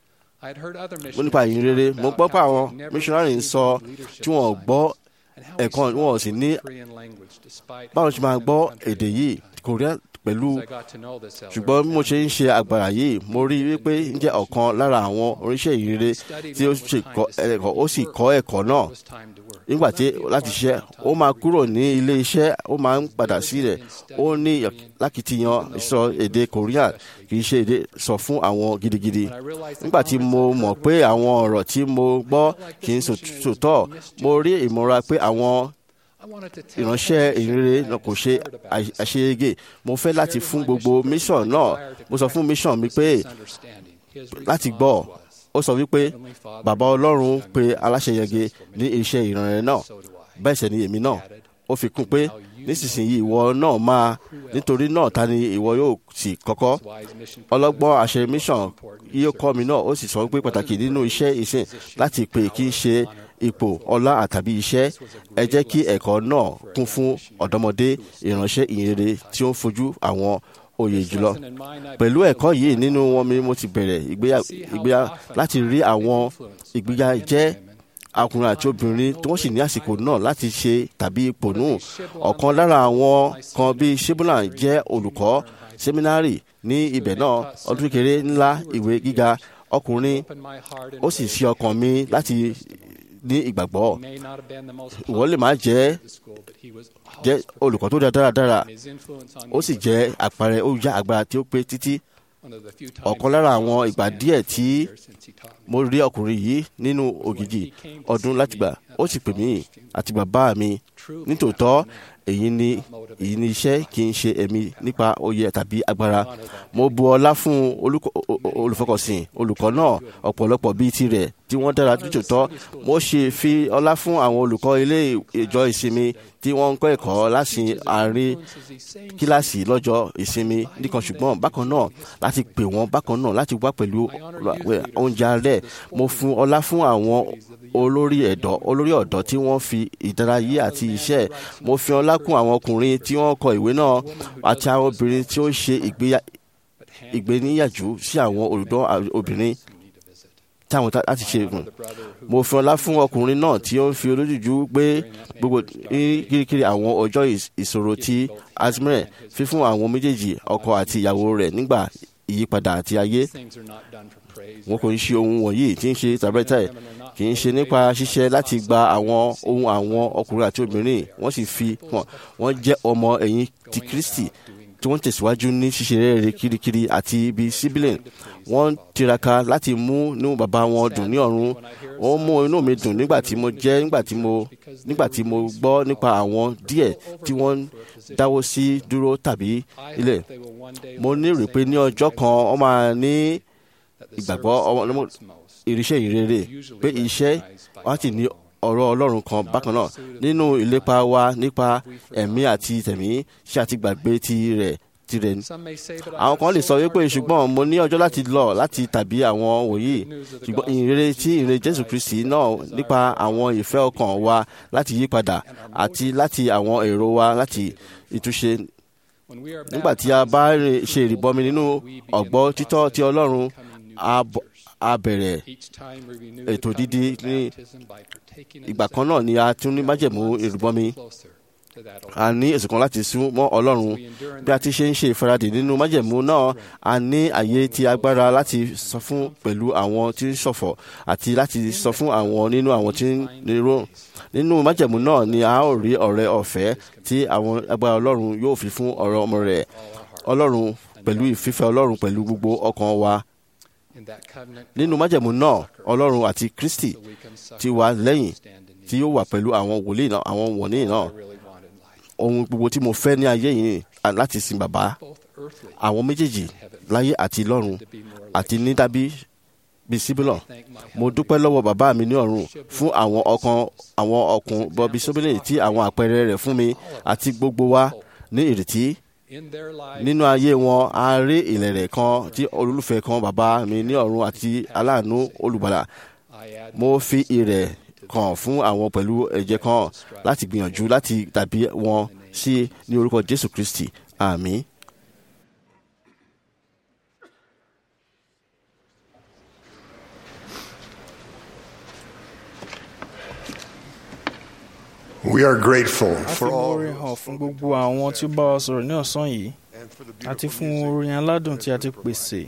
mo nípa ìyìn rere mo gbọ́ pé àwọn missionary ń sọ tí wọ́n gbọ́ ẹ̀kọ́ wọn sì ní báwo ṣe máa gbọ́ èdè yìí korea pẹ̀lú ṣùgbọ́n bí mo ṣe ń ṣe àgbàrá yìí mo rí i wípé ń jẹ́ ọ̀kan lára àwọn oníṣẹ́ ìrere tí ó ṣe ẹ̀kọ́ ó sì kọ́ ẹ̀kọ́ náà nígbà tí láti ṣiṣẹ́ ó máa kúrò ní ilé iṣẹ́ ó máa ń padà sílẹ̀ ó ní lákìtìyàn sọ èdè korean kì í ṣe èdè sọ fún àwọn gidigidi nígbà tí mo mọ̀ pé àwọn ọ̀rọ̀ tí mo gbọ́ kì í sòtọ́ mo rí ìmọ̀ra pé àwọn ìránṣẹ́ ìrere náà kò ṣe àṣeyege mo fẹ́ láti fún gbogbo mission náà mo sọ fún mission mi pé láti gbọ́ ó sọ wípé bàbá ọlọ́run pe aláṣeyege ní iṣẹ́ ìrànrẹ́ náà bẹ́ẹ̀ sẹ́ ni èmi náà ó fi kún pé nísinsìnyí ìwọ náà máa nítorí náà ta ni ìwọ yóò sì kọ́kọ́ ọlọ́gbọ́n àṣẹ mission yóò kọ́ mi náà ó sì sọ pé pàtàkì nínú iṣẹ́ ìsìn láti pè kí n ṣe ipò ọlá àtàbí iṣẹ́ ẹ jẹ́ kí ẹ̀kọ́ náà kún fún ọ̀dọ́mọdé ìránṣẹ́ ìyìnrere tí ó ń fojú àwọn oyè jùlọ pẹ̀lú ẹ̀kọ́ yìí nínú wọn mi mo ti bẹ̀rẹ̀ ìgbéyà láti rí àwọn ìgbéyà jẹ́ ọkùnrin àti obìnrin tí wọ́n sì ní àsìkò náà láti ṣe tàbí ipò nù ọ̀kan lára àwọn kan bíi shebulan jẹ́ olùkọ́ sẹ́mínárì ní ibẹ̀ náà ọdún kékeré ńlá ìwé gíga ọkùnrin ó sì ṣí ọkàn mi láti ní ìgbàgbọ́ ìwọ lè má jẹ́ jẹ́ olùkọ́ tó dáradára ó sì jẹ́ àpẹẹrẹ ó já agbára tí ó pé títí ọ̀kan lára àwọn ìgbà díẹ̀ tí mo rí ọkùnrin yìí nínú ògìjì ọdún láti gbà ó sì pè mí àti bàbá mi nítòótọ́ èyí ni èyí ni iṣẹ́ kì í ṣe ẹ̀mí nípa oyè tàbí agbára mo bu ọlá fún olùfọkànsìn olùkọ́ náà ọ̀pọ̀lọpọ̀ bíi tirẹ̀ tí wọ́n dára nítòótọ́ mo ṣe fi ọlá fún àwọn olùkọ́ ilé ìjọ ìsinmi tí wọ́n ń kọ́ ẹ̀kọ́ láti àárín kíláàsì lọ́jọ́ ìsinmi nìkan ṣùgbọ́n bákan náà láti pè wọ́n bákan náà láti wá pẹ̀lú oúnjẹ alẹ́ mo fún ọlá fún àwọn olórí ẹ̀dọ́ olórí ọ̀dọ́ tí wọ́n fi ìdárayé àti iṣẹ́ mo fi ọlá kún àwọn ọkùnrin tí wọ́n kọ ìwé náà àti àwọn obìnrin tí ó ń ṣe ìgbéníyàjú sí àwọn olùdó obìnrin táwọn láti ṣe gùn mo fi ọlá fún ọkùnrin náà tí ó ń fi olójújú gbé gbogbo kirikiri àwọn ọjọ́ ìṣòro tí azmire fífún àwọn méjèèjì ọkọ àti ìyàwó rẹ̀ nígbà ìyípadà àti ayé wọn kò ń ṣe ohun wọ̀nyí tí ń ṣe tàbẹ́tẹ̀ kì í ṣe nípa ṣíṣe láti gba àwọn ohun àwọn ọkùnrin àti obìnrin wọ́n sì fi hàn wọ́n jẹ́ ọmọ ẹ̀yìn ti Kristi tí wọ́n tẹ̀síwájú ní ṣíṣe rere kirikiri àti ibi sibilin wọ́n tiraka láti mú inú bàbá wọn dùn ní ọ̀run ó mú inú mi dùn nígbà tí mo jẹ́ nígbà tí mo nígbà tí mo gbọ́ nípa àwọn díẹ̀ tí wọ́n dáwọ́ sí dúró tàbí ilẹ̀ mo ní rò pé ní ọjọ́ kan wọ́n máa ní ìgbàgbọ́ irinṣẹ́ ìrere pé iṣẹ́ wọ́n ti ní ọ̀rọ̀ ọlọ́run kan bákan náà nínú ìlépa wa nípa ẹ̀mí àti tẹ̀mí ṣé àti gbàgbé ti rẹ̀ tirẹ̀ ni. àwọn kan lè sọ wípé ṣùgbọ́n mo ní ọjọ́ láti lọ láti tàbí àwọn wòyí ṣùgbọ́n ìrere tí ìrere jésù kristi náà nípa àwọn ìfẹ́ ọkàn wa láti yí padà àti láti àwọn èrò wa láti ìtúnṣe nígbà tí a bá ṣe ìrìbọmi nínú ọ̀gbọ́ títọ́ ti ọlọ́run a bẹ̀rẹ̀ ètò dídí ní ìgbà kan náà ni a tún ní májẹ̀mú ìrìbọmi a ní èsì kan láti sún mọ́ ọlọ́run bí a ti ṣe ń ṣe ìfaradì nínú májẹ̀mú náà a ní àyè ti agbára láti sọ fún pẹ̀lú àwọn tí ń ṣọ̀fọ̀ àti láti sọ fún àwọn nínú àwọn tí ń nírò nínú májẹ̀mú náà ni a ó rí ọ̀rẹ́ ọ̀fẹ́ tí àwọn agbára ọlọ́run yóò fi fún ọ̀rọ̀ ọmọ rẹ̀ ọlọ́run pẹ̀lú ìfífẹ́ ọlọ́run pẹ̀lú gbogbo ọkàn wa nínú májẹ̀mú náà ọlọ́run àti kristi ti wà lẹ́yìn tí yóò wà pẹ̀lú àwọn wòlíì náà àwọn wòlíì náà ohun gbogbo tí mo fẹ́ ní ayé yìí láti sin bàbá àwọn méjèèjì láyé àti lọ́run àti ní dábí bíi síbílọ̀ mo dúpẹ́ lọ́wọ́ bàbá mi ní ọ̀run fún àwọn ọkàn àwọn ọkùn bọ́bí sóbìlẹ̀ tí àwọn àpẹẹrẹ rẹ̀ fún mi àti gbogbo wa ní ìrètí nínú ayé wọn a rí ìlẹ̀rẹ̀ kan tí olólùfẹ́ kan bàbá mi ní ọ̀run àti aláàánú olùgbàlà mo fi ìrẹ̀ kan fún àwọn pẹ̀lú ẹ̀jẹ̀ kan láti gbìyànjú láti tàbí wọn sí ní orúkọ jésù kristi àmín. We are grateful a fi for all orin hàn fún gbogbo àwọn tí ó bá wa sọ̀rọ̀ ní ọ̀sán yìí àti fún orin aládùn tí a ti pèsè.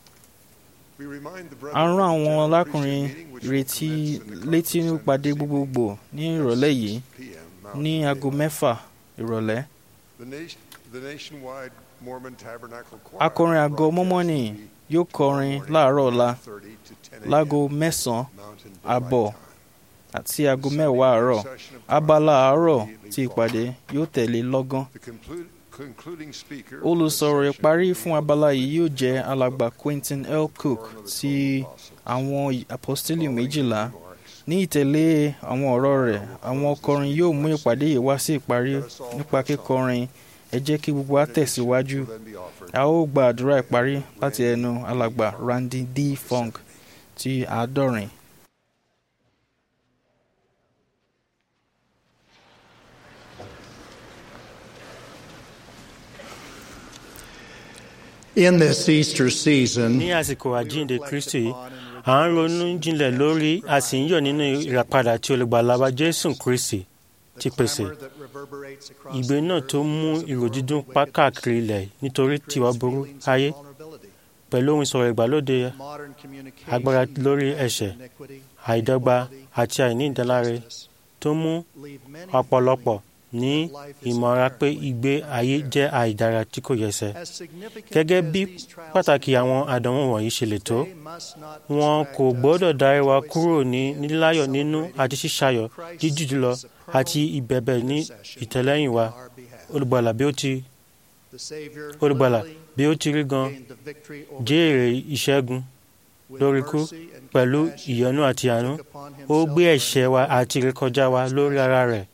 a rán àwọn alákùnrin retí létí nípàdé gbogbogbò ní ìrọ̀lẹ́ yìí ní aago mẹ́fà ìrọ̀lẹ́. the nation, the nationwide Mormon Tabernacle Choir. akọrin àgọ́ mọ́mọ́nì yóò kọrin láàárọ̀ ọ̀la láago mẹ́sàn-án àbọ̀ àti aago mẹ́wàá àárọ̀ abala àárọ̀ ti ìpàdé yóò tẹ̀lé lọ́gán. The conclu- concluding speaker olùsọ̀rọ̀ ìparí fún abala yìí yóò jẹ́ alàgbà Quentin L. Cook ti àwọn apostoli méjìlá ní ìtẹ̀lé àwọn ọ̀rọ̀ rẹ̀ àwọn ọkọrin yóò mú ìpàdé yìí wá sí ìparí nípa kíkọrin ẹ jẹ́ kí gbogbo wa tẹ̀síwájú a ó gba àdúrà ìparí láti ẹnu alàgbà Randy D. Funk ti àádọ́rin. In this Easter season, ní àsìkò àjíǹde kristi yìí, à ń ronú jinlẹ̀ lórí a sì ń yọ̀ nínú ìràpadà tí olùgbàlà wa jésù kristi ti pèsè ìgbé náà tó mú ìrò dídùn pa káàkiri ilẹ̀ nítorí tiwa burú ayé pẹ̀lú ohun ìsọ̀rọ̀ ìgbàlódé agbára lórí ẹ̀ṣẹ̀ àìdọ́gba àti àìní ìdáláre tó mú ọ̀pọ̀lọpọ̀ ní ìmọ̀ra pé ìgbé ayé jẹ́ àìdára tí kò yẹsẹ̀. gẹ́gẹ́ bí pàtàkì àwọn àdánwò wọ̀nyí ṣe lè tó wọn kò gbọ́dọ̀ darí wa kúrò ní níláyọ̀ nínú àti ṣíṣayọ̀ jíjù jùlọ àti ìbẹ̀bẹ̀ ní ìtẹ̀lẹ́yìn wa olùgbàlà bí ó ti olùgbàlà bí ó ti rí gan jèrè ìṣẹ́gun lórí ikú pẹ̀lú ìyọ́nú àti àánú ó gbé ẹ̀ṣẹ̀ wa àti ìrékọjá wa lórí ara rẹ̀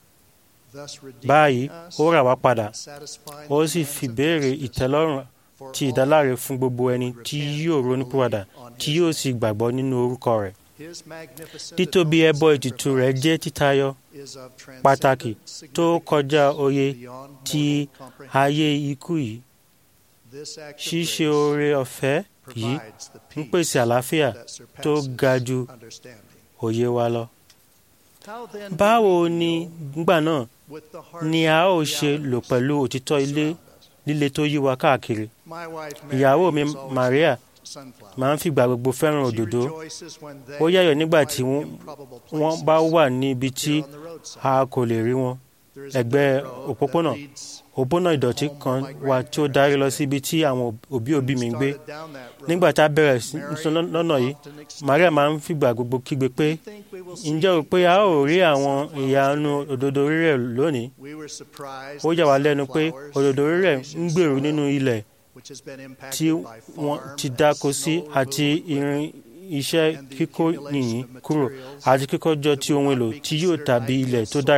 báyìí ó rà wá padà ó sì fi béèrè ìtẹ́lọ́rùn ti ìdáláre fún gbogbo ẹni tí yóò ronúpìwàdà tí yóò sì gbàgbọ́ nínú orúkọ rẹ̀ títóbi ẹbọ ètùtù rẹ̀ jẹ́ títayọ pàtàkì tó kọjá òye ti ayé ikú yìí ṣíṣe oore ọ̀fẹ́ yìí ń pèsè àlàáfíà tó ga ju òye wa lọ báwo ni nígbà náà ni a ó ṣe lò pẹ̀lú òtítọ́ ilé líle tó yí wa káàkiri ìyàwó mi Maria máa ń fìgbà gbogbo fẹ́ràn òdòdó ó yáyọ̀ nígbà tí wọ́n bá wà níbi tí a kò lè rí wọn ẹ̀gbẹ́ òpópónà òpópónà ìdọ̀tí kan wà tí ó darí lọ síbi tí àwọn òbí òbí mi ń gbé nígbà tá a bẹ̀rẹ̀ sí lọ́nà yìí Maria máa ń fìgbà gbogbo kígbe pé ǹjẹ́ o pé a ó rí àwọn ìyanu òdòdó rírẹ̀ lónìí ó yà wá lẹ́nu pé òdòdó rírẹ̀ ń gbèrú nínú ilẹ̀ tí wọ́n ti dáko sí àti irin iṣẹ́ kíkó yìnyín kúrò àti kíkọ́jọ ti ohun èlò tí yóò tàbí ilẹ̀ tó dára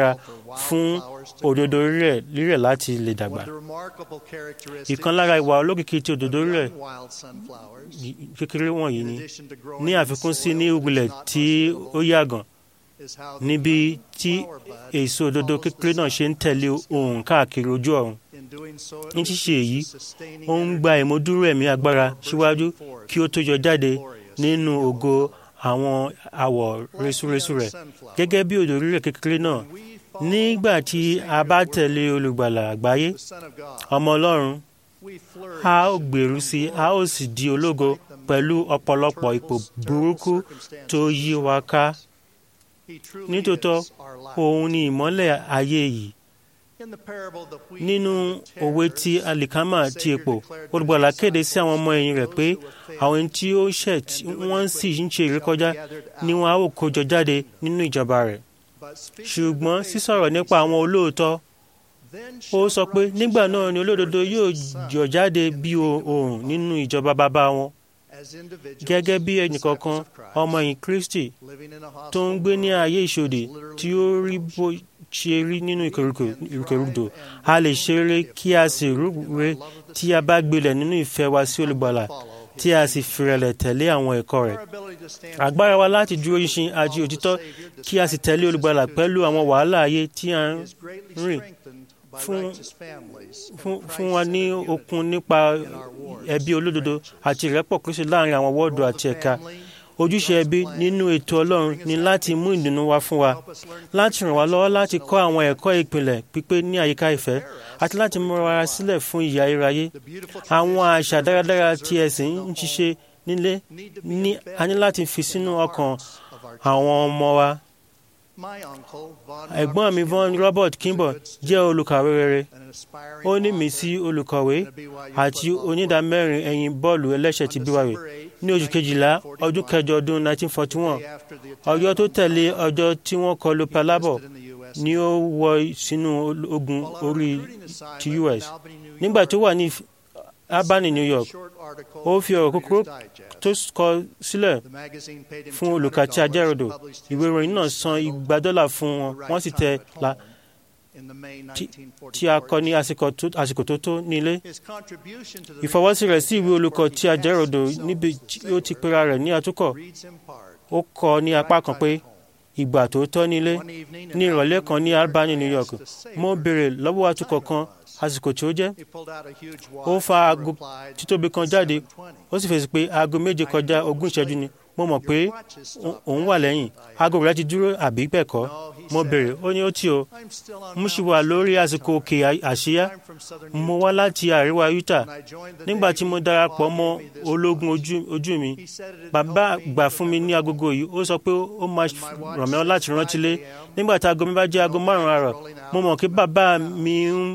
fún òdodo rírẹ̀ rírẹ̀ láti lè dàgbà. ìkan lára ìwà olókìkí ti òdodo rírẹ̀ kékeré wọ̀nyí ni ní àfikún sí ní ìwúlẹ̀ tí ó yàgàn níbi tí èso òdodo kékeré náà ṣe ń tẹ̀lé ohun káàkiri ojú ọ̀run. ní ṣíṣe èyí ó ń gba ìmúdúró ẹ̀mí agbára síwájú kí ó tó yọ jáde nínú ògo àwọn àwọ̀ resúresú rẹ̀ gẹ́gẹ́ bí òdò rírẹ̀ kékeré náà nígbà tí a bá tẹ̀lé olùgbàlà àgbáyé ọmọ ọlọ́run a ó gbèrú sí a ó sì di ológo pẹ̀lú ọ̀pọ̀lọpọ̀ ipò burúkú tó yí wa ká nítòótọ́ òun ni ìmọ́lẹ̀ ayé yìí nínú òwe tí alikama ti epo olùgbàlà kéde sí àwọn ọmọ ẹ̀yìn rẹ̀ pé àwọn tí ó ṣẹ̀ tí wọ́n sì ń ṣe ìrékọjá ni wọn á ó kójọ jáde nínú ìjọba rẹ̀ ṣùgbọ́n sísọ̀rọ̀ nípa àwọn olóòótọ́ ó sọ pé nígbà náà ni olódodo yóò yọ jáde bí oòrùn nínú ìjọba bàbá wọn gẹ́gẹ́ bí ẹnìkọ̀ọ̀kan ọmọ ẹ̀yìn Kristi tó ń gbé ní ayé ìṣòdì tí ó rí bó ṣe rí nínú ìkẹrùdò a lè ṣeré kí a sì rúre tí a bá gbilẹ̀ nínú ìfẹ́ wa sí olùgbàlà tí a sì fìrẹ̀lẹ̀ tẹ̀lé àwọn ẹ̀kọ́ rẹ̀. agbára wa láti dúró ṣinṣin àti òtítọ́ kí a sì tẹ̀lé olùgbàlà pẹ̀lú àwọn wàhálà ayé tí a ń rìn fún wa ní okun nípa ẹbí olódodo àti ìrẹ́pọ̀ Kristi láàrin àwọn wọ́ọ̀dù àti ẹ̀ka ojúṣe ẹbí nínú ètò Ọlọ́run ni láti mú ìdùnnú wá fún wa láti ràn wá lọ́wọ́ láti kọ́ àwọn ẹ̀kọ́ ìpìlẹ̀ pípé ní àyíká ìfẹ́ àti láti múra wa sílẹ̀ fún ìyà iráyé àwọn àṣà dáradára tí ẹ̀sìn ń ṣiṣẹ́ nílé ní a ní láti fi sínú ọkàn àwọn ọmọ wa ẹ̀gbọ́n mi von Robert Kimball jẹ́ olùkàwé rere ó ní mí sí olùkọ̀wé àti onídàmẹ́rin ẹ̀yìn bọ́ọ̀lù ẹlẹ́sẹ̀ ti BYU ní oṣù kejìlá ọdún kẹjọ ọdún 1941 ọjọ́ tó tẹ̀lé ọjọ́ tí wọ́n kọlu Pearl Harbor ni ó wọ sínú ogun orí ti US nígbà tó wà ní Albany New York ó fi ọ̀rọ̀ kúkúrú tó kọ sílẹ̀ fún olùkà tí ajẹ́rọ̀dọ̀ ìwé ìròyìn náà san igba dọ́là fún wọn wọ́n sì tẹ̀ la tí a kọ ní àsìkò tó tó nílé. ìfọwọ́sí rẹ̀ sí ìwé olùkọ́ tí ajẹ́rọ̀dọ̀ níbi tí ó ti pera rẹ̀ ní àtúkọ̀ ó kọ ní apá kan pé ìgbà tó tọ́ nílé ní ìrọ̀lẹ́ kan ní Albany New York mo béèrè lọ́wọ́ atukọ̀ kan àsìkò tí ó jẹ́ ó fa aago títóbi kan jáde ó sì fèsì pé aago méje kọjá ogún ìṣẹ́jú ni mo mọ̀ pé òun wà lẹ́yìn aago rẹ̀ ti dúró àbí bẹ́ẹ̀ kọ́ mo béèrè ó ní ó tí o mo sì wà lórí àsìkò òkè àṣíyá mo wá láti àríwá Utah nígbà tí mo darapọ̀ mọ́ ológun ojú mi bàbá gbà fún mi ní agogo yìí ó sọ pé ó máa ràn mí láti rántí lé nígbà tí aago mi bá jẹ́ aago márùn-ún àárọ̀ mo mọ̀ kí bàbá mi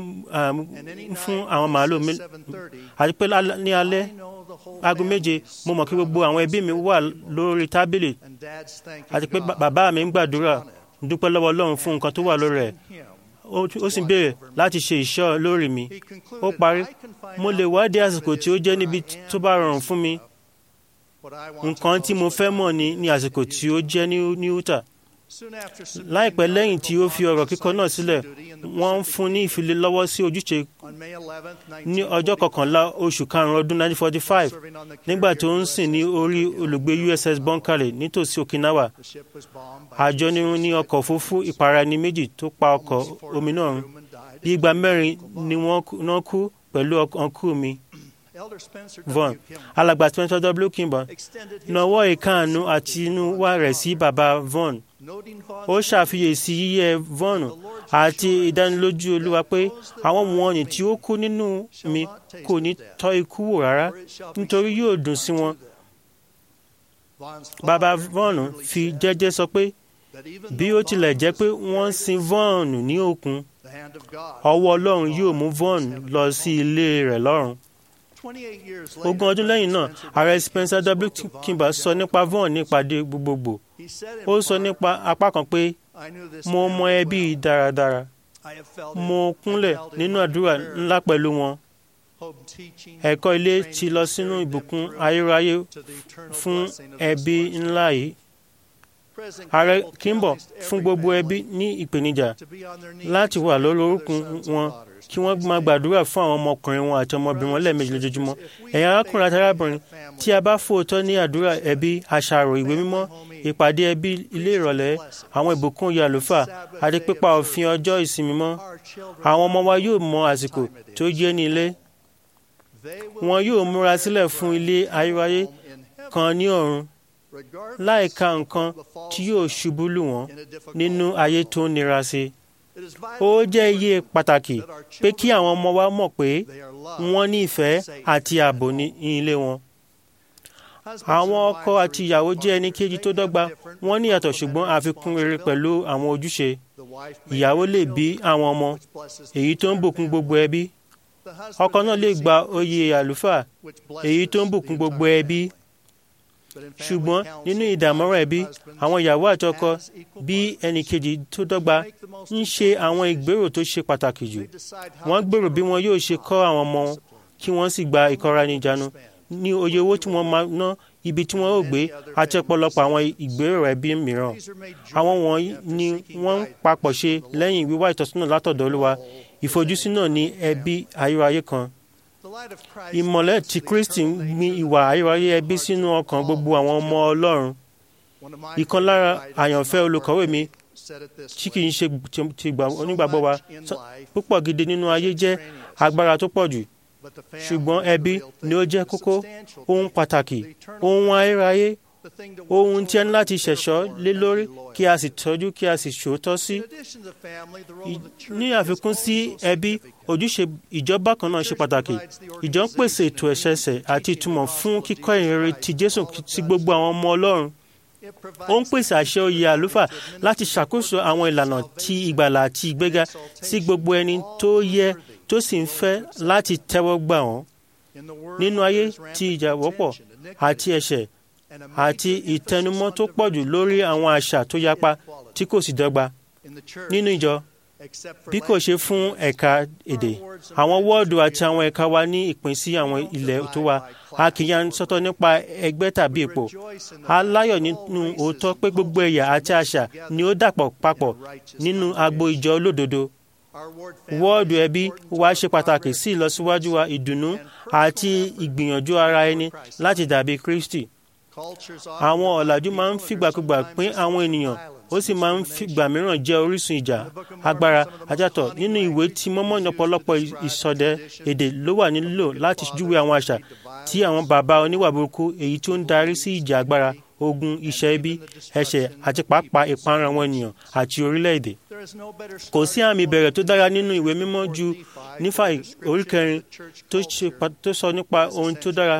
ń fún àwọn màálù mi àti pé ní alẹ́ aago méje mo mọ̀ kí gbogbo àwọn ẹbí mi wà lórí tábìlì àti pé bàbá mi ń gbàdúrà dúpẹ́ lọ́wọ́ Ọlọ́run fún nǹkan tó wà lórí rẹ̀ ó sì béèrè láti ṣe ìṣọ́ lórí mi ó parí mo lè wádìí àsìkò tí ó jẹ́ níbi tó bá rọrùn fún mi nǹkan tí mo fẹ́ mọ̀ ní ní àsìkò tí ó jẹ́ ní Utah láìpẹ́ lẹ́yìn tí ó fi ọ̀rọ̀ kíkọ náà sílẹ̀ wọ́n ń fún ní ìfilélọ́wọ́ sí ojúṣe ní ọjọ́ kọkànlá oṣù karùn-ún ọdún 1945 nígbà tó ń sìn ní orí olùgbé USS Bonkale nítòsí Okinawa àjọnirun ní ọkọ̀ òfurufú ìparaẹni méjì tó pa ọkọ̀ omi náà run bí igba mẹ́rin ni wọ́n kú pẹ̀lú ọkùnrin mi von alàgbà Spencer W. Kimball nawọ́ ìkáàánú àti inú wá rẹ̀ sí bàbá von ó ṣàfiyèsí yíyẹ von àti ìdánilójú olúwa pé àwọn wọ̀nyí tí ó kú nínú mi kò ní tọ́ ikú wò rárá nítorí yóò dùn sí wọn. bàbá von fi jẹ́jẹ́ sọ pé bí ó tilẹ̀ jẹ́ pé wọ́n sin von ní òkun ọwọ́ ọlọ́run yóò mú von lọ sí ilé rẹ̀ lọ́run ogún ọdún lẹ́yìn náà ààrẹ Spencer W. Kimball sọ nípa von ní ìpàdé gbogbogbò ó sọ nípa apá kan pé mo mọ ẹbí dáradára mo kúnlẹ̀ nínú àdúrà ńlá pẹ̀lú wọn ẹ̀kọ́ ilé ti lọ sínú ìbùkún ayérayé fún ẹbí ńlá yìí ààrẹ kimball fún gbogbo ẹbí ní ìpèníjà láti wà lórí orúnkún wọn kí wọ́n máa gbàdúrà fún àwọn ọmọkùnrin wọn àti ọmọbìnrin wọn lẹ́ẹ̀mejì lójoojúmọ́ ẹ̀yin arákùnrin àti arábìnrin tí a bá fòótọ́ ní àdúrà ẹbí àṣàrò ìwé mímọ́ ìpàdé ẹbí ilé ìrọ̀lẹ́ àwọn ìbùkún oyè àlùfáà àti pípa òfin ọjọ́ ìsinmi mọ́ àwọn ọmọ wa yóò mọ àsìkò tó jẹ́ ní ilé wọn yóò múra sílẹ̀ fún ilé ayérayé kan ní ọ̀run láìka nǹkan tí yóò ṣubú lù wọ́n nínú ayé tó nira sí i. ó jẹ́ iye pàtàkì pé kí àwọn ọmọ wa mọ̀ pé wọ́n ní ìfẹ́ àti ààbò ní ilé wọn. àwọn ọkọ àti ìyàwó jẹ́ ẹni kejì tó dọ́gba wọ́n ní ìyàtọ̀ ṣùgbọ́n àfikún rere pẹ̀lú àwọn ojúṣe. ìyàwó lè bí àwọn ọmọ èyí tó ń bùkún gbogbo ẹbí. ọkọ náà lè gba oyè àlùfáà èyí tó ń bùkún gbogbo ẹbí ṣùgbọ́n nínú ìdààmúrà ẹbí àwọn ìyàwó àti ọkọ bí ẹnìkejì tó dọ́gba ń ṣe àwọn ìgbèrò tó ṣe pàtàkì jù wọ́n gbèrò bí wọn yóò ṣe kọ́ àwọn ọmọ wọn kí wọ́n sì gba ìkóraẹnijánu ní oye owó tí wọ́n máa ná ibi tí wọ́n ó gbé àti ọ̀pọ̀lọpọ̀ àwọn ìgbèrò ẹbí mìíràn àwọn wọ̀nyí ni wọ́n ń papọ̀ ṣe lẹ́yìn wíwá ìtọ́sọ́nà látọ̀dọ̀ Olúwa ìfojúsí náà ní ẹbí ayérayé kan ìmọ̀lẹ̀ tí Kristi ń gbin ìwà ayérayé ẹbí sínú ọkàn gbogbo àwọn ọmọ Ọlọ́run ìkan lára àyànfẹ́ olùkọ́wé mi tí kì í ṣe ti onígbàgbọ́ wa púpọ̀ gidi nínú ayé jẹ́ agbára tó pọ̀ jù ṣùgbọ́n ẹbí ni ó jẹ́ kókó ohun pàtàkì ohun ayérayé ohun tí a ní láti ṣẹ̀ṣọ́ lé lórí kí a sì tọ́jú kí a sì ṣòótọ́ sí. ní àfikún sí ẹbí ojúṣe ìjọba kan náà ṣe pàtàkì ìjọ ń pèsè ètò ẹ̀ṣẹ̀ṣẹ̀ àti ìtumọ̀ fún kíkọ́ ìrere ti Jésù sí gbogbo àwọn ọmọ Ọlọ́run ó ń pèsè àṣẹ oyè àlùfáà láti ṣàkóso àwọn ìlànà ti ìgbàlà àti ìgbéga sí gbogbo ẹni tó yẹ tó sì ń fẹ́ láti tẹ́wọ́ gbà wọ́n nínú ayé tí ìjà wọ́pọ̀ àti ẹ̀ṣẹ̀ àti ìtẹnumọ́ tó pọ̀jù lórí àwọn àṣà tó yapa tí kò sì dọ́gba nínú ìjọ bí kò ṣe fún ẹ̀ka èdè àwọn wọ́ọ̀dù àti àwọn ẹ̀ka wa ní ìpín sí àwọn ilẹ̀ tó wa a kì í yan sọ́tọ̀ nípa ẹgbẹ́ tàbí ipò a láyọ̀ nínú òótọ́ pé gbogbo ẹ̀yà àti àṣà ni ó dàpọ̀ papọ̀ nínú agbo ìjọ olódodo wọ́ọ̀dù ẹbí wa ṣe pàtàkì sí ìlọsíwájú wa ìdùnnú àti ìgbìyànjú ara ẹni láti dàbí Kristi àwọn ọ̀làjú máa ń fìgbàkúgbà pín àwọn ènìyàn ó sì máa ń fìgbà mìíràn jẹ́ orísun ìjà agbára ajátọ̀ nínú ìwé tí mọ́mọ́ ní ọ̀pọ̀lọpọ̀ ìsọdẹ èdè ló wà nílò láti júwe àwọn àṣà tí àwọn bàbá oníwà burúkú èyí tó ń darí sí ìjà agbára ogun iṣẹ́ ibi ẹ̀ṣẹ̀ àti pàápàá ìparun àwọn ènìyàn àti orílẹ̀-èdè. kò sí àmì ìbẹ̀rẹ̀ tó dára nínú ìwé mímọ́ ju nífà orí kẹrin tó sọ nípa ohun tó dára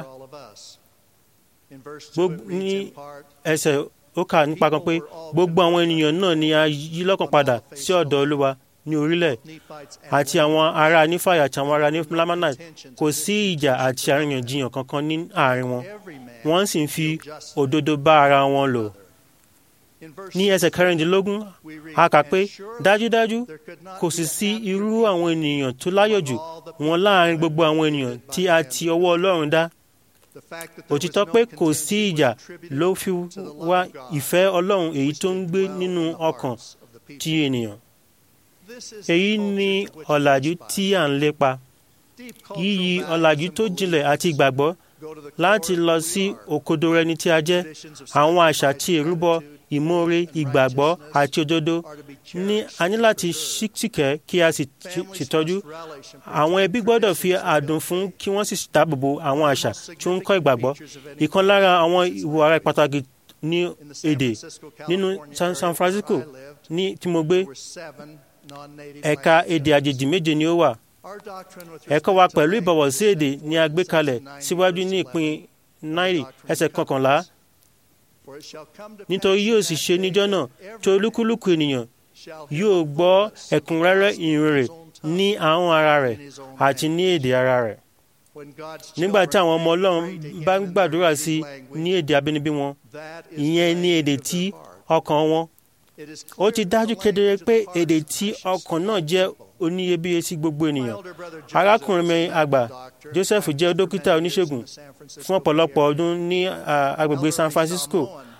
ní ẹsẹ̀ ó kà nípa kan pé gbogbo àwọn ènìyàn náà ni a yí lọ́kàn padà sí ọ̀dọ̀ Olúwa ní orílẹ̀ àti àwọn ará nífàyà àti àwọn ará nífàlámánà kò sí ìjà àti àríyànjiyàn kankan ní àárín wọn wọ́n sì ń fi òdodo bá ara wọn lò. ní ẹsẹ̀ kẹrìndínlógún a kà pé dájúdájú kò sì sí irú àwọn ènìyàn tó láyọ̀ jù wọn láàárín gbogbo àwọn ènìyàn tí a ti ọwọ́ Ọlọ́run dá òtítọ́ pé kò sí ìjà ló fi wá ìfẹ́ Ọlọ́run èyí tó ń gbé nínú ọkàn ti ènìyàn. èyí ni ọ̀làjú tí à ń lépa yíyí ọ̀làjú tó jinlẹ̀ àti ìgbàgbọ́ láti lọ sí òkodoro ẹni tí a jẹ́ àwọn àṣà tí ìrúbọ ìmoore ìgbàgbọ́ àti òdodo ní a ní láti ṣìkẹ́ kí a sì tọ́jú àwọn ẹbí gbọ́dọ̀ fi àdùn fún kí wọ́n sì dáàbòbò àwọn àṣà tí ó ń kọ́ ìgbàgbọ́ ìkan lára àwọn ìwò ara pàtàkì ní èdè nínú San Francisco ní tí mo gbé ẹ̀ka èdè àjèjì méje ni ó wà ẹ̀kọ́ wa pẹ̀lú ìbọ̀wọ̀ sí èdè ni a gbé kalẹ̀ síwájú ní ìpín náírì ẹsẹ̀ kọkànlá nítorí yóò sì ṣe níjọ́ náà tí olúkúlùkù ènìyàn yóò gbọ́ ẹ̀kúnrẹ́rẹ́ ìrere ní ahọ́n ara rẹ̀ àti ní èdè ara rẹ̀ nígbà tí àwọn ọmọ Ọlọ́run bá ń gbàdúrà sí ní èdè abínibí wọn ìyẹn ní èdè tí ọkàn wọn ó ti dájú kedere pé èdè tí ọkàn náà jẹ́ oníyebíye sí gbogbo ènìyàn arákùnrin mi àgbà Joseph jẹ́ dókítà oníṣègùn fún ọ̀pọ̀lọpọ̀ ọdún ní agbègbè San Francisco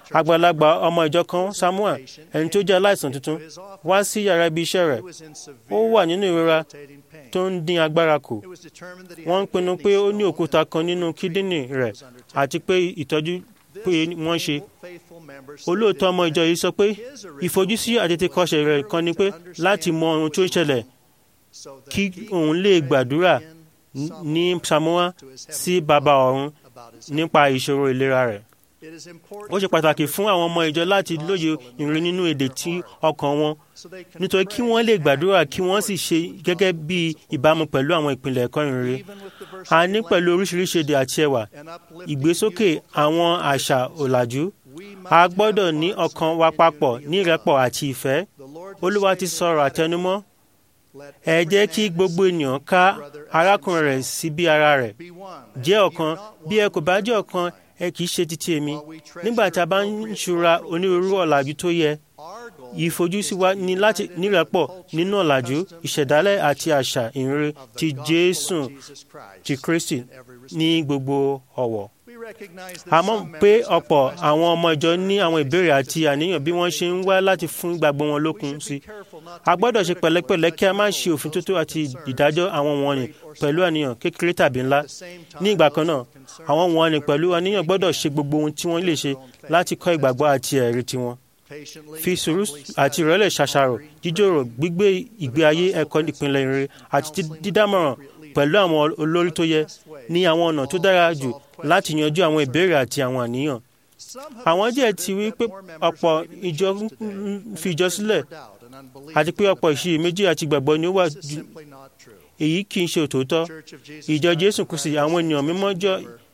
àgbàlagbà ọmọ ìjọ kan samuel ẹni tó jẹ́ aláìsàn tuntun wá sí yàrá ibi iṣẹ́ rẹ̀ ó wà nínú ìrora tó ń dín agbára kù wọ́n ń pinnu pé ó ní òkúta kan nínú kídínì rẹ̀ àti pé ìtọ́jú pé wọ́n ṣe olóòótọ́ ọmọ ìjọ yìí sọ pé ìfojúsí àtètèkọ́ṣe rẹ̀ kan ni pé láti mọ ohun tó ń ṣẹlẹ̀ kí òun lè gbàdúrà ní samuel sí bàbá ọ̀run nípa ìṣòro ìlera rẹ̀ ó ṣe pàtàkì fún àwọn ọmọ ìjọ láti lóye ìrìn nínú èdè tí ọkàn wọn nítorí kí wọ́n lè gbàdúrà kí wọ́n sì ṣe gẹ́gẹ́ bí ìbámu pẹ̀lú àwọn ìpìlẹ̀ ẹ̀kọ́ ìrere a ní pẹ̀lú oríṣiríṣi èdè àti ẹwà ìgbésókè àwọn àṣà ọ̀làjú a gbọ́dọ̀ ní ọkàn wa papọ̀ ní ìrẹ́pọ̀ àti ìfẹ́ olúwa ti sọ̀rọ̀ àtẹnumọ́ ẹ jẹ́ kí gbogbo ènìyàn ká arákùnrin rẹ̀ sí bí ara rẹ̀ jẹ́ ọ̀kan bí ẹ kò bá jẹ́ ọ̀kan ẹ kì í ṣe títí èmi nígbà tí a bá ń ṣura onírúurú ọ̀làjú tó yẹ ìfojúsí wa ní láti nírẹ́pọ̀ nínú ọ̀làjú ìṣẹ̀dálẹ̀ àti àṣà ìrere ti jésù ti kristi ní gbogbo ọ̀wọ̀ a mọ̀ pé ọ̀pọ̀ àwọn ọmọ ìjọ ní àwọn ìbéèrè àti àníyàn bí wọ́n ṣe ń wá láti fún ìgbàgbọ́ wọn lókun sí a gbọ́dọ̀ ṣe pẹ̀lẹ́pẹ̀lẹ́ kí a má ṣe òfin tótó àti ìdájọ́ àwọn wọ̀nyí pẹ̀lú àníyàn kékeré tàbí ńlá ní ìgbà kan náà àwọn wọ̀nyí pẹ̀lú àníyàn gbọ́dọ̀ ṣe gbogbo ohun tí wọ́n lè ṣe láti kọ́ ìgbàgbọ́ àti ẹ̀rí tiwọn fi sùúrù àti ìrẹ́lẹ̀ ṣàṣàrò jíjòrò gbígbé ìgbé ayé ẹ̀kọ́ ìpínlẹ̀ ìrere àti dídámọ̀ràn pẹ̀lú àwọn olórí tó yẹ ní àwọn ọ̀nà tó dára jù láti yanjú àwọn ìbéèrè àti àwọn àníyàn. àwọn díẹ̀ ti wí pé ọ̀pọ̀ ìjọ ń fi ìjọ sílẹ̀ àti pé ọ̀pọ̀ ìṣiyèméjì àti ìgbàgbọ́ ni ó wà jù èyí kì í ṣe òtòótọ́ ìjọ jésù kristi àwọn ènìyàn mímọ́ jọ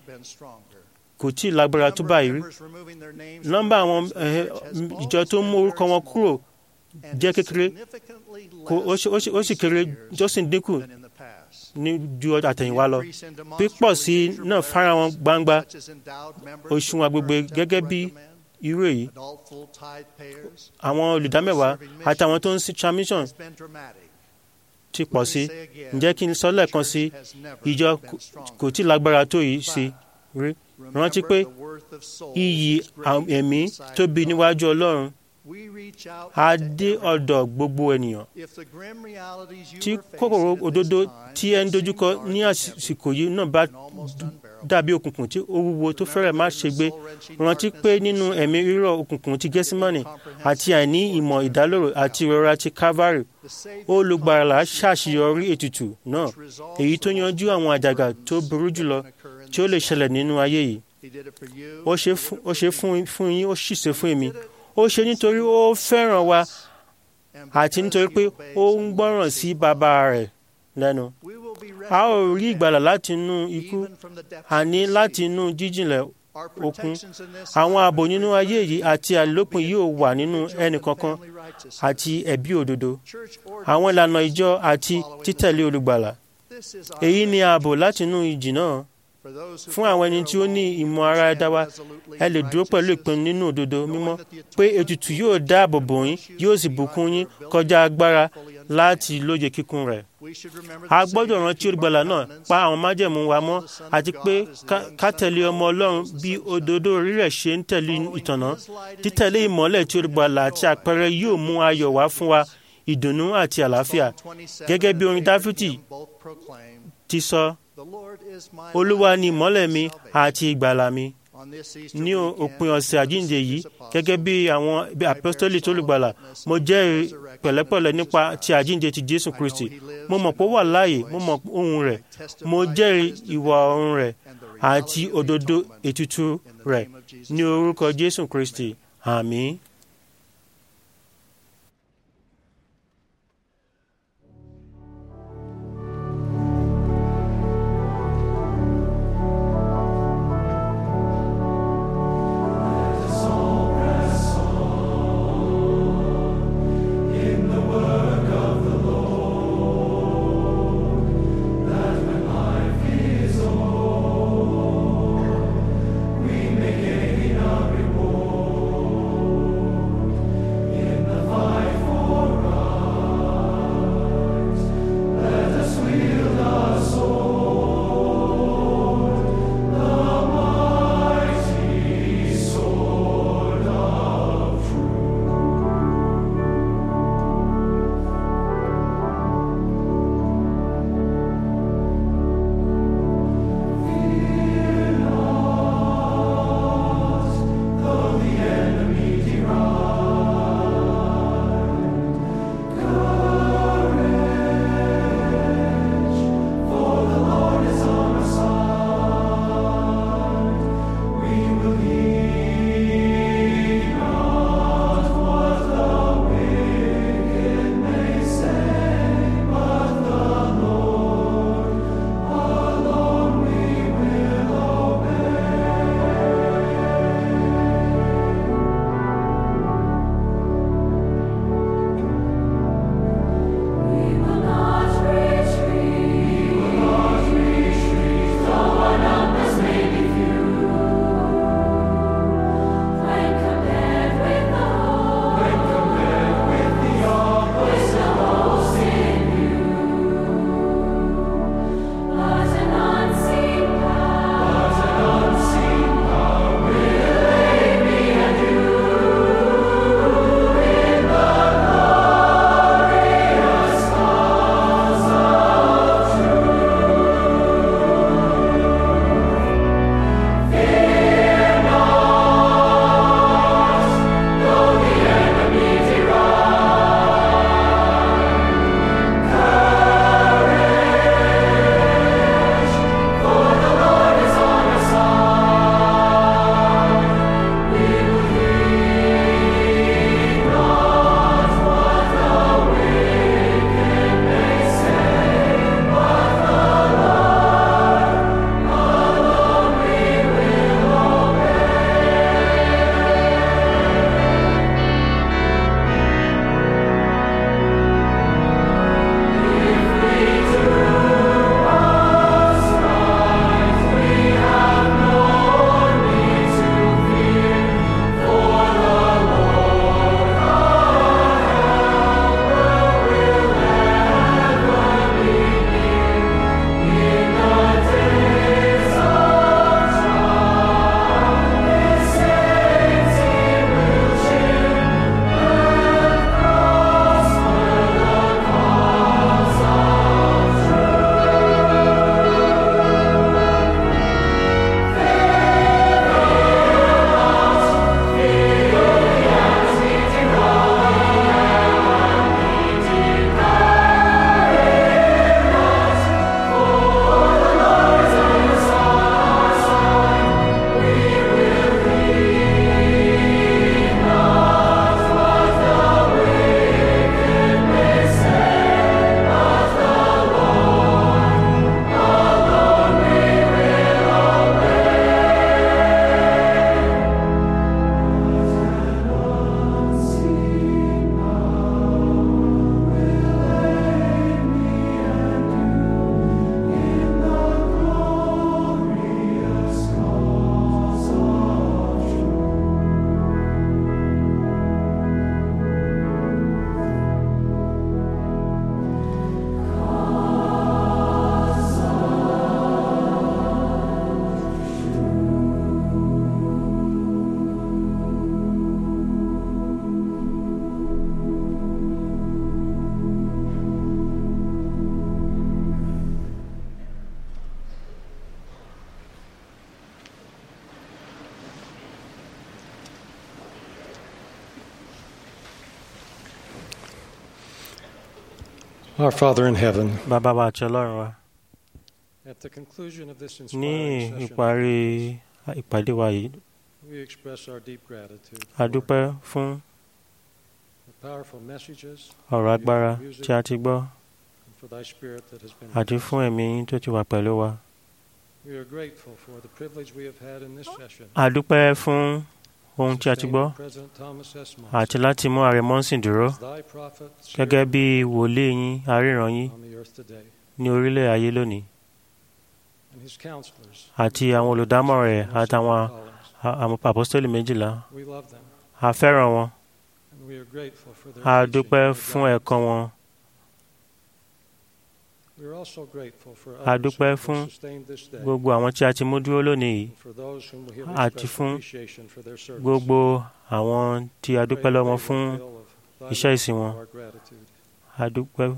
kò tí ì lágbára tó báyìí rí nọ́mbà àwọn ìjọ tó mú orúkọ wọn kúrò jẹ́ kékeré ó sì kéré tó sì ń dínkù ní ju àtẹ̀yìnwá lọ pípọ̀ sí náà fara wọn gbangba òṣùwọ̀n agbègbè gẹ́gẹ́ bí irú èyí àwọn olùdámẹ́wàá àti àwọn tó ń sin transmission ti pọ̀ sí ǹjẹ́ kí n sọ lẹ́ẹ̀kan sí ìjọ kò tí lágbára tó yìí sí rí rántí pé iyì ẹ̀mí tóbi níwájú ọlọ́run a dé ọ̀dọ̀ gbogbo ènìyàn tí kòkòrò òdodo tí ẹ ń dojúkọ ní àsìkò yìí náà bá dàbí òkùnkùn tí ó wúwo tó fẹ́rẹ̀ má ṣe gbé rántí pé nínú ẹ̀mí rírọ̀ òkùnkùn ti gẹ́símánì àti àìní ìmọ̀ ìdálóró àti ìrora ti calvary olùgbàlà ṣàṣeyọrí ètùtù náà èyí tó yanjú àwọn àjàgà tó burú jùlọ tí ó lè ṣẹlẹ̀ nínú ayé yìí ó ṣe fún yín ó sì ṣe fún èmi ó ṣe nítorí ó fẹ́ràn wa àti nítorí pé ó ń gbọ́ràn sí bàbá rẹ̀ lẹ́nu. a ó rí ìgbàlà láti inú ikú àní láti inú jíjìnlẹ̀ òkun. àwọn ààbò nínú ayé yìí àti àlòpin yóò wà nínú ẹnì kankan àti ẹ̀bí òdodo. àwọn ìlànà ìjọ àti títẹ̀lé olùgbàlà. èyí ni ààbò láti inú ìjì náà fún àwọn ẹni tí ó ní ìmọ̀ ara ẹ̀dá wa ẹ lè dúró pẹ̀lú ìpinnu nínú òdodo mímọ́ pé ètùtù yóò dáàbò bò yín yóò sì bùkún yín kọjá agbára láti lóye kíkún rẹ̀. a gbọ́dọ̀ rántí olùgbàlà náà pa àwọn májẹ̀mú wa mọ́ àti pé ká tẹ̀lé ọmọ ọlọ́run bí òdodo orí rẹ̀ ṣe ń tẹ̀lé ìtànà títẹ̀lé ìmọ́lẹ̀ tí olùgbàlà àti àpẹẹrẹ yóò mú ayọ̀ wá fún wa ìdùnnú àti àlàáfíà gẹ́gẹ́ bí orin dáfídì ti sọ olúwa ni ìmọ́lẹ̀ mi àti ìgbàlà mi ní òpin ọ̀sẹ̀ àjíǹde yìí gẹ́gẹ́ bí àwọn apostoli tó lùgbàlà mo jẹ́rìí pẹ̀lẹ́pẹ̀lẹ́ nípa ti àjíǹde ti jésù kristi mo mọ̀ pé ó wà láàyè mo mọ̀ ohun rẹ̀ mo jẹ́rìí ìwà ọ̀run rẹ̀ àti òdodo ètùtù rẹ̀ ní orúkọ jésù kristi àmín. We make a reward. 'Cause we know that when the time is come, we will be with the Lord. Our Father in heaven, bàbá wa àti ọlọ́run wa at the conclusion of this ní inspiring session, ìparí ìpàdé wa yìí we express our deep gratitude a dúpẹ́ fún for powerful messages ọ̀rọ̀ agbára tí a ti gbọ́ and for thy spirit that has been àti with us. fún ẹ̀mí yín tó ti wà pẹ̀lú wa We are grateful for the privilege we have had in this session. a dúpẹ́ fún ohun tí a ti gbọ́ President Thomas S. Monson, àti láti mú ààrẹ mọ́sìn dúró as thy prophet, gẹ́gẹ́ bí wòlíì yín aríran yín on the earth today, ní orílẹ̀ ayé lónìí and his counselors. àti àwọn olùdámọ̀ràn rẹ̀ àtàwọn àwọn apostoli méjìlá We love them, a fẹ́ràn wọn and we are grateful for their a teaching dúpẹ́ and fún guidance. ẹ̀kọ́ wọn We are also grateful for a others dúpẹ́ who have fún sustained this day, gbogbo àwọn tí a ti mú dúró lónìí yìí and for those whom we have àti expressed fún appreciation for their service. gbogbo àwọn tí a dúpẹ́ lọ́wọ́ fún Pray that they will feel of iṣẹ́ thy ìsìn wọn our gratitude. a dúpẹ́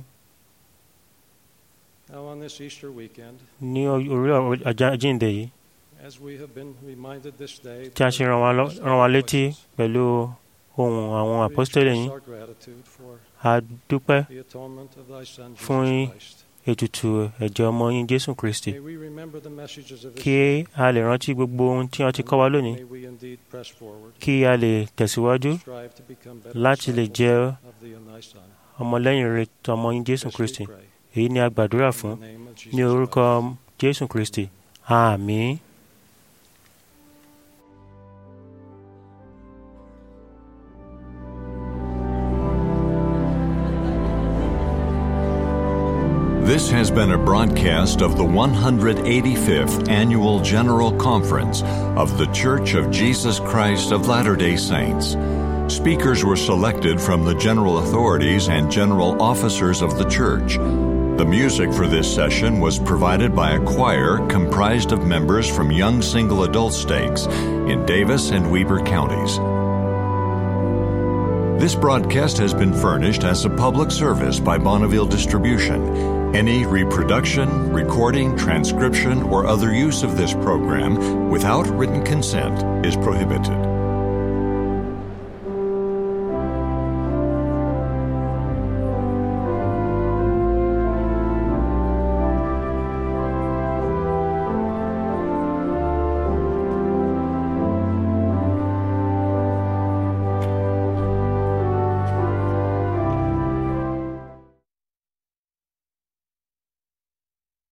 Now on this Easter weekend, ní orí ọjà jíǹde yìí as we have been reminded this day tí a ṣe rán wa lọ- rán wa létí pẹ̀lú ohun àwọn we apostoli express yín our gratitude for a dúpẹ́ the atonement of thy Son, fún Jesus Christ. ètùtù ẹ̀jẹ̀ ọmọ yín jésù kristi May we remember the messages of this kí a lè rántí gbogbo ohun tí wọ́n ti kọ́ wa lónìí May we indeed press forward, kí a lè tẹ̀síwájú strive to become better láti lè disciples jẹ́ of thee and thy Son. ọmọlẹ́yìn rere tọmọ yín jésù This we kristi pray. èyí ni a gbàdúrà fún In the name of Jesus ní orúkọ jésù kristi àmín. This has been a broadcast of the 185th Annual General Conference of The Church of Jesus Christ of Latter day Saints. Speakers were selected from the general authorities and general officers of the church. The music for this session was provided by a choir comprised of members from young single adult stakes in Davis and Weber counties. This broadcast has been furnished as a public service by Bonneville Distribution. Any reproduction, recording, transcription, or other use of this program without written consent is prohibited.